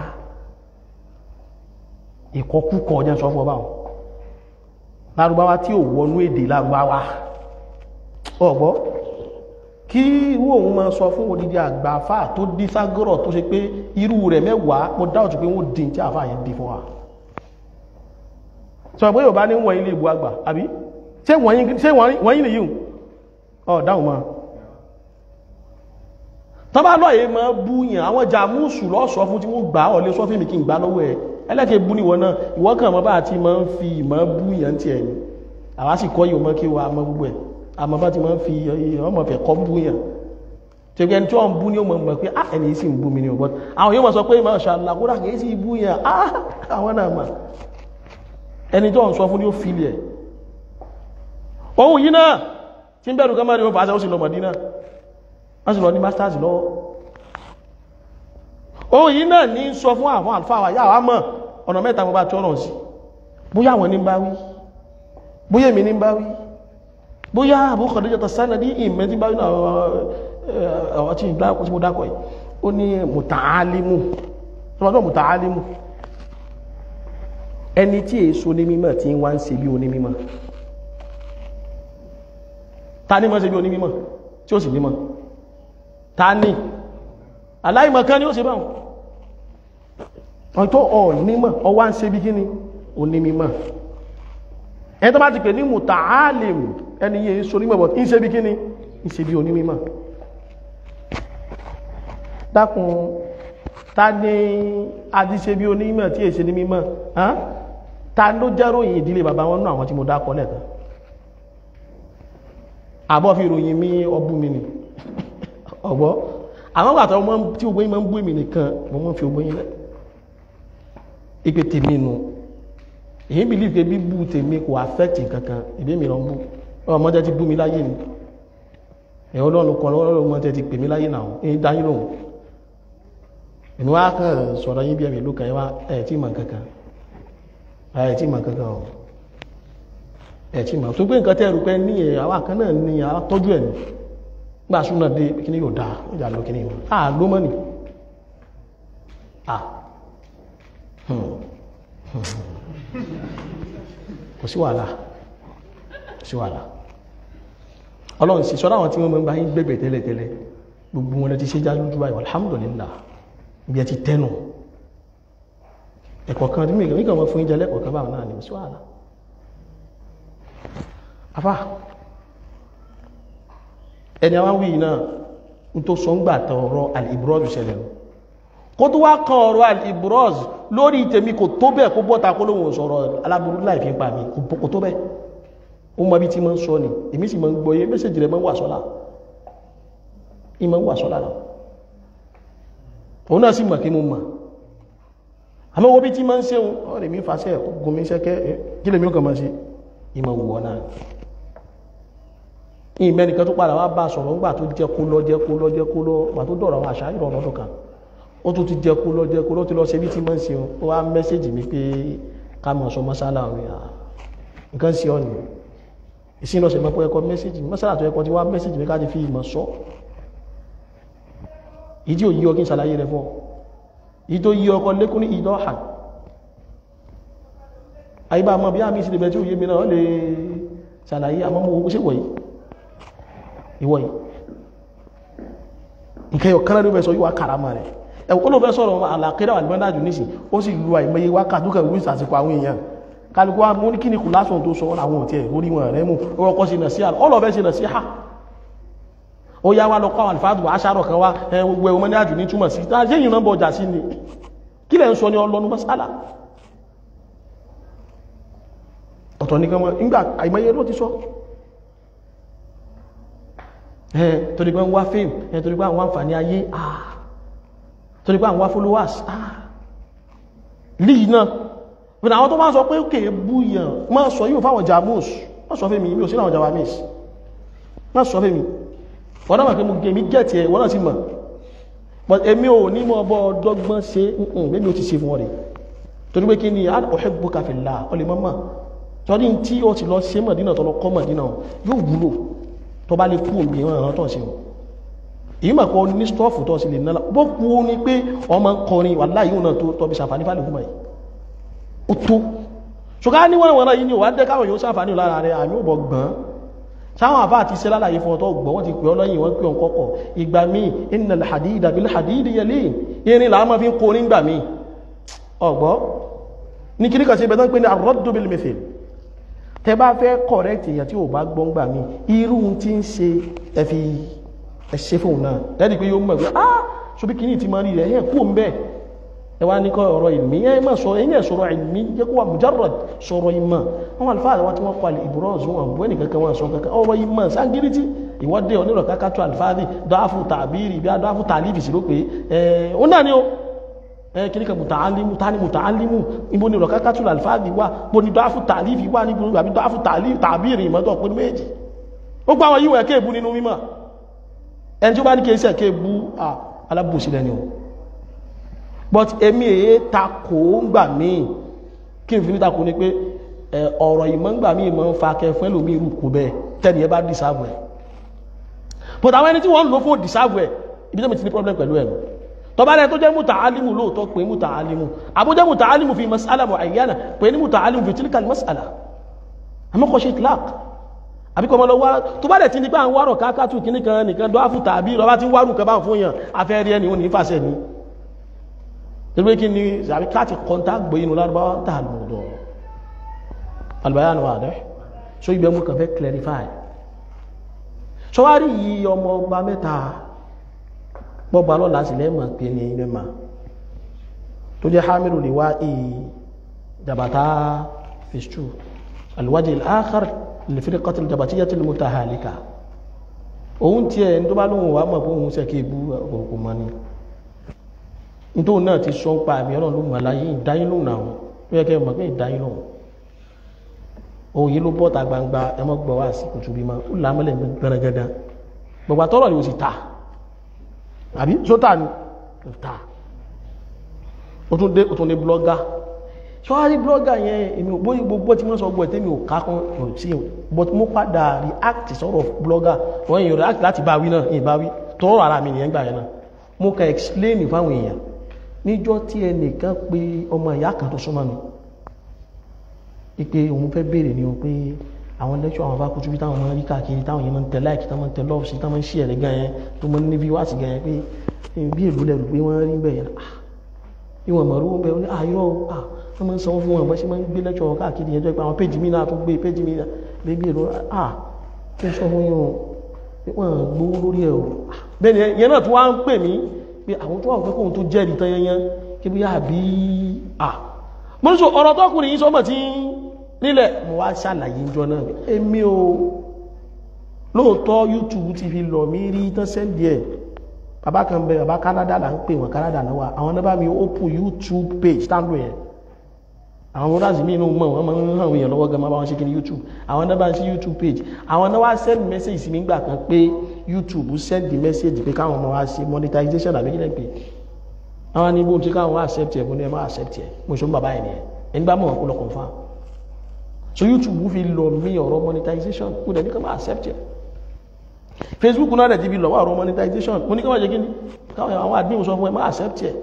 Speaker 1: ìkọkúkọ ọjọ́ sọ fún ọba wọn lárúbáwá tí ò wọnú èdè lárúbáwá ọgbọ́ kí irú òun máa sọ fún odidi àgbà àfá tó dí ságọ́rọ̀ tó ṣe pé irú rẹ̀ mẹ́wàá mo dáwọ̀tí pé wọ́n dín tí àfá yẹn dí fún wa sọ pé yóò bá ní wọ̀nyí lè bu àgbà àbí ṣé wọ̀nyí lè yíò ọ̀ dáhùn máa tọ́bá lọ́yẹ̀ máa bú yàn àwọn jàmúsù lọ́sọ fún tí wọ́n gbà ọ̀ lè sọ fún mi kí n gbà lọ́wọ́ ẹ̀ ẹlẹ́kẹ̀ bú níwọ̀n náà ìwọ́n kàn mọ́ bá ti máa ń fi ìmọ̀ bú yàn ti ẹ̀yìn àwa sì kọ́ yìí mọ́ kí wa mọ́ gbogbo ẹ̀ àmọ́ bá ti máa ń fi ọmọ fẹ́ kọ́ bú yàn tí ẹni tí wọ́n bú ní ọmọ mọ̀ pé ah ẹni yìí sì ń bú mi ní ọgbọ́n àwọn yóò mọ̀ sọ pé masha Allah kódà kìí sì bú yàn ah àwọn náà mà ẹni tí wọ́n sọ fún ní ó fi lẹ̀ ohun yìí náà tí ń bẹ̀rù kọ́mọ́rí wọn fàáṣẹ́ ó sì lọ Mọ̀dínà wọ́n sì lọ ní masters lọ́wọ́ ohun yìí náà ní sọ fún àwọn àlfáà wà yáwá mọ̀ ọ̀nà mẹ́ta mọ́ bá tí ọ̀rọ̀ sí bóyá àwọn ní bá wí bóyá èmi ní bá wí bóyá Abu Khadija Sanadi ìmẹ́ tí bá wí àwọn tí ìgbà tí mo dákọ̀ yìí ó ní mùtàálímù tó mùtàálímù ẹni tí èso ní mímọ̀ tí wọ́n ń ṣe bí onímímọ̀ ta ní mọ́ ṣe bí onímímọ̀ tí ó sì nímọ̀ ta ní aláìmọ̀kan ni ó ṣe báwọn wọ́n tó ọ̀ nímọ̀ ọ wá ń ṣe bí kíni onímímọ̀ ẹni tó bá ti pè ní mùtàálìm ẹni yìí so nímọ̀ bọ̀ ń ṣe bí kíni ń ṣe bí onímímọ̀ dákun ta ní àti ṣe bí onímọ̀ tí èṣe ní mímọ̀ ta ló jẹ́ròyìn ìdílé bàbá wọn náà àwọn tí mo dákọ lẹ́ẹ̀kan àbọ́ fi ròyìn mí ọbú mi ni ọ̀gbọ́ àwọn àtàwọn ọmọ tí ogbóyin máa ń bú èmì nìkan mo mọ́ fi ogbóyin lẹ́ ipé tèmi nù èyí bí lífẹ́ bí bú tèmi kò affect kankan ìdí mi lọ ń bú ọmọ tẹ́ ti bú mi láyé ni ẹ̀họ́ lọ́nà kan lọ́wọ́ ọmọ tẹ́ ti pè mí láyé náà èyí dáyé lòun èmi wá kàn sọ̀rọ̀ yín bí ẹ̀mí ló kàn yín wá ẹ̀ tí mọ̀ kankan ẹ̀ tí mọ̀ kankan ọ̀ ẹ̀tí ma tó gbé nǹkan tẹ́rù pé ní ẹ̀ àwọn kan náà ní àtọ́jú ẹ̀ ní gbà súnà dé kí ní yóò dáa ìjà lọ kí ní ìwọ̀n àà ló mọ́ ní à kò sí wàhálà kò sí wàhálà ọlọ́run sì sọ́dọ̀ àwọn tí wọ́n mọ́ bá yín gbẹ̀gbẹ̀ tẹ́lẹ̀ tẹ́lẹ̀ gbogbo wọn ti ṣe já lójú báyìí alhamdulillah bí ẹ ti tẹ́nu ẹ̀kọ̀ kan tí mi kàn mọ́ fún ìjẹ lẹ́kọ̀ọ́ kan báwọn náà ní sí wàhálà afá ẹni àwọn wí náà n tó sọ ń gbà tẹ ọ̀rọ̀ al-ibroz ṣẹlẹ̀ nù kó tó wá kan ọ̀rọ̀ al-ibroz lórí tèmi kò tó bẹ́ẹ̀ kó bọ́ta kó lóhun sọ̀rọ̀ aláburú láì fi pa mi kò tó bẹ́ẹ̀ ó mọ bí tí máa ń sọ ni èmi sì máa ń gbọ́ yé mẹ́sẹ̀jì rẹ̀ máa ń wà sọ́lá ìmọ̀ ń wà sọ́lá náà òun náà sì mọ̀ kí mo mọ̀ àmọ́ owó bí tí máa ń ṣe ọ̀rẹ́ mi fàṣẹ ogun mi ṣẹ́kẹ́ kí lèmi ó kàn máa ṣe ìmọ̀ wùwọ́ náà ìmẹ́nìkan tó padà wá bá sọ̀rọ̀ ńgbà tó jẹ́ kó lọ jẹ́ kó lọ jẹ́ kó lọ gbà tó dọ̀rọ̀ àwọn àṣà ìrọ̀rọ̀ ọdún kan ó tún ti jẹ́ kó lọ jẹ́ kó lọ ti lọ ṣe bí tí máa ń ṣe ó wá mẹ́sẹ̀jì mi pé ká mọ̀ sọ mọ́sálà rẹ̀ nǹkan sí ọ̀nà ìsìn lọ́sẹ̀ mọ́ pé ẹkọ mẹ́sẹ̀jì mọ́sálà tó ẹkọ ti wá mẹ́sẹ̀jì mi ká ti fi ìmọ̀ sọ ìdí òyí ọkí ṣàlàyé rẹ̀ fún ọ ìdí tó yí ọkọ lékún ní ìdọ́ hàn àyíbá mọ́ bí á mi sí lè tí ó yé mi náà lè ṣàlàyé àmọ́ mọ́ owó ṣèwọ̀ yìí ìwọ̀ yìí nǹkan yọ kánà ló fẹ́ sọ yíwa karama rẹ̀ ẹ̀wọ̀n ló fẹ́ sọ̀rọ̀ àlàkẹ́rẹ́ àlùmọ́dájú nísìn ó sì lu àìmọye wákàtí kẹ̀ wíṣ àsìkò àwọn èèyàn kálukú wa mú ní kí ni kù lásán tó sọ àwọn òtí ẹ̀ orí wọn rẹ̀ mú ọkọ̀ sí nàṣíà ọlọ́fẹ́ sí nàṣíà ó yá wá lọ kọ́ àwọn àlùfáàdù aṣárọ̀ kan wá ẹ gbogbo ẹ̀wọ̀n ní àjù ní túmọ̀ sí tá ṣé ìyìnbọn bọjà sí ni kí lẹ̀ ń sọ ní ọlọ́nu mọ́sálà ọ̀tọ̀ nìkan wọn nígbà àìmọye ló ti sọ ẹ torí pé ń wá fame ẹ torí pé àwọn àǹfààní ayé ah torí pé àwọn wá followers ah líì náà bẹ̀rẹ̀ àwọn tó máa sọ pé òkè búyàn máa sọ yíò fáwọn jamus má sọ fẹ́mi mi ò sí àwọn jawamis má sọ fẹ́mi wọ́n náà kí mú gẹ̀mí gẹ̀ẹ́tì ẹ̀ wọ́n náà ti mọ̀ but èmi ò ní mọ́ ọbọ̀ ọdọ́gbọ́n ṣe nǹkan mẹ́bí ó ti ṣe fún ọ̀rẹ́ torí pé kí ni uhibbuka fillah ọlẹ́ mọ́mọ́ torí tí ó ti lọ ṣe mọ̀dínà tó lọ kọ́ mọ̀dínà yóò wúlò tó bá lè kú òmì ìwọ̀n ìran tó ṣe wọn èyí mà kọ́ ní stọ́ọ̀fù tó sì lè náà bó kú ó ní pé ọmọ ń kọrin wà láyé òun náà tó tọ́bi ṣàǹfààní fálẹ̀ fún yìí ó tó ṣùgbọ́n ní wọ́n wọ́n yìí ni wà á dẹ́ káwọn yóò ṣàǹfààní lára rẹ̀ àmì ò bọ̀ gbọ́n sáwọn àbá àti iṣẹ́ lálàyé fún ọtọ́ gbọ́ wọ́n ti pè ọ́ lọ́yìn wọ́n pè ọ́n kọ́kọ́ ìgbà míì innal hadida bil hadidi yalin irin làá máa fi ń kó nígbà míì ọ̀gbọ́ ní kí ní kàn sí ibẹ̀ tán pé ní ar-raddu bil mithil tẹ bá fẹ́ correct èèyàn tí ò bá gbọ́n gbà mí irú tí ń ṣe ẹfi ẹṣẹ́ fóun náà lẹ́dí pé yóò mọ̀ pé ah ṣobí kìíní ti máa rí rẹ̀ ẹ̀ kú ń bẹ́ẹ̀ ẹ wá ní kọ́ ọ̀rọ̀ ìlmí ẹ má sọ ẹ̀yìn ẹ̀sọ̀rọ̀ ìlmí jẹ́ kó wà mujarrad sọ̀rọ̀ ìmọ̀ wọn àlùfáà àwọn tí wọ́n kọ́ ìbúrọ̀ọ̀sù wọn bú ẹnì kankan wọn sọ kankan ọ̀rọ̀ ìmọ̀ ságíríjì ìwọ́dẹ onírọ̀ kákàtú àlùfáàdì dọ́àfù tàbírì bí dọ́àfù tàlífì sí ló pé ẹ̀ ó náà ni ó ẹ̀ kí ní kan mùtàálímù tání mùtàálímù ibo ni rọ̀kákàtú àlùfáàdì wà bó ni dọ́àfù tàlífì wà níbo àbí dọ́àfù tàbírì ìmọ̀tọ̀ pé méjì ó gbọ́ àwọn yíwọ̀ ẹ̀kẹ́ ìbú nínú mímọ̀ ẹni tí ó bá ní kí ẹsẹ̀ ẹ̀kẹ́ ìbú alábòsí lẹ́ni o but èmi èyí takò ń gbà míì kí n fi ní takò ní pé ọ̀rọ̀ ìmọ̀ ń gbà míì mọ́ ń fa kẹfẹ́ lómi irú kò bẹ́ẹ̀ tẹ́ni ẹ bá dìsáàbù ẹ̀ but àwọn ẹni tí wọ́n ń lò fún dìsáàbù ẹ̀ ibi tó mi ti ní problem pẹ̀lú ẹ̀ tọba rẹ̀ tó jẹ́ múta alimu lóòótọ́ pé múta alimu àbújẹ́ múta alimu fi masala mu'ayyana pé ní múta alimu fi tilka masala àmọ́kọ̀ ṣe itlaq àbíkọ́ ọmọ lọ wá tó bá dẹ̀ ti ní pé àwọn wárọ̀ kákàtù kìnnìkan nìkan dọ́àfù tàbí lọ́wọ́ tí ń wárù kan bá ń fún yàn afẹ́rí ẹni ò ní fàṣẹ ni torí kí ni àbí káàtì kọ́ntà gbé inú lárúbáwá tà lọ́dọ̀ albayanu wà dẹ́ so ibẹ̀ mú kàn fẹ́ clarify so wá rí yí ọmọ ọba mẹ́ta gbọ́gbà lọ́la sí lẹ́mọ̀ pé ní mẹ́mà tó jẹ́ hamilu lè wá ì jabata fistu alwaji al-akhar lè fi kọ́tí jabatiya tí lè halika òun tí ẹ̀ tó bá lóhun wà mọ̀ fún òun sẹ́kẹ́ ibú ọ̀pọ̀ mọ́ ni nítorí náà ti sọ ń pa àmì ọlọ́run ló mọ̀ láyé ìdáyín lóhùn náà ó yẹ kẹ́ mọ̀ pé ìdáyín lóhùn òun yìí ló bọ́ta gbangba ẹmọ́ gbọ́ wá sí kùtù bí ma ó làmọ́lẹ̀ gbẹ̀rẹ̀gẹ̀dẹ̀ gbogbo àtọ́rọ̀ ni ó sì ta àbí sótà ni ó ta ó tún dé ó tún dé blọ́gà ṣọ́wárí blọ́gà yẹn èmi ò bóyí gbogbo tí wọ́n sọ gbọ́ tẹ́mi ò ká kan ò sí o but mo padà react sọ̀rọ̀ blọ́gà wọ́n yìí react láti bá wí náà ìbá wí tọ́rọ̀ ara mi nìyẹn gbà yẹn náà mo kàn explain fáwọn èèyàn níjọ́ tí ẹnìkan pé ọmọ ìyá kan tó súnmọ́ mi ipe òun fẹ́ béèrè ni o pé àwọn lẹ́kṣọ́ àwọn bá kútu bí táwọn máa ń rí káàkiri táwọn yẹn máa ń tẹ láìkì táwọn máa ń tẹ lọ́ọ̀fù sí táwọn máa ń ṣí ẹ̀rẹ́ gan yẹn tó máa ń ní fíwáàsì gan yẹn pé bí èlú lẹ́rù pé wọ́n rí bẹ́ẹ̀ yẹn ah ìwọ̀n mọ̀rú bẹ́ẹ̀ ní àyọ̀ wọ́n máa ń sanwó fún wọn bọ́ sí máa ń gbé lẹ́kṣọ̀ wọn káàkiri ẹjọ́ pé àwọn péjì mi náà tó gbé péjì mi náà bébí èrò à kí n sọ fún yín o wọ́n gbowó lórí ẹ̀ o bẹ́ẹ̀ ni ìyẹn náà tó wá ń pè mí pé àwọn tó wà pé kóhun tó jẹ́rìí tán yanyan kí bí àbí à mo ní sọ ọ̀rọ̀ tọkùnrin yìí sọmọ tí nílẹ̀ mo wá ṣàlàyé ìjọ náà èmi o lóòótọ́ YouTube ti fi lọ mí rí tán sẹ́ndì ẹ̀ bàbá kan bẹ bàbá Canada là ń pè wọn Canada náà wà àwọn náà bá mi open YouTube page tándò yẹn àwọn brothers mi inú mọ̀ wọ́n máa ń hàn èèyàn lọ́wọ́ gan máa bá wọn ṣe kí ni YouTube àwọn náà bá ń sí YouTube page àwọn náà wá send message sí mi gbà kan pé YouTube send the message pé káwọn ọmọ wa ṣe monetization àbí kílẹ̀ pé àwọn ní bó ń ṣe káwọn wá accept ẹ̀ bó ní ẹ má accept ẹ̀ mo ṣe ń bàbá ẹ̀ nìyẹn ẹni bá mọ̀ wọn kó lọ confirm so YouTube fi lọ mí ọ̀rọ̀ monetization kó dẹ̀ ní ká má accept ẹ̀ Facebook náà dẹ̀ ti fi lọ wá ọ̀rọ̀ monetization mo ní ká má ṣe kí ni káwọn àwọn àdéhùn sọ fún ẹ má accept ẹ̀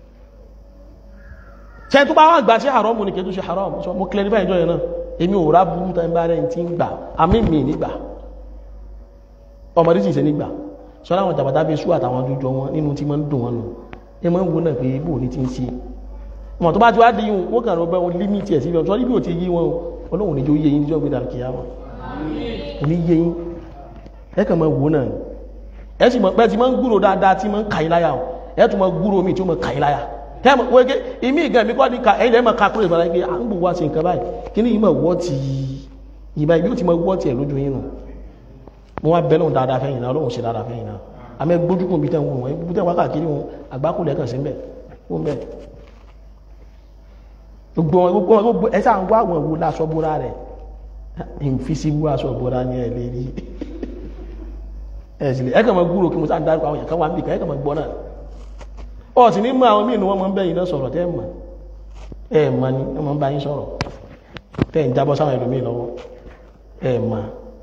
Speaker 1: ṣe tó bá wà gbà sí haram ní kẹtù sí haram so mo clarify ìjọ yẹn náà èmi ò rá burú tán bá rẹ̀ tí ń gbà àmì mi nígbà ọmọdé sì ṣe nígbà sọ láwọn jàbátá bí sú àtàwọn ojújọ wọn nínú tí máa ń dùn wọn nù ẹ máa ń wo náà pé ibò ní ti ń ṣe ọmọ tó bá ti wá di yìí wọn kàn rọ bẹ wọn límìtì ẹ síbi ọjọ́ níbi ò ti yí wọn ọlọ́run níjó yé yín níjọ́ gbé dàrú kìá wọn kò ní yé yín ẹ kàn máa wo náà ẹ sì mọ̀ pé ti máa ń gbúrò dáadáa tí máa ń kà yín láyà ẹ tún máa gbúrò mi tí ó máa kà yín láyà tẹ́mọ̀ wẹ́gẹ́ ìmí ìgbà mi kọ́ ní ká ẹ̀yìn lẹ́mọ̀ kakúrò ìbára pé à ń gbò wá sí nǹkan báyìí kí ní ìmọ̀ wọ́ ti ìbá ibi ó ti mọ wọ́ ti ẹ̀ lójú yín nù mo wá bẹ́lọ̀ dáadáa fẹ́yìn náà ọlọ́run ṣe dáadáa fẹ́yìn náà àmẹ́ gbójúkùn bí tẹ́wọ̀n wọn bí tẹ́wọ̀n káàkiri wọn àgbákùnlẹ̀ kan sí ń bẹ̀ wọ́n bẹ̀ gbogbo wọn gbogbo wọn gbogbo ẹ sáà ń wá àwọn ìwo láṣọ bóra rẹ̀ invisible aṣọ bóra ní ẹ̀ lérí ẹ̀ sílẹ̀ ẹ̀ kàn mọ́ gbúrò kí mo sáà ń dárúkọ àwọn èèyàn kan wà níbi kan ẹ̀ kàn mọ́ gbọ́ náà ọ sì ní mọ́ àwọn míì ní wọ́n mọ́ ń bẹ́yìn náà sọ̀rọ̀ tẹ́ mọ̀ ẹ mọ̀ ni wọ́n mọ́ ń bá yín sọ̀rọ̀ tẹ́ ń jábọ́ sáwọn ẹlòmíì lọ́wọ́ ẹ mọ̀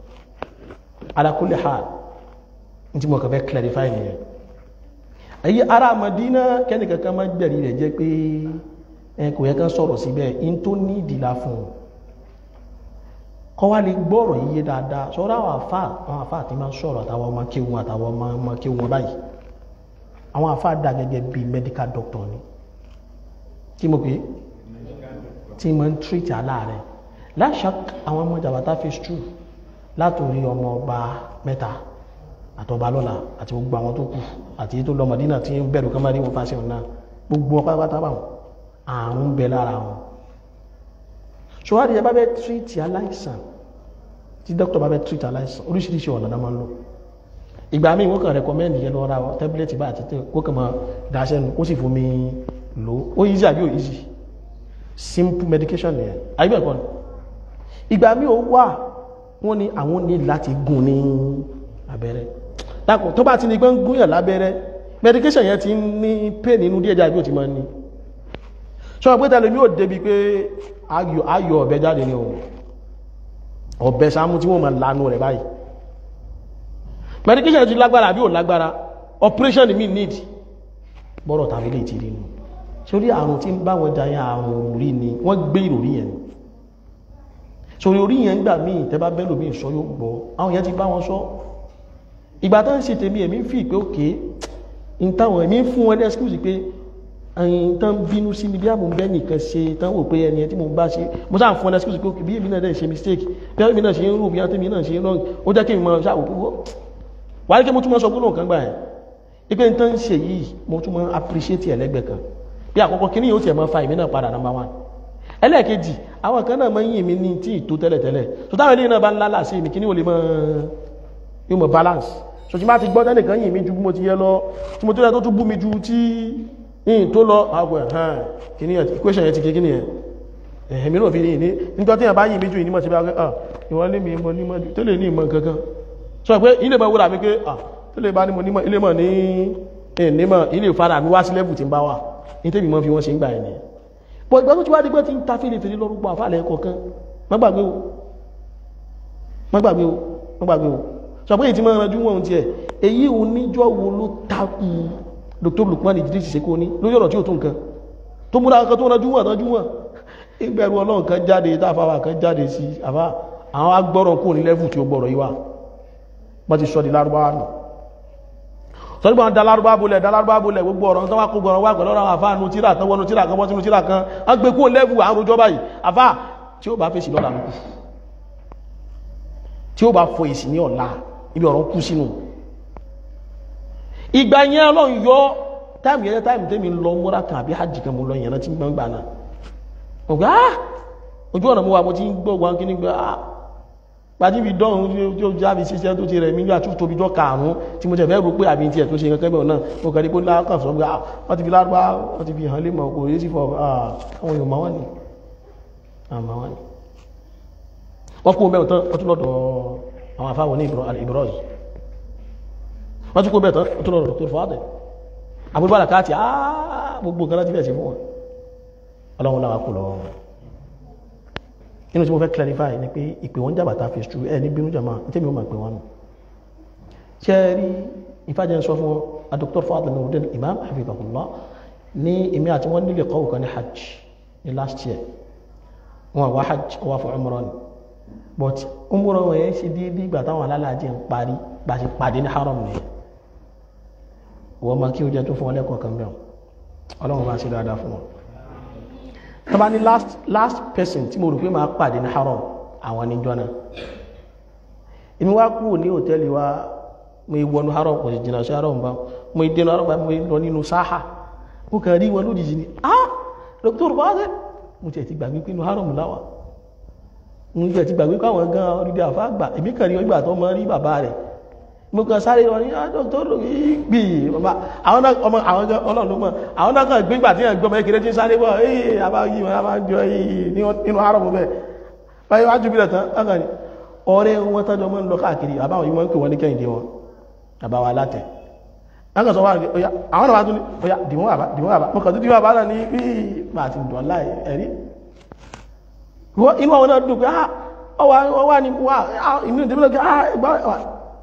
Speaker 1: ala kulli hal ní tí mo kàn fẹ́ clarify nìyẹn èyí ara Madina kẹ́ni kankan máa gbẹ̀rí rẹ̀ jẹ́ pé ẹ kò yẹ kán sọ̀rọ̀ síbẹ̀ in tó ní ìdìlá fún un kọ́ wá lè gbọ́rọ̀ yíyé dáadáa sọ́rọ̀ àwọn àfà àwọn àfà àti máa ń sọ̀rọ̀ àtàwọn ọmọ kéwọn àtàwọn ọmọ kéwọn báyìí àwọn àfáàdà gẹ́gẹ́ bí medical doctor ni tí mo pé tí mo ń treat aláàrẹ̀ láṣà àwọn ọmọ jàbátá phase two látòrí ọmọ ọba mẹ́ta àtọba lọ́la àti gbogbo àwọn tó kù àti tó lọ Mádínà tí ń bẹ̀rù kọ́mọ́rí wọn fásitì ọ̀nà gbogbo ọpá pátá bá wọn àrùn bẹ lára wọn ṣọwádìí ẹ bá bẹ treat aláìsàn tí doctor bá bẹ treat aláìsàn oríṣiríṣi ọ̀nà náà máa ń lò ìgbà míì wọ́n kàn rẹ̀kọ́mẹ́ndì yẹn lọ́ra tẹ́bílẹ̀tì bá àti tẹ́ kó kàn máa dáṣẹ́nu kó sì fún mi lò ó easy àbí ò easy simple medication nìyẹn àyíbẹ̀ kan ìgbà míì ó wà wọ́n ní àwọn ní láti gún ní abẹ́rẹ́ lápò tó bá ti ní gbọ́n gúnyàn lábẹ́rẹ́ medication yẹn ti ní pain nínú díẹ̀ jáde bí ó ti máa ní sọ pé tẹ́lẹ̀ mi ò débi pé ayọ̀ ọ̀bẹ jáde ní ọ̀bẹ sámú tí wọ́n máa lanu rẹ̀ báyìí medication ti lágbára àbí ò lágbára operation mi need bọ́rọ̀ tàbí lè ti rí nù sórí àrùn tí ń bá wọn jayá àrùn òrí ni wọ́n gbé ìròrí yẹn sórí orí yẹn gbà míì tẹ́bá bẹ́lò míì sọ yóò gbọ́ àwọn yẹn ti bá wọn sọ ìgbà tó ń ṣe tèmi èmi fi pé òkè ń táwọn èmi fún wọn excuse pé ẹyin tán bínú sí mi bí àmú bẹ́ẹ̀ nìkan ṣe tán wò pé ẹni tí mo bá ṣe mo sáà fún wọn excuse pé òkè bí èmi náà dẹ̀ ṣe mistake bí èmi náà ṣe ń rò bí èmi náà ṣe ń wrong ó jẹ́ kí n mọ ṣáà wò pé wà ní kí mo tún mọ́ sọ gbónà kan gbà ẹ̀ ipé tó ń ṣe yìí mo tún mọ́ appreciate ẹlẹ́gbẹ̀ kan bí àkọ́kọ́ kí ní yóò tiẹ̀ mọ́ fa ìmí náà padà number one ẹlẹ́ẹ̀kejì àwọn kan náà mọ́ yìn mí ní tí ìtò tẹ́lẹ̀tẹ́lẹ̀ tó táwọn ilé náà bá ń lálà sí mi kí ní ò lè mọ́ yóò mọ́ balance so tí má ti gbọ́ tẹ́nìkan yìn mí ju bí mo ti yẹ lọ tí mo tó yẹ tó tún bú mi ju tí yìn tó lọ àgbẹ̀ hàn kí ní equation yẹn ti kí ní yẹn ẹ̀mí náà fi ní ní nígbà tí yẹn bá yìn mí ju ìnímọ̀ sí bí wọ́n lé mi mọ́ nímọ̀ tó lè ní ìmọ̀ kankan sọ pé ilé mọ̀ wúra mi pé ah tó lè bá ní mo nímọ̀ ilé mọ̀ ní ìnímọ̀ ilé ìfara mi wá sí lẹ́bù tí ń bá wà ní tẹ́bì mọ́ fi wọ́n ṣe ń gbà ẹ̀ nìyẹn pọ̀ ìgbà tó ti wá di pé tí ń ta fèlè fèlè lọ́rùpọ̀ àfàlẹ̀ kọ̀ọ̀kan má gbàgbé o má gbàgbé o má gbàgbé o sọ pé ìtì máa ranjú wọn tiẹ̀ èyí ò níjọ́ wo ló takù Dr. Lukman Idris Seko ní lórí ọ̀rọ̀ tí ó tó nǹkan tó múra kan tó ranjú wọn ranjú wọn ìbẹ̀rù Ọlọ́run kan jáde táfàwà kan jáde sí àbá àwọn agbọ́rọ̀ kò ní lẹ́fù tí ó gbọ́rọ̀ yìí wà bá ti sọ di lárúbáwá nù sọ́dún bá ń dalárúbá bolẹ̀ dalárúbá bolẹ̀ gbogbo ọ̀rọ̀ tó wá kó gbọ́rọ̀ wá pẹ̀lú ọ̀rọ̀ àfá nu tíra kan wọnú tíra kan wọ́n sínú tíra kan á gbé kó lẹ́bù àrùn jọba yìí àfá tí ó bá fèsì lọ́la lókù tí ó bá fọ èsì ní ọ̀la ibi ọ̀rọ̀ kú sínú ìgbà yẹn ọlọ́run yọ táìmù yẹn táìmù tẹ́mi lọ múra kan àbí hajj kan mo lọ yẹn tí gbọ́n gbà náà ọ̀gá ojú ọ̀nà mo wà mo ti ń gbọ́ wọn kí ní gbà á pàdé ibi dọ́run tí ó jáde ṣiṣẹ́ tó ti rẹ̀ mí gbà tó tóbi jọ kààrún tí mo jẹ̀ fẹ́ rò pé àbí tiẹ̀ tó ṣe kankan bẹ̀rẹ̀ náà mo kàn ní pé lákàn sọ pé wọ́n ti fi lárúbá wọ́n ti fi hàn lé mọ̀ kò yé sí fọ àwọn èèyàn máa wà ní àmà wà ní. wọ́n kó bẹ́ẹ̀ tán wọ́n tún lọ́dọ̀ àwọn afáwọn ní ìbúrọ̀ yìí wọ́n tún kó bẹ́ẹ̀ tán wọ́n tún lọ́dọ̀ tó fọ́ọ̀tẹ̀ àbúrò àlàkáàtì gbogbo nǹkan láti fẹ́ ṣe fún wọn ọlọ́run làwọn kò lọ́wọ́ wọn inú tí mo fẹ́ clarify ni pé ìpè wọ́n jàbàtà fi ṣú ẹ ní bínú jàmá tí mi ó máa pè wọ́n nù ṣe rí ìfàjẹ́ sọ fún a Dr. Fadl Nuruddin Imam Habibullah ní èmi àti wọ́n nílé kọ́wù kan ní hajj ní last year wọn wá hajj wá fún umrah ni but umrah wọn yẹn ṣe dídí ìgbà táwọn alálàájì ń parí bá ṣe pàdé ní haram nìyẹn wọ́n máa kí ó jẹ́ tó fún wọn lẹ́kọ̀ọ́ kan bẹ́ẹ̀ ọlọ́run bá ṣe dáadáa fún wọn tọ́ba ní last last person tí mo rò pé máa pàdé ní haram àwọn níjọ́ náà èmi wá kúrò ní hòtẹ́ẹ̀lì wa mo wọnú haram kò sì jìnnà sí haram bá mo dénú haram bá mo lọ nínú sáhà mo kàn rí wọn lójijì ni ah Dr. Fadl mo tiẹ̀ ti gbàgbé pé inú haram láwà mo tiẹ̀ ti gbàgbé pé àwọn gan orílẹ̀ àfa àgbà èmi kàn rí ọgbà tó mọ rí bàbá rẹ̀ mo kàn sáré lọ ní Dr. gbì àwọn náà ọmọ àwọn ọlọ́run ló mọ̀ àwọn náà kàn gbé ìgbà tí yẹn gbọmọ ekele tí ń sáré bọ̀ ee àbá yí wọn àbá jọ yìí nínú àárọ̀ mọ́ bẹ́ẹ̀ báyìí wájú bí lẹ́tàn ọkàn ni ọ̀rẹ́ wọn tọ́jọ́ mọ́ ń lọ káàkiri àbáwọn yìí wọ́n ń pè wọ́n ní kẹ́hìndé wọn àbá wa látẹ̀ wọ́n kàn sọ wá rí ọya àwọn náà wá tún ní ọya dìmọ́ àbá dìmọ́ àbá mo kàn tún dìmọ́ àbá náà ní bí màá ti dùn láì ẹ̀rí inú àwọn náà dùn pé ọwá ní wá inú ìdíbí lọ́kẹ́ ah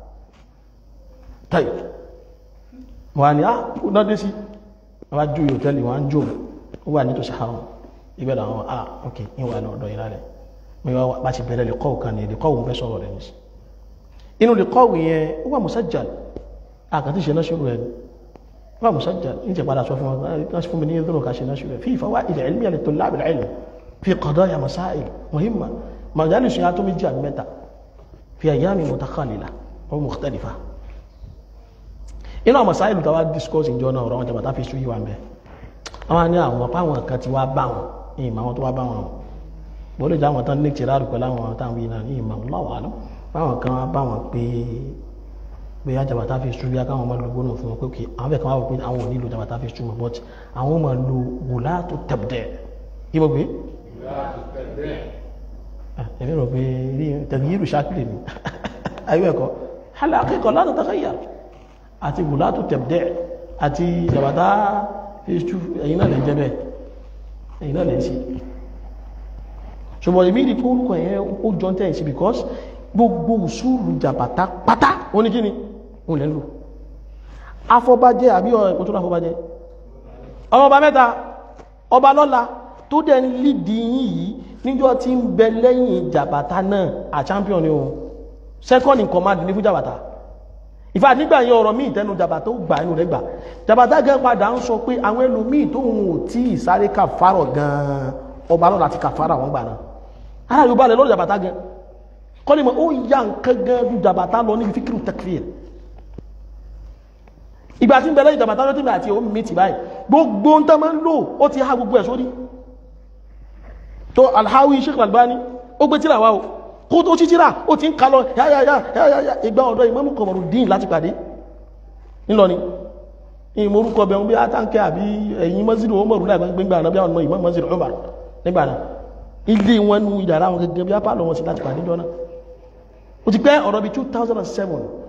Speaker 1: tayi wọ́n ni á náà dé sí wọ́n jú hòtẹ́lì wọ́n jò ó wà ní tó ṣàhárọ̀ ìbẹ̀rẹ̀ àwọn ah ok ìwà náà ọ̀dọ̀ ìrà rẹ̀ mẹ́wàá bá ti bẹ̀rẹ̀ lè kọ́wù kan ní lè kọ́wù bẹ́ sọ̀rọ̀ rẹ̀ ní sí inú lè kọ́wù yẹn ó wà musajjal àkàtí ṣe náà ṣòro ẹ̀ ó wà musajjal ní ti padà sọ fún wọn fún mi ní ìdúró ká ṣe náà ṣòro ẹ̀ fi fawaid ilmiya li tullab al-ilm fi qadaya masail muhimma majalis yà tó méjì àbí mẹ́ta fi ayyami mutakhalila wa mukhtalifa inú àwọn sáìlù tàwà discourse ìjọ náà ọ̀rọ̀ wọn jẹba fi ṣúyí wa mẹ́ àwọn ní àwọn páwọn kan ti wá bá wọn ní ìmọ̀ àwọn tó wá bá wọn bó lè jẹ́ àwọn tán ní tìrárù pẹ̀lú àwọn táwọn yìí náà ní ìmọ̀ láwàá lọ báwọn kan wá bá wọn pé pé ajabata fi ṣúyí akáwọn ọmọ lógbó náà fún wọn pé kí àwọn fẹ́ kan wá wọ pé àwọn ò nílò jabata fi ṣúmọ̀ but àwọn ọmọ lo wùlá tó tẹ̀bdẹ̀ kí mo gbé. ẹ̀mí rò pé tẹ̀gíyìrù ṣákìlì ni ayé ẹ̀kọ́ hálà akẹ́kọ̀ọ́ látọ̀ tàkàyà àti gùlátù tẹ̀bdẹ̀ àti ìjàbàtà h2 ẹ̀yìn náà lè jẹ́ bẹ́ẹ̀ ẹ̀yìn náà lè sí ṣùgbọ́n ìmí ìdí kórúkọ ẹ̀yẹ ó jọ tẹ́ ìsí because gbogbo òṣùlù jàbàtà pátá ó ní kíni ó lẹ́ lò afọbajẹ́ àbí ẹ̀kọ́ tó láfọbajẹ́ ọba mẹ́ta ọba lọ́la tó dẹ̀ ń lídi yìí níjọ́ tí ń bẹ lẹ́yìn jàbàtà náà à champion ni o second in command ní fún jàbàtà ìfà nígbà yẹn ọ̀rọ̀ míì tẹnu jàbàtà ó gbà inú rẹ̀ gbà jàbàtà gan padà ń sọ pé àwọn ẹlòmíì tó ń ò tí ìsáré kàfàrọ̀ gan ọba náà láti kàfàrà wọn gbà náà ara yorùbá rẹ̀ lọ́rọ̀ jàbàtà gan kọ́ni mọ̀ ó yà nǹkan gan ju jàbàtà lọ níbi fíkìrù takfir ìgbà tí ń bẹ̀rẹ̀ ìjàbàtà lọ́tí àti òun mi ti báyìí gbogbo ń tán máa ń lò ó ti há gbogbo ẹ̀ sórí tó alhawi sheikh albani ó gbé tíra wa o kó tó tí tíra ó ti ń kalọ yáyáyá ìgbà ọ̀dọ́ ìmámù kọmọrù dín láti pàdé nílọni ìmorúkọ bẹ̀rún bí átánkẹ́ àbí ẹ̀yìn mọ́sílù ó mọ̀rún láìpẹ́ gbígbà náà bí àwọn ọmọ ìmọ̀ mọ́sílù Umar nígbà náà ilé wọn nu ìdàrá wọn gẹ́gẹ́ bí apá lọ wọn sí láti pàdé jọ náà ó ti pẹ́ ọ̀rọ̀ bí 2007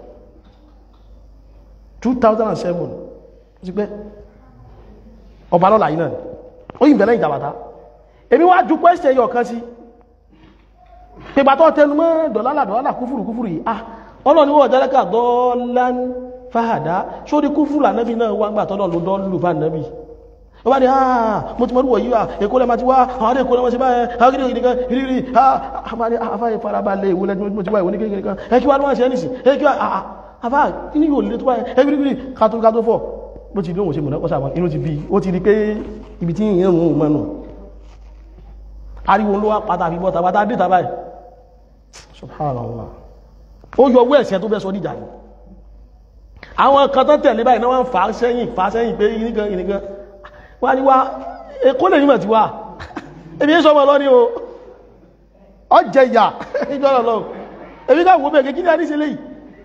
Speaker 1: 2007 ó ti pẹ́ ọba lọ́la yìí náà ó yìí bẹ̀rẹ̀ ìjàbàtà èmi wá ju pẹ́sẹ̀ yọ kan sí pẹ̀bàtọ́ tẹnu mọ́ dọ̀lálà dọ̀lálà kúfùrù kúfùrù yìí ah ọlọ́ni wọ́n jẹ́lẹ́kà dọ́ọ̀lán fàhàdá sórí kúfùrù ànábì náà wá gbà tọ́lọ̀ ló dọ́ọ̀lù bá ànábì ó bá ní àà mo ti mọ́rúwọ̀ yíwá èkó lẹ́mà ti wá àwọn adé èkó lẹ́mà ti báyẹn agídí ìdíkan ìrírí àfáyé farabalẹ̀ ìwò lẹ́jọ́ mo ti wá ìwò ní kékeré kan ẹ kí wá ló wá ṣe ẹ́nìsì ẹ kí wá àà
Speaker 3: afá kí ní yóò lè tó báyìí everybody kátó kátó fọ́ bó ti lóhun ṣe mọ̀nà kọ́sà wọn inú ti bí ó ti rí pé ibi tí ìyẹn òun mọ́nù ariwo ló wá pátá fi bọ́ta pátá dé tàbáyì subhanallah ó yọ owó ẹ̀sẹ̀ tó fẹ́ sọ níjà ni àwọn kan tó tẹ̀lé báyìí náà wọ́n fà á sẹ́yìn fà á sẹ́yìn pé ìníkan ìníkan wá ní wá èkó lè nímọ̀ tí wá ebi ń sọmọ lọ ní o ọjẹ ìyà ìjọ́rọ̀ lọ ebi ká wo bẹ́ẹ̀ kí ní a ní ṣe léyìí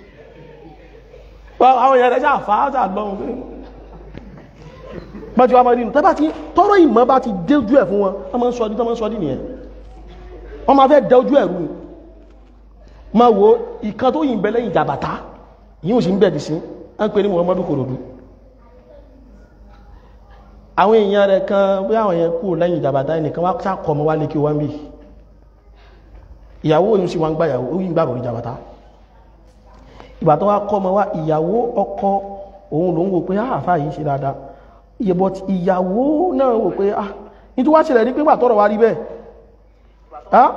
Speaker 3: àwọn èèyàn rẹ̀ ṣáà fà á ṣáà lọ́run pé bá ti wá máa dínú tẹ́bá tí tọ́rọ ìmọ̀ bá ti dé ojú ẹ̀ fún wọn wọ́n máa ń sọ́dí tó máa ń sọ́dí nìyẹn wọ́n máa fẹ́ dẹ ojú ẹ̀ rú ma wo ìkan tó yìnbẹ̀ lẹ́yìn jàbàtá yíò sí ń bẹ̀dì sí a ń pè ní Muhammadu Korodu àwọn èèyàn rẹ̀ kan bí àwọn èèyàn kú lẹ́yìn jàbàtá ẹnìkan wá sákọ̀ mọ́ wá lé kí wọ́n bí ìyàwó yìí sí wọn gbáyàwó ó yìí gbàgbọ́ ní jàbàtá ìgbà tó wá kọ́ mọ́ wá ìyàwó ọkọ òun ló ń wò pé àfà yìí ṣe dáadáa iye but ìyàwó náà wò pé ah ní tó wá ṣẹlẹ̀ ní pé ìgbà tọ́rọ̀ wá rí bẹ́ẹ̀ ah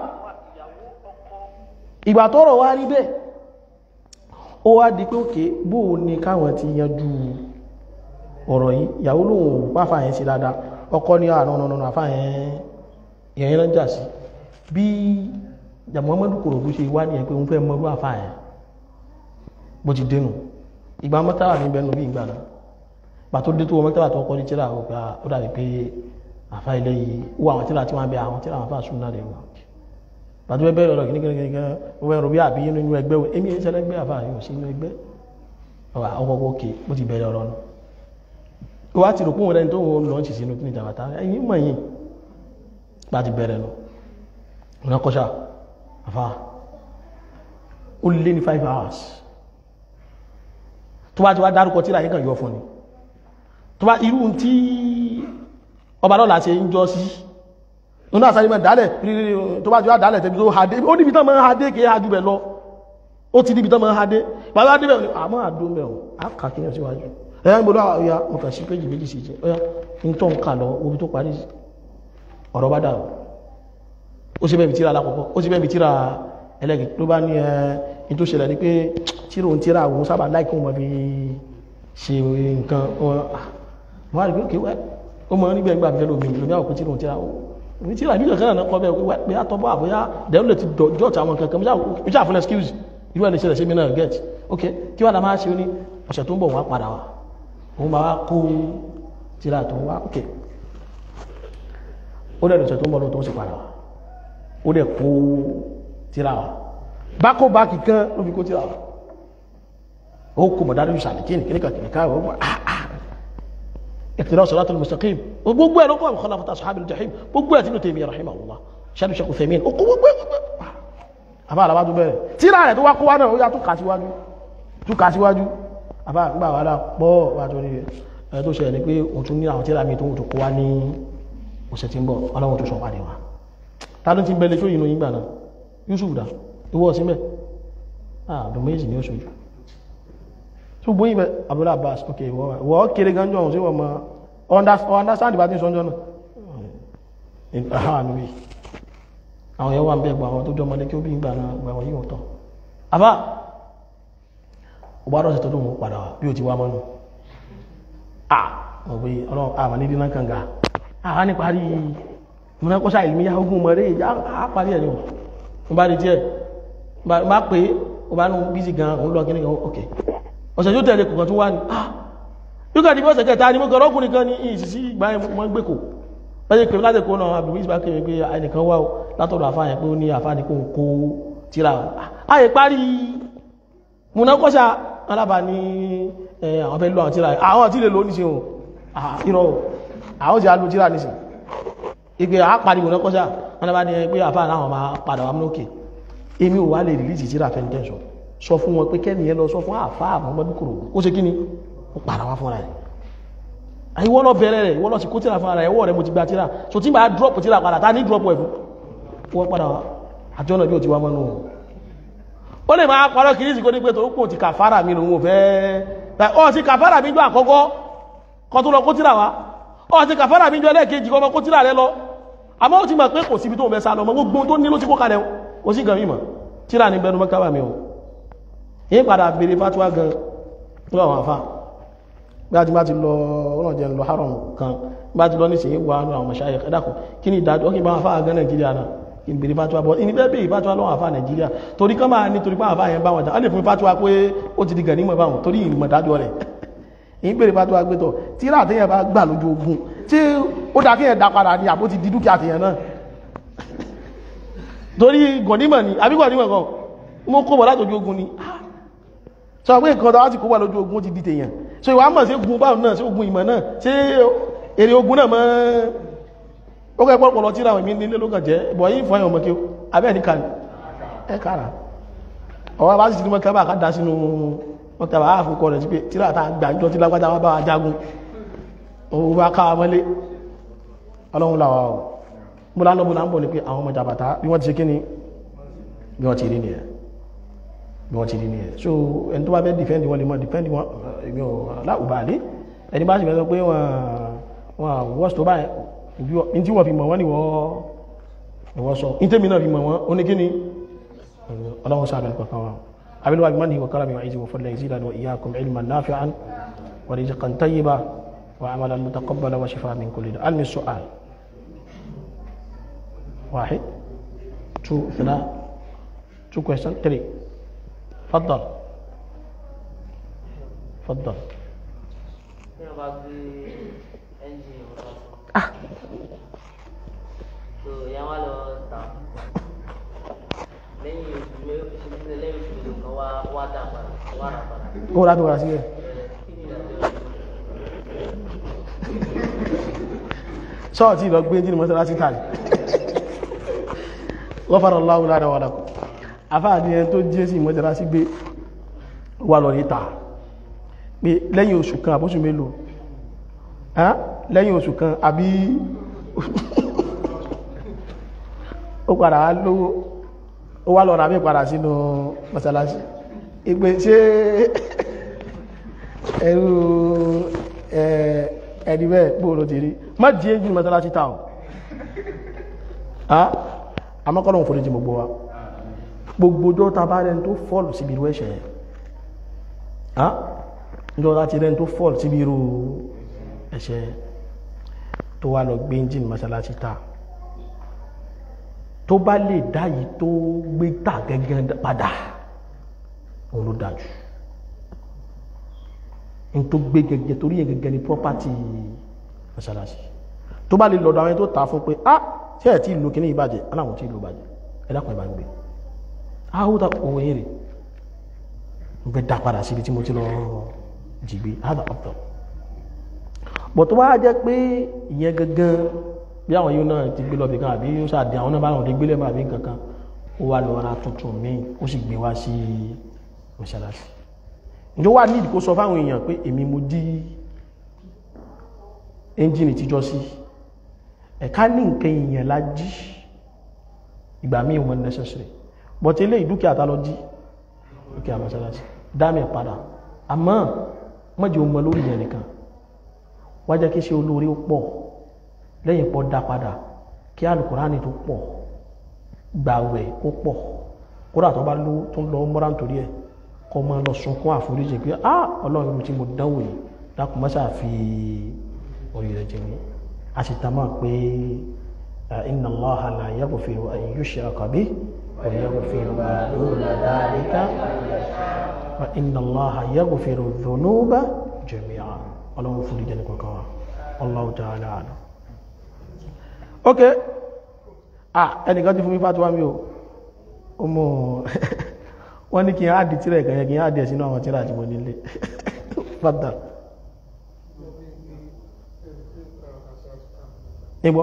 Speaker 3: ìgbà tọ́rọ̀ wá rí bẹ́ẹ̀ ó wá di pé òkè bóò ní káwọn ti yanjú ọ̀rọ̀ yìí ìyàwó lóhun pàfà yẹn sí dáadáa ọkọ ní àrùn ọ̀nà àfà yẹn yẹn rán jà sí bí Muhammadu Korodu ṣe wá ní ẹ̀ pé òun fẹ́ mọ́rú àfà yẹn bó ti dénú ìgbà mọ́tàwà ní bẹnu bí ìgbà náà pàtó dé tó wọ́n mọ́tàwà tó kọ́ ní tíra ó gbà ó dàbí pé àfà ilé yìí ó àwọn tíra tí wọ́n bẹ àwọn tíra àwọn àfà sún náà lè wà pàtó bẹ́ẹ̀ bẹ́ẹ̀ lọ́rọ̀ kìnnìkan wọ́n ẹ̀rọ bí àbí nínú ẹgbẹ́ wo èmi ẹ̀ṣẹ́ lẹ́gbẹ́ àfà yóò sí inú ẹgbẹ́ ọkọ̀ òkè bó ti bẹ̀rẹ̀ ọ̀rọ̀ náà ó wá ti rò pé òun rẹ̀ tó ń lọ sí sínú kíni jàbàtà ẹ̀yìn mọ̀ yìí bá ti bẹ̀rẹ̀ lọ ọ̀nà kọ́ṣà àfà ó lé ní five hours tó bá ti wá dárúkọ tíra yìí kàn yọ fún ni tó bá irú tí ọba lọ́la ṣe ń jọ sí nínú àṣà ìmọ̀ dálẹ̀ tó bá ti wá dálẹ̀ tẹ́bí tó hadé ó níbi tán máa ń hadé kìí hajú bẹ̀ lọ ó ti níbi tán máa ń hadé bàbá adé bẹ̀ àmọ́ àdó mẹ́wọ̀n á kà kí yẹn síwájú ẹ̀yà ń gbọ́dọ̀ ọ̀yà mo kà sí péjì méjì sí jẹ́ ọ̀yà ń tọ́ ń kà lọ omi tó parí ọ̀rọ̀ bá dà ó sì bẹ́ẹ̀ tíra alákọ̀ọ́kọ́ ó sì bẹ́ẹ̀ tíra ẹlẹ́gì ló bá ní ẹ̀ tó ṣẹlẹ̀ ní pé tíra òun tíra àwọn sábà láìkí wọn fi ṣe nǹkan wọ́n rí pé kéwẹ́ ó mọ̀ níbẹ̀ gbà fẹ́ lómi lómi àwọn tíra òun tíra òun tíra bí kankan náà kọ́ bẹ́ẹ̀ pé àtọ́bọ̀ àbúyá dẹ̀rù lè ti dọ̀tí àwọn kankan mi ṣáà fún excuse irú ẹni ṣẹlẹ̀ sí mi náà get ok kí wàá la máa ṣe ó ní ọ̀sẹ̀ tó ń bọ̀ wá padà wá òun máa wá kó tíra tó wá ok ó dẹ̀ ọ̀sẹ̀ tó ń bọ̀ lóòótọ́ ó sì padà wá ó dẹ̀ kó tíra wá bákó báàkì kan ló fi kó tíra wá ó kò mọ̀ dáadọ́ ìṣàlẹ̀ kí nìkí nìkan kìnìkan ó wà iqtida siratal mustaqim gbogbo ẹ̀ ló kọ́ àbùkọ́ láfọ́tà sahabil jahim gbogbo ẹ̀ tí ló tèmi rahimahullah ṣáàdù ṣe kò fẹ̀mí ó kó gbogbo ẹ̀ àbá àlàbá tó bẹ̀rẹ̀ tíra rẹ̀ tó wá kó wá náà ó yá tó kà síwájú tó kà síwájú àbá gbà wà dá pọ̀ wà tó ní ẹ̀ tó ṣẹlẹ̀ ní pé òun tún ní àwọn tíra mi tó ń tó kó wá ní ọ̀sẹ̀ tí ń bọ̀ ọlọ́run tó sọ pàdé wa ta ló ti ń bẹ̀lẹ̀ tó yìnbọn yìnbọn náà Yusuf dá ìwọ sí mẹ́ ààbùn méjì ní oṣù tó gbóyìn bẹ Abdullahi Abbas ok wọ́n kéré ganjọ́ ọ̀hún sí wọ́n ma understand bá tí sọ́njọ́ náà àwọn yẹn wà ń bẹ́ gbà àwọn tó jọ ọmọdé kí ó bí gbà náà gbà wọ́n yíò tọ́ àbá ọba rọ̀ sí tó dùn padà wá bí ó ti wá mọ́nù ah ọ̀gbẹ́ ọlọ́run àmà ní dínà kànga àá ní parí múnákọ́sá ìlúmíyá ogun mọ̀rẹ́ ìjà á parí ẹ̀ ní o bá rí díẹ̀ bá pé o bá nù bízi gan òun lọ kíní kan ok ọ̀sẹ̀ tó tẹ̀lé kọ̀kan tó wá ní ah yóò kàdí bí ọ̀sẹ̀ kẹta ni mo kọ̀ ọkùnrin kan ní ìsìsí ìgbà wọn gbé kò lọ́jọ́ pé láti kó náà àbúrú ìsìbá kéré pé ẹnìkan wá látọ̀dọ̀ àfáàyàn pé ó ní àfáàní kó ń kó tíra ààyè parí múnákọ́sá alábà ní àwọn fẹ́ lọ àwọn tíra àwọn tí lè lò ní ṣe ohun ìrọ̀ àwọn tí a lò tíra ní ṣe ìgbé àpàdé múnákọ́sá alábà ní pé àfáà náà máa padà wà múnókè èmi ò wá lè rìlíìsì tíra fẹ́ntẹ́sọ sọ fún wọn pé kẹ́ni yẹn lọ sọ fún àfáà Muhammadu Korodu ó ṣe kí ni ó padà wá fúnra rẹ̀ ìwọ lọ bẹ̀rẹ̀ rẹ̀ ìwọ lọ sí kó tíra fúnra rẹ̀ ẹwọ́ rẹ̀ mo ti gba tíra so tí bá drop tíra padà ta ní drop ẹ̀fún wọ́n padà wá àjọ náà bí ó ti wá mọ́nú ó lè máa parọ́ kìí sí kó ní pé tó kò ti kàfàrà mi lòun ò fẹ́ ọ ti kàfàrà mi jọ àkọ́kọ́ kọ́ tó lọ kó tíra wá ọ ti kàfàrà mi jọ lẹ́ẹ̀kejì kọ́ kó tíra rẹ lọ àmọ́ ó ti mọ̀ pé kò síbi tó fẹ́ sá lọ mọ́ gbogbo tó ní ló ti kó kalẹ̀ kò sí nǹkan mímọ̀ tíra ní bẹnu mọ́kábà mi o yín padà béèrè fatuwa gan lọ́wọ́ àwọn afá bí a ti bá ti lọ ọ̀nà jẹ́ lọ haram kan bá ti lọ ní ìsìn wà ní àwọn mọ̀ṣáyẹ ẹ̀dàkùn kí ni ìdájọ́ kí bá afá gan nàìjíríà náà kí n béèrè fatuwa bọ́ ìní bẹ́ẹ̀ béèrè fatuwa lọ́wọ́ afá nàìjíríà torí kán máa ní torí pé afá yẹn bá wọn jà á lè fún fatuwa pé ó ti di gàn nímọ̀ báwọn torí ìmọ̀ dájọ́ rẹ̀ ìyín béèrè fatuwa gbé tọ̀ tí ra àtẹ̀yẹ bá gbà lójú ogun tí ó dá kéèyàn dá padà ní àbó ti di dúkìá àtẹ̀yẹ náà torí gọ̀nímọ̀ ni àbí gọ̀nímọ̀ kan mo kó bọ̀ látòjú ogun ni sọ pé nǹkan tàwátì kó wà lójú ogun ti di tèèyàn so ìwà mọ̀ sí ogun báwọn náà sí ogun ìmọ̀ náà sí èrè ogun náà mọ́ ó kẹ́ pọ̀pọ̀lọ tí ráwọn ìmí nílé lókàn jẹ́ bọ̀ yí fún ẹ̀yàn mọ́kí abẹ́ ní kàní ẹ kára ọwọ́ bá sì ti ní mọ́kí bá kádà sínú mọ́kí bá àfúkọ rẹ̀ sí pé tíra ta gbàjọ tí lágbàjá wá bá wa jagun òun bá ká mọ́lé ọlọ́run làwà ọ̀ mo lá ń lọ mo lá ń bọ̀ ní pé àwọn ọmọ jàbàtà bí wọ́n ti ṣe kí ni bí wọ́n ti rí nìyẹn bí wọ́n ti rí nìyẹn so ẹni tó bá fẹ́ dìfẹ́ndì wọn lè mọ́ dìfẹ́ndì wọn èmi ò láwùbáàlé ẹni bá sì fẹ́ sọ pé wọ́n wọ́n wọ́n tó báyìí ní tí wọ́n fi mọ̀ wọ́n ni wọ́n sọ ní tèmi náà fi mọ̀ wọ́n ó ní kí ni ọlọ́run sáà bẹ̀rẹ̀ kankan wọn abilu wa bimani wa karami wa izi wa fadla yazidana wa iyyakum ilman nafi'an wa rizqan tayyiba wa amalan mutaqabbala wa shifa min kulli da almi su'al واحد two ثلاثة two question three تفضل تفضل
Speaker 4: tí wọ́n bá gbé ẹ́ńjìnì wọn lọ
Speaker 3: ah
Speaker 4: so ìyá wa lọ tà lẹ́yìn oṣù mélòó lẹ́yìn oṣù mélòó kan wá wá dà padà wá rà padà
Speaker 3: ó rà tó rà sílẹ̀
Speaker 4: Ẹ, kí ni ìdájọ́
Speaker 3: sọ́ọ̀tí lọ gbé jíni mọ́sálásí tàbí wọ́n fara láwọ́ lára wà lákò afáàdí ẹni tó jẹ́ sí mọ́sálásí gbé wà lọ ní tàà pé lẹ́yìn oṣù kan àbóṣù mélòó Hán? lẹ́yìn oṣù kan àbí ó padà wá lówó ó wá lọ rà mí padà sínú mọ́sálásí ìpè ṣé ẹrú ẹ̀ ẹni bẹ́ẹ̀ gbóòrò ti rí má jí éjì mọ́sálásí táwọn àmọ́kọ́lọ̀ fòrí jí gbogbo wa gbogbo ọjọ́ ta bá rẹ̀ tó fọ́ọ̀lù síbi irú ẹ̀ṣẹ̀ yẹn ọjọ́ láti rẹ̀ tó fọ́ọ̀lù síbi irú ẹ̀ṣẹ̀ tó wá lọ gbé engine mọ́sálásí ta tó bá lè dá yìí tó gbé tà gẹ́gẹ́ padà òun ló dájú n tó gbé gẹ́gẹ́ torí yẹn gẹ́gẹ́ ni property mọ́sálásí tó bá lè lọ́dọ̀ àwọn ẹni tó tà fún pé ah ṣé ẹ̀ tí ìlú kìíní ìbàjẹ́ aláwọ̀ tí ìlú bàjẹ́ ẹ̀dàkùn ìbá ń gbé áhùdà òun èrè ń gbé dá padà síbi tí mo ti lọ jìgbé áhùdà ọ̀pọ̀ bọ̀ tó bá jẹ́ pé ìyẹn gangan bí àwọn yóò náà ti gbé lọ bìkan àbí yóò ṣàdé àwọn náà bá wọn lè gbé lẹ́mọ̀ àbí kankan ó wà lọ ra tuntun míì ó sì gbé wá sí mọ́sálásí ìjọ wà nídìí kó sọ fáwọn èèyàn pé èmi mo dí ẹ́ńjìnì tíjọ́ sí ẹ̀ká ní nǹkan èèyàn la jí ìgbà míì wọn necessary but ilé ìdúkìá ta lọ jí dúkìá mọ́sálásí dámẹ̀ padà àmọ́ mọ́jẹ́ o mọ lórí yẹn nìkan wá jẹ́ kí ṣe olórí ó pọ̀ lẹ́yìn pọ̀ dá padà kí alùkùránì tó pọ̀ gbàwẹ̀ ó pọ̀ kódà tó bá lówó tó ń lọ mọ́ra nítorí ẹ̀ kọ́ máa lọ sunkún àforíjì pé ah ọlọ́run tí mo dánwò yìí dákun mọ́sá fi orí rẹ̀ jẹ́ mi a sì tamọ́ pé inna Allaha la yaghfiru an yushraka bihi wa yaghfiru ma duna dhalika wa inna Allaha yaghfiru dhunuba jami'a ọlọ́run fún ìjẹ́ nìkan kan wa Allahu ta'ala a'lam ok ah ẹnìkan ti fún mi fàtíwá mi o ó mọ̀ wọ́n ní kí n áàdì tíra ẹ̀kàn yẹ kí n áàdì ẹ̀ sínú àwọn tíra àti mo nílé fàtà nígbọ́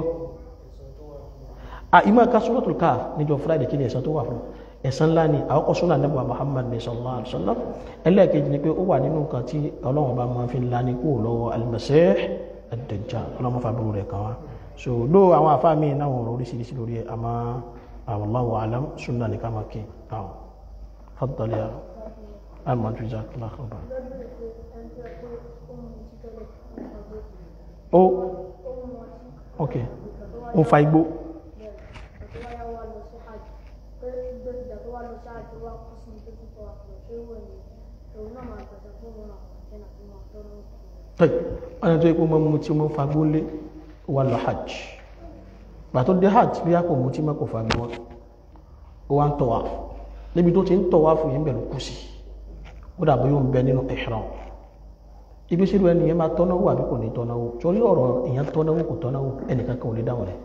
Speaker 3: ìmọ̀ ká suratul Kahf níjọ friday kí ni ẹ̀san tó wà fún ẹ̀san ńlá ni àkọ́kọ́ súnà nẹ́bùwà Muhammad ní sallallahu alaihi wasallam ẹlẹ́ẹ̀kejì ni pé ó wà nínú nǹkan tí ọlọ́run bá máa fi ńlá ní kó lọ́wọ́ al-Masih ad-Dajjal ọlọ́run fà búrú rẹ̀ kan wá so ló àwọn afá mi náà wọ̀n oríṣiríṣi lórí ẹ̀ àmọ́ wallahu alam súnà ní ká máa kí àwọn فضل يا أما جزاك الله خيرا ó ok ó fa igbó tẹ́ ọ̀nà tó yẹ kó mọ́ mú tí wọ́n fagbó lé wà lọ hajj gbà tó dé hajj bí a kò mú tí mọ́ kò fagbó wọn ó wá ń tọ̀ wá níbi tó ti ń tọ̀ wá fún yín bẹ̀rù kú sí ó dàbí yóò ń bẹ nínú ihram ibi sílù ẹni yẹn máa tọ́náwó àbí kò ní tọ́náwó torí ọ̀rọ̀ ìyẹn tọ́náwó kò tọ́náwó ẹnìkan kan ò lè dáhùn rẹ̀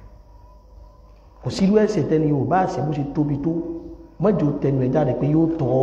Speaker 3: kò sílù ẹ̀sẹ̀ tẹ́ni yóò bá àṣẹ bó ṣe tóbi tó mọ́jọ tẹnu ẹ̀ jáde pé yóò tọ́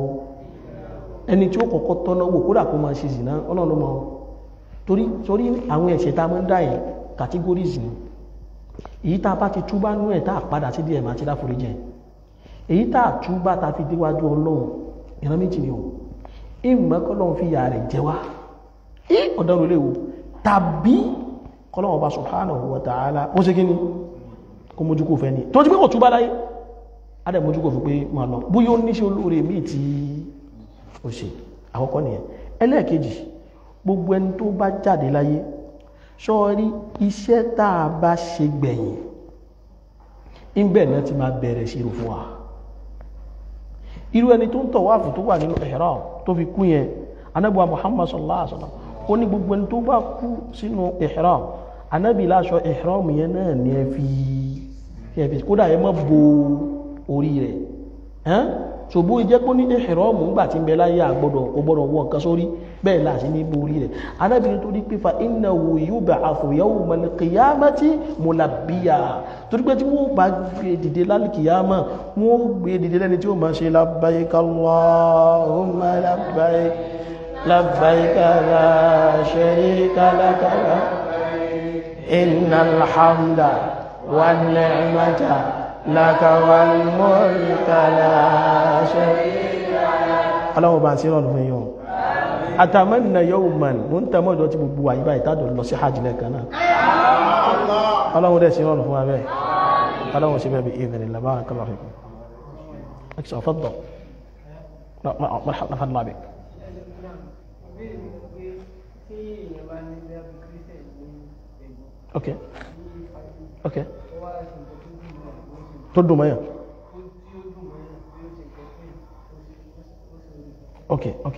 Speaker 3: ẹni tí ó kọ́kọ́ tọ́náwó kódà kó máa ṣe zìnà ọlọ́run mọ́ torí torí àwọn ẹ̀ṣẹ̀ tá a máa ń dá yẹn categories ni èyí tá a bá ti túbá nú ẹ̀ tá a padà sí díẹ̀ máa ti dáforí jẹ èyí tá a túbá tá a fi déwájú ọlọ́run ìran méjì ni o ìmọ̀ kọ́lọ́run fi yà rẹ̀ jẹ wá í ọ̀dọ́rùn ilé wo tàbí kọ́lọ́run bá subhanahu wa ta'ala ó ṣe kí ni kó mójú kò fẹ́ ni tó ti pé kò túbá láyé adẹ̀ mójú kò fi pé máa lọ bóyá ó níṣẹ́ olóore míì tí ó ṣe àkọ́kọ́ nìyẹn ẹlẹ́ẹ̀kejì gbogbo ẹni tó bá jáde láyé sọ́ọ́rí iṣẹ́ tá a bá ṣe gbẹ̀yìn ìbẹ̀ náà ti máa bẹ̀rẹ̀ ṣírò fún wa irú ẹni tó ń tọ̀ wáàfù tó wà nínú ihram tó fi kú yẹn anábíwá muhammad sallallahu alaihi wasallam ó ní gbogbo ẹni tó bá kú sínú ihram anábì láṣọ ihram yẹn náà ní ẹ fi ẹ fi kódà ẹ má bo orí rẹ̀ ẹ́n ṣògbó jẹ́ kó ní ihram ńgbà tí ń bẹ láyé àgbọ́dọ̀ ọgbọ́dọ̀ wọ nǹkan sórí bẹ́ẹ̀ láti ní borí rẹ̀ anábìnrin tó ní pé fa innahu yub'athu yawmal qiyamati mulabbiya torí pé tí wọ́n bá gbé dìde lálìkìyàmà wọ́n gbé dìde lẹ́ni tí ó máa ṣe labbaik Allahumma labbaik labbaik la sharika laka innal hamda wan ni'mata laka wal mulka la sharika laka aláwọ̀ bá ń sí rọrùn fún yíò àtàmẹ́nà yóò mọ̀ ní ń tẹ́mọ́ ìdọ́ tí gbogbo wà yíbá ìtàdọ̀ lọ sí hajj lẹ́ẹ̀kan náà ọlọ́run dẹ̀ sí rọrùn fún abẹ́ ọlọ́run sí bẹ́ẹ̀ ìdìn ìlàbá kọlọ̀ fún ẹkṣọ́ ọ̀fọ́dọ̀ marhaba bik ok ok tó dùn mọ́yàn ok ok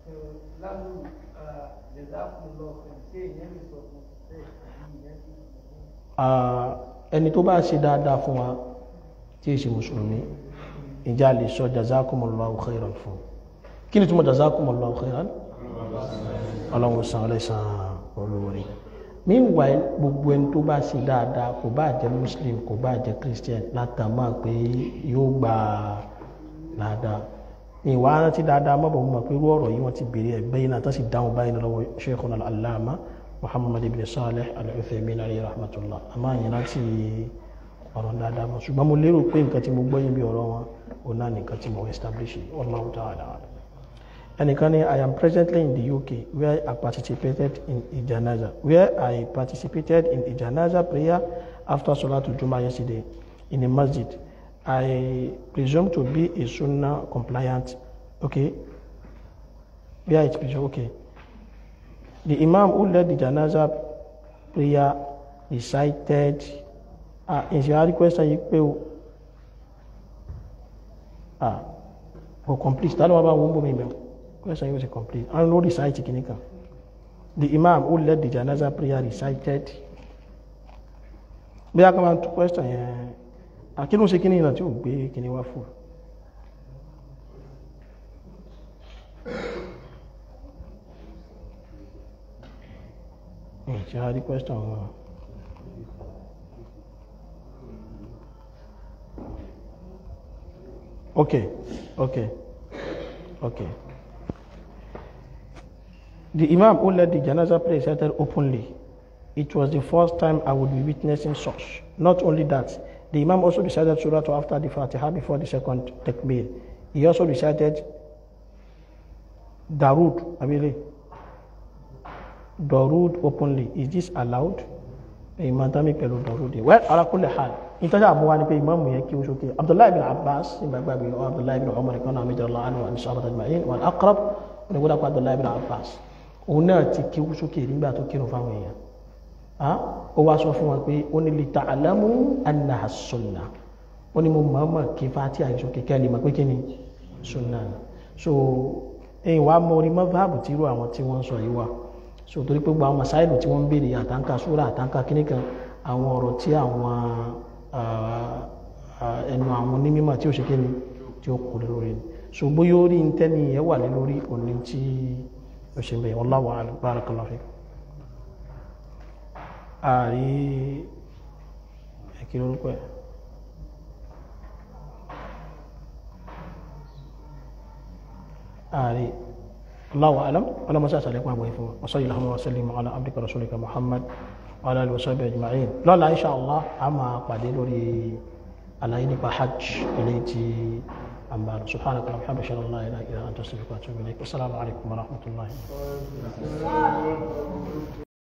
Speaker 3: ẹni tó bá ṣe dáadáa fún wa tí è ṣe mùsùlùmí ìjà lè sọ jazakumullahu khairan fún kí ni túnmọ̀ jazakumullahu khairan ọlọ́run san ọlẹ́sàn olóorí meanwhile gbogbo ẹni tó bá ṣe dáadáa kò bá jẹ́ muslim kò bá jẹ́ christian látàmà pé yóò gba dáadáa ìwà rántí dáadáa mọ́bọ̀ mọ́ pé irú ọ̀rọ̀ yìí wọ́n ti bèèrè ẹgbẹ́ yìí náà tó sì dáhùn báyìí lọ́wọ́ sheikhuna al-allama muhammad ibn salih al-uthaymin alayhi rahmatullah a máa yẹn láti ọ̀rọ̀ dáadáa mọ́ ṣùgbọ́n mo lérò pé nǹkan tí mo gbọ́ yín bí ọ̀rọ̀ wọn ò náà nìkan tí mo establish wallahu ta'ala ẹnìkan ni i am presently in the uk where i participated in a janaza where i participated in a janaza prayer after salatul juma yesterday in a masjid I presume to be a sunnah compliant. Okay. Where it presume, okay. The Imam who led the janaza prayer recited. Ah, uh, is your question you pay? Ah, for complete. That one won't be me. Question was complete. I know recite kinika. The Imam who led the janaza prayer recited. Bí a kàn máa tún question yẹn àkínú ṣe kíní ìrìnà tí ó gbé kíní wá fún ṣe a rí question wọn okay okay okay the imam who led the janaza prayer started openly it was the first time i would be witnessing such not only that The Imam also recited Surah after the Fatiha before the second takbir. He also recited Darud, Abile. Darud openly. Is this allowed? Imam Tami pẹ̀lú Darud. Well, ala kulli hal. Ìtajà àbúwá ni pé Imam yẹn kí ó sókè. Abdullahi bin Abbas, ìgbàgbàgbé ọ Abdullahi bin Umar kan náà méjì Allah anhu àti Sahaba Tajma'in, wal aqrab, wọn ni gbọ́dọ̀ kó Abdullahi bin Abbas. Òun náà ti kí ó sókè nígbà tó kírun fáwọn èèyàn ó wá sọ fún wọn pé ó ní lita alamu annaha sunna ó ní mo mọ̀ọ́mọ̀ kí fati àìsàn kékeré lè mọ̀ pé kí ni sunna ni so ẹ̀yìn wàá mọ orí mọ́fàbù tí irú àwọn tí wọ́n sọ yìí wà so torí pé gbogbo àwọn masáìlù tí wọ́n ń béèrè àtànkà súrà àtànkà kíní kan àwọn ọ̀rọ̀ tí àwọn ẹnu àwọn onímọ̀ tí ó ṣe kíni tí ó kò lè lórí ni so bóyá orí ń tẹ́ni ẹ̀ wà lé lórí òní tí ó ṣe bẹ́ẹ̀ wallahu a'lam barakallahu fik ààrí ẹ̀kí lórúkọ ẹ̀ ààrí الله أعلم ولا مساس عليكم أبو إفهم وصلي اللهم وسلم على عبدك رسولك محمد وعلى آله وصحبه أجمعين لا لا إن شاء الله أما قادر لي على إني بحج إليتي أمبار سبحانك اللهم وبحمدك أشهد أن لا إله إلا أنت أستغفرك وأتوب إليك والسلام عليكم ورحمة الله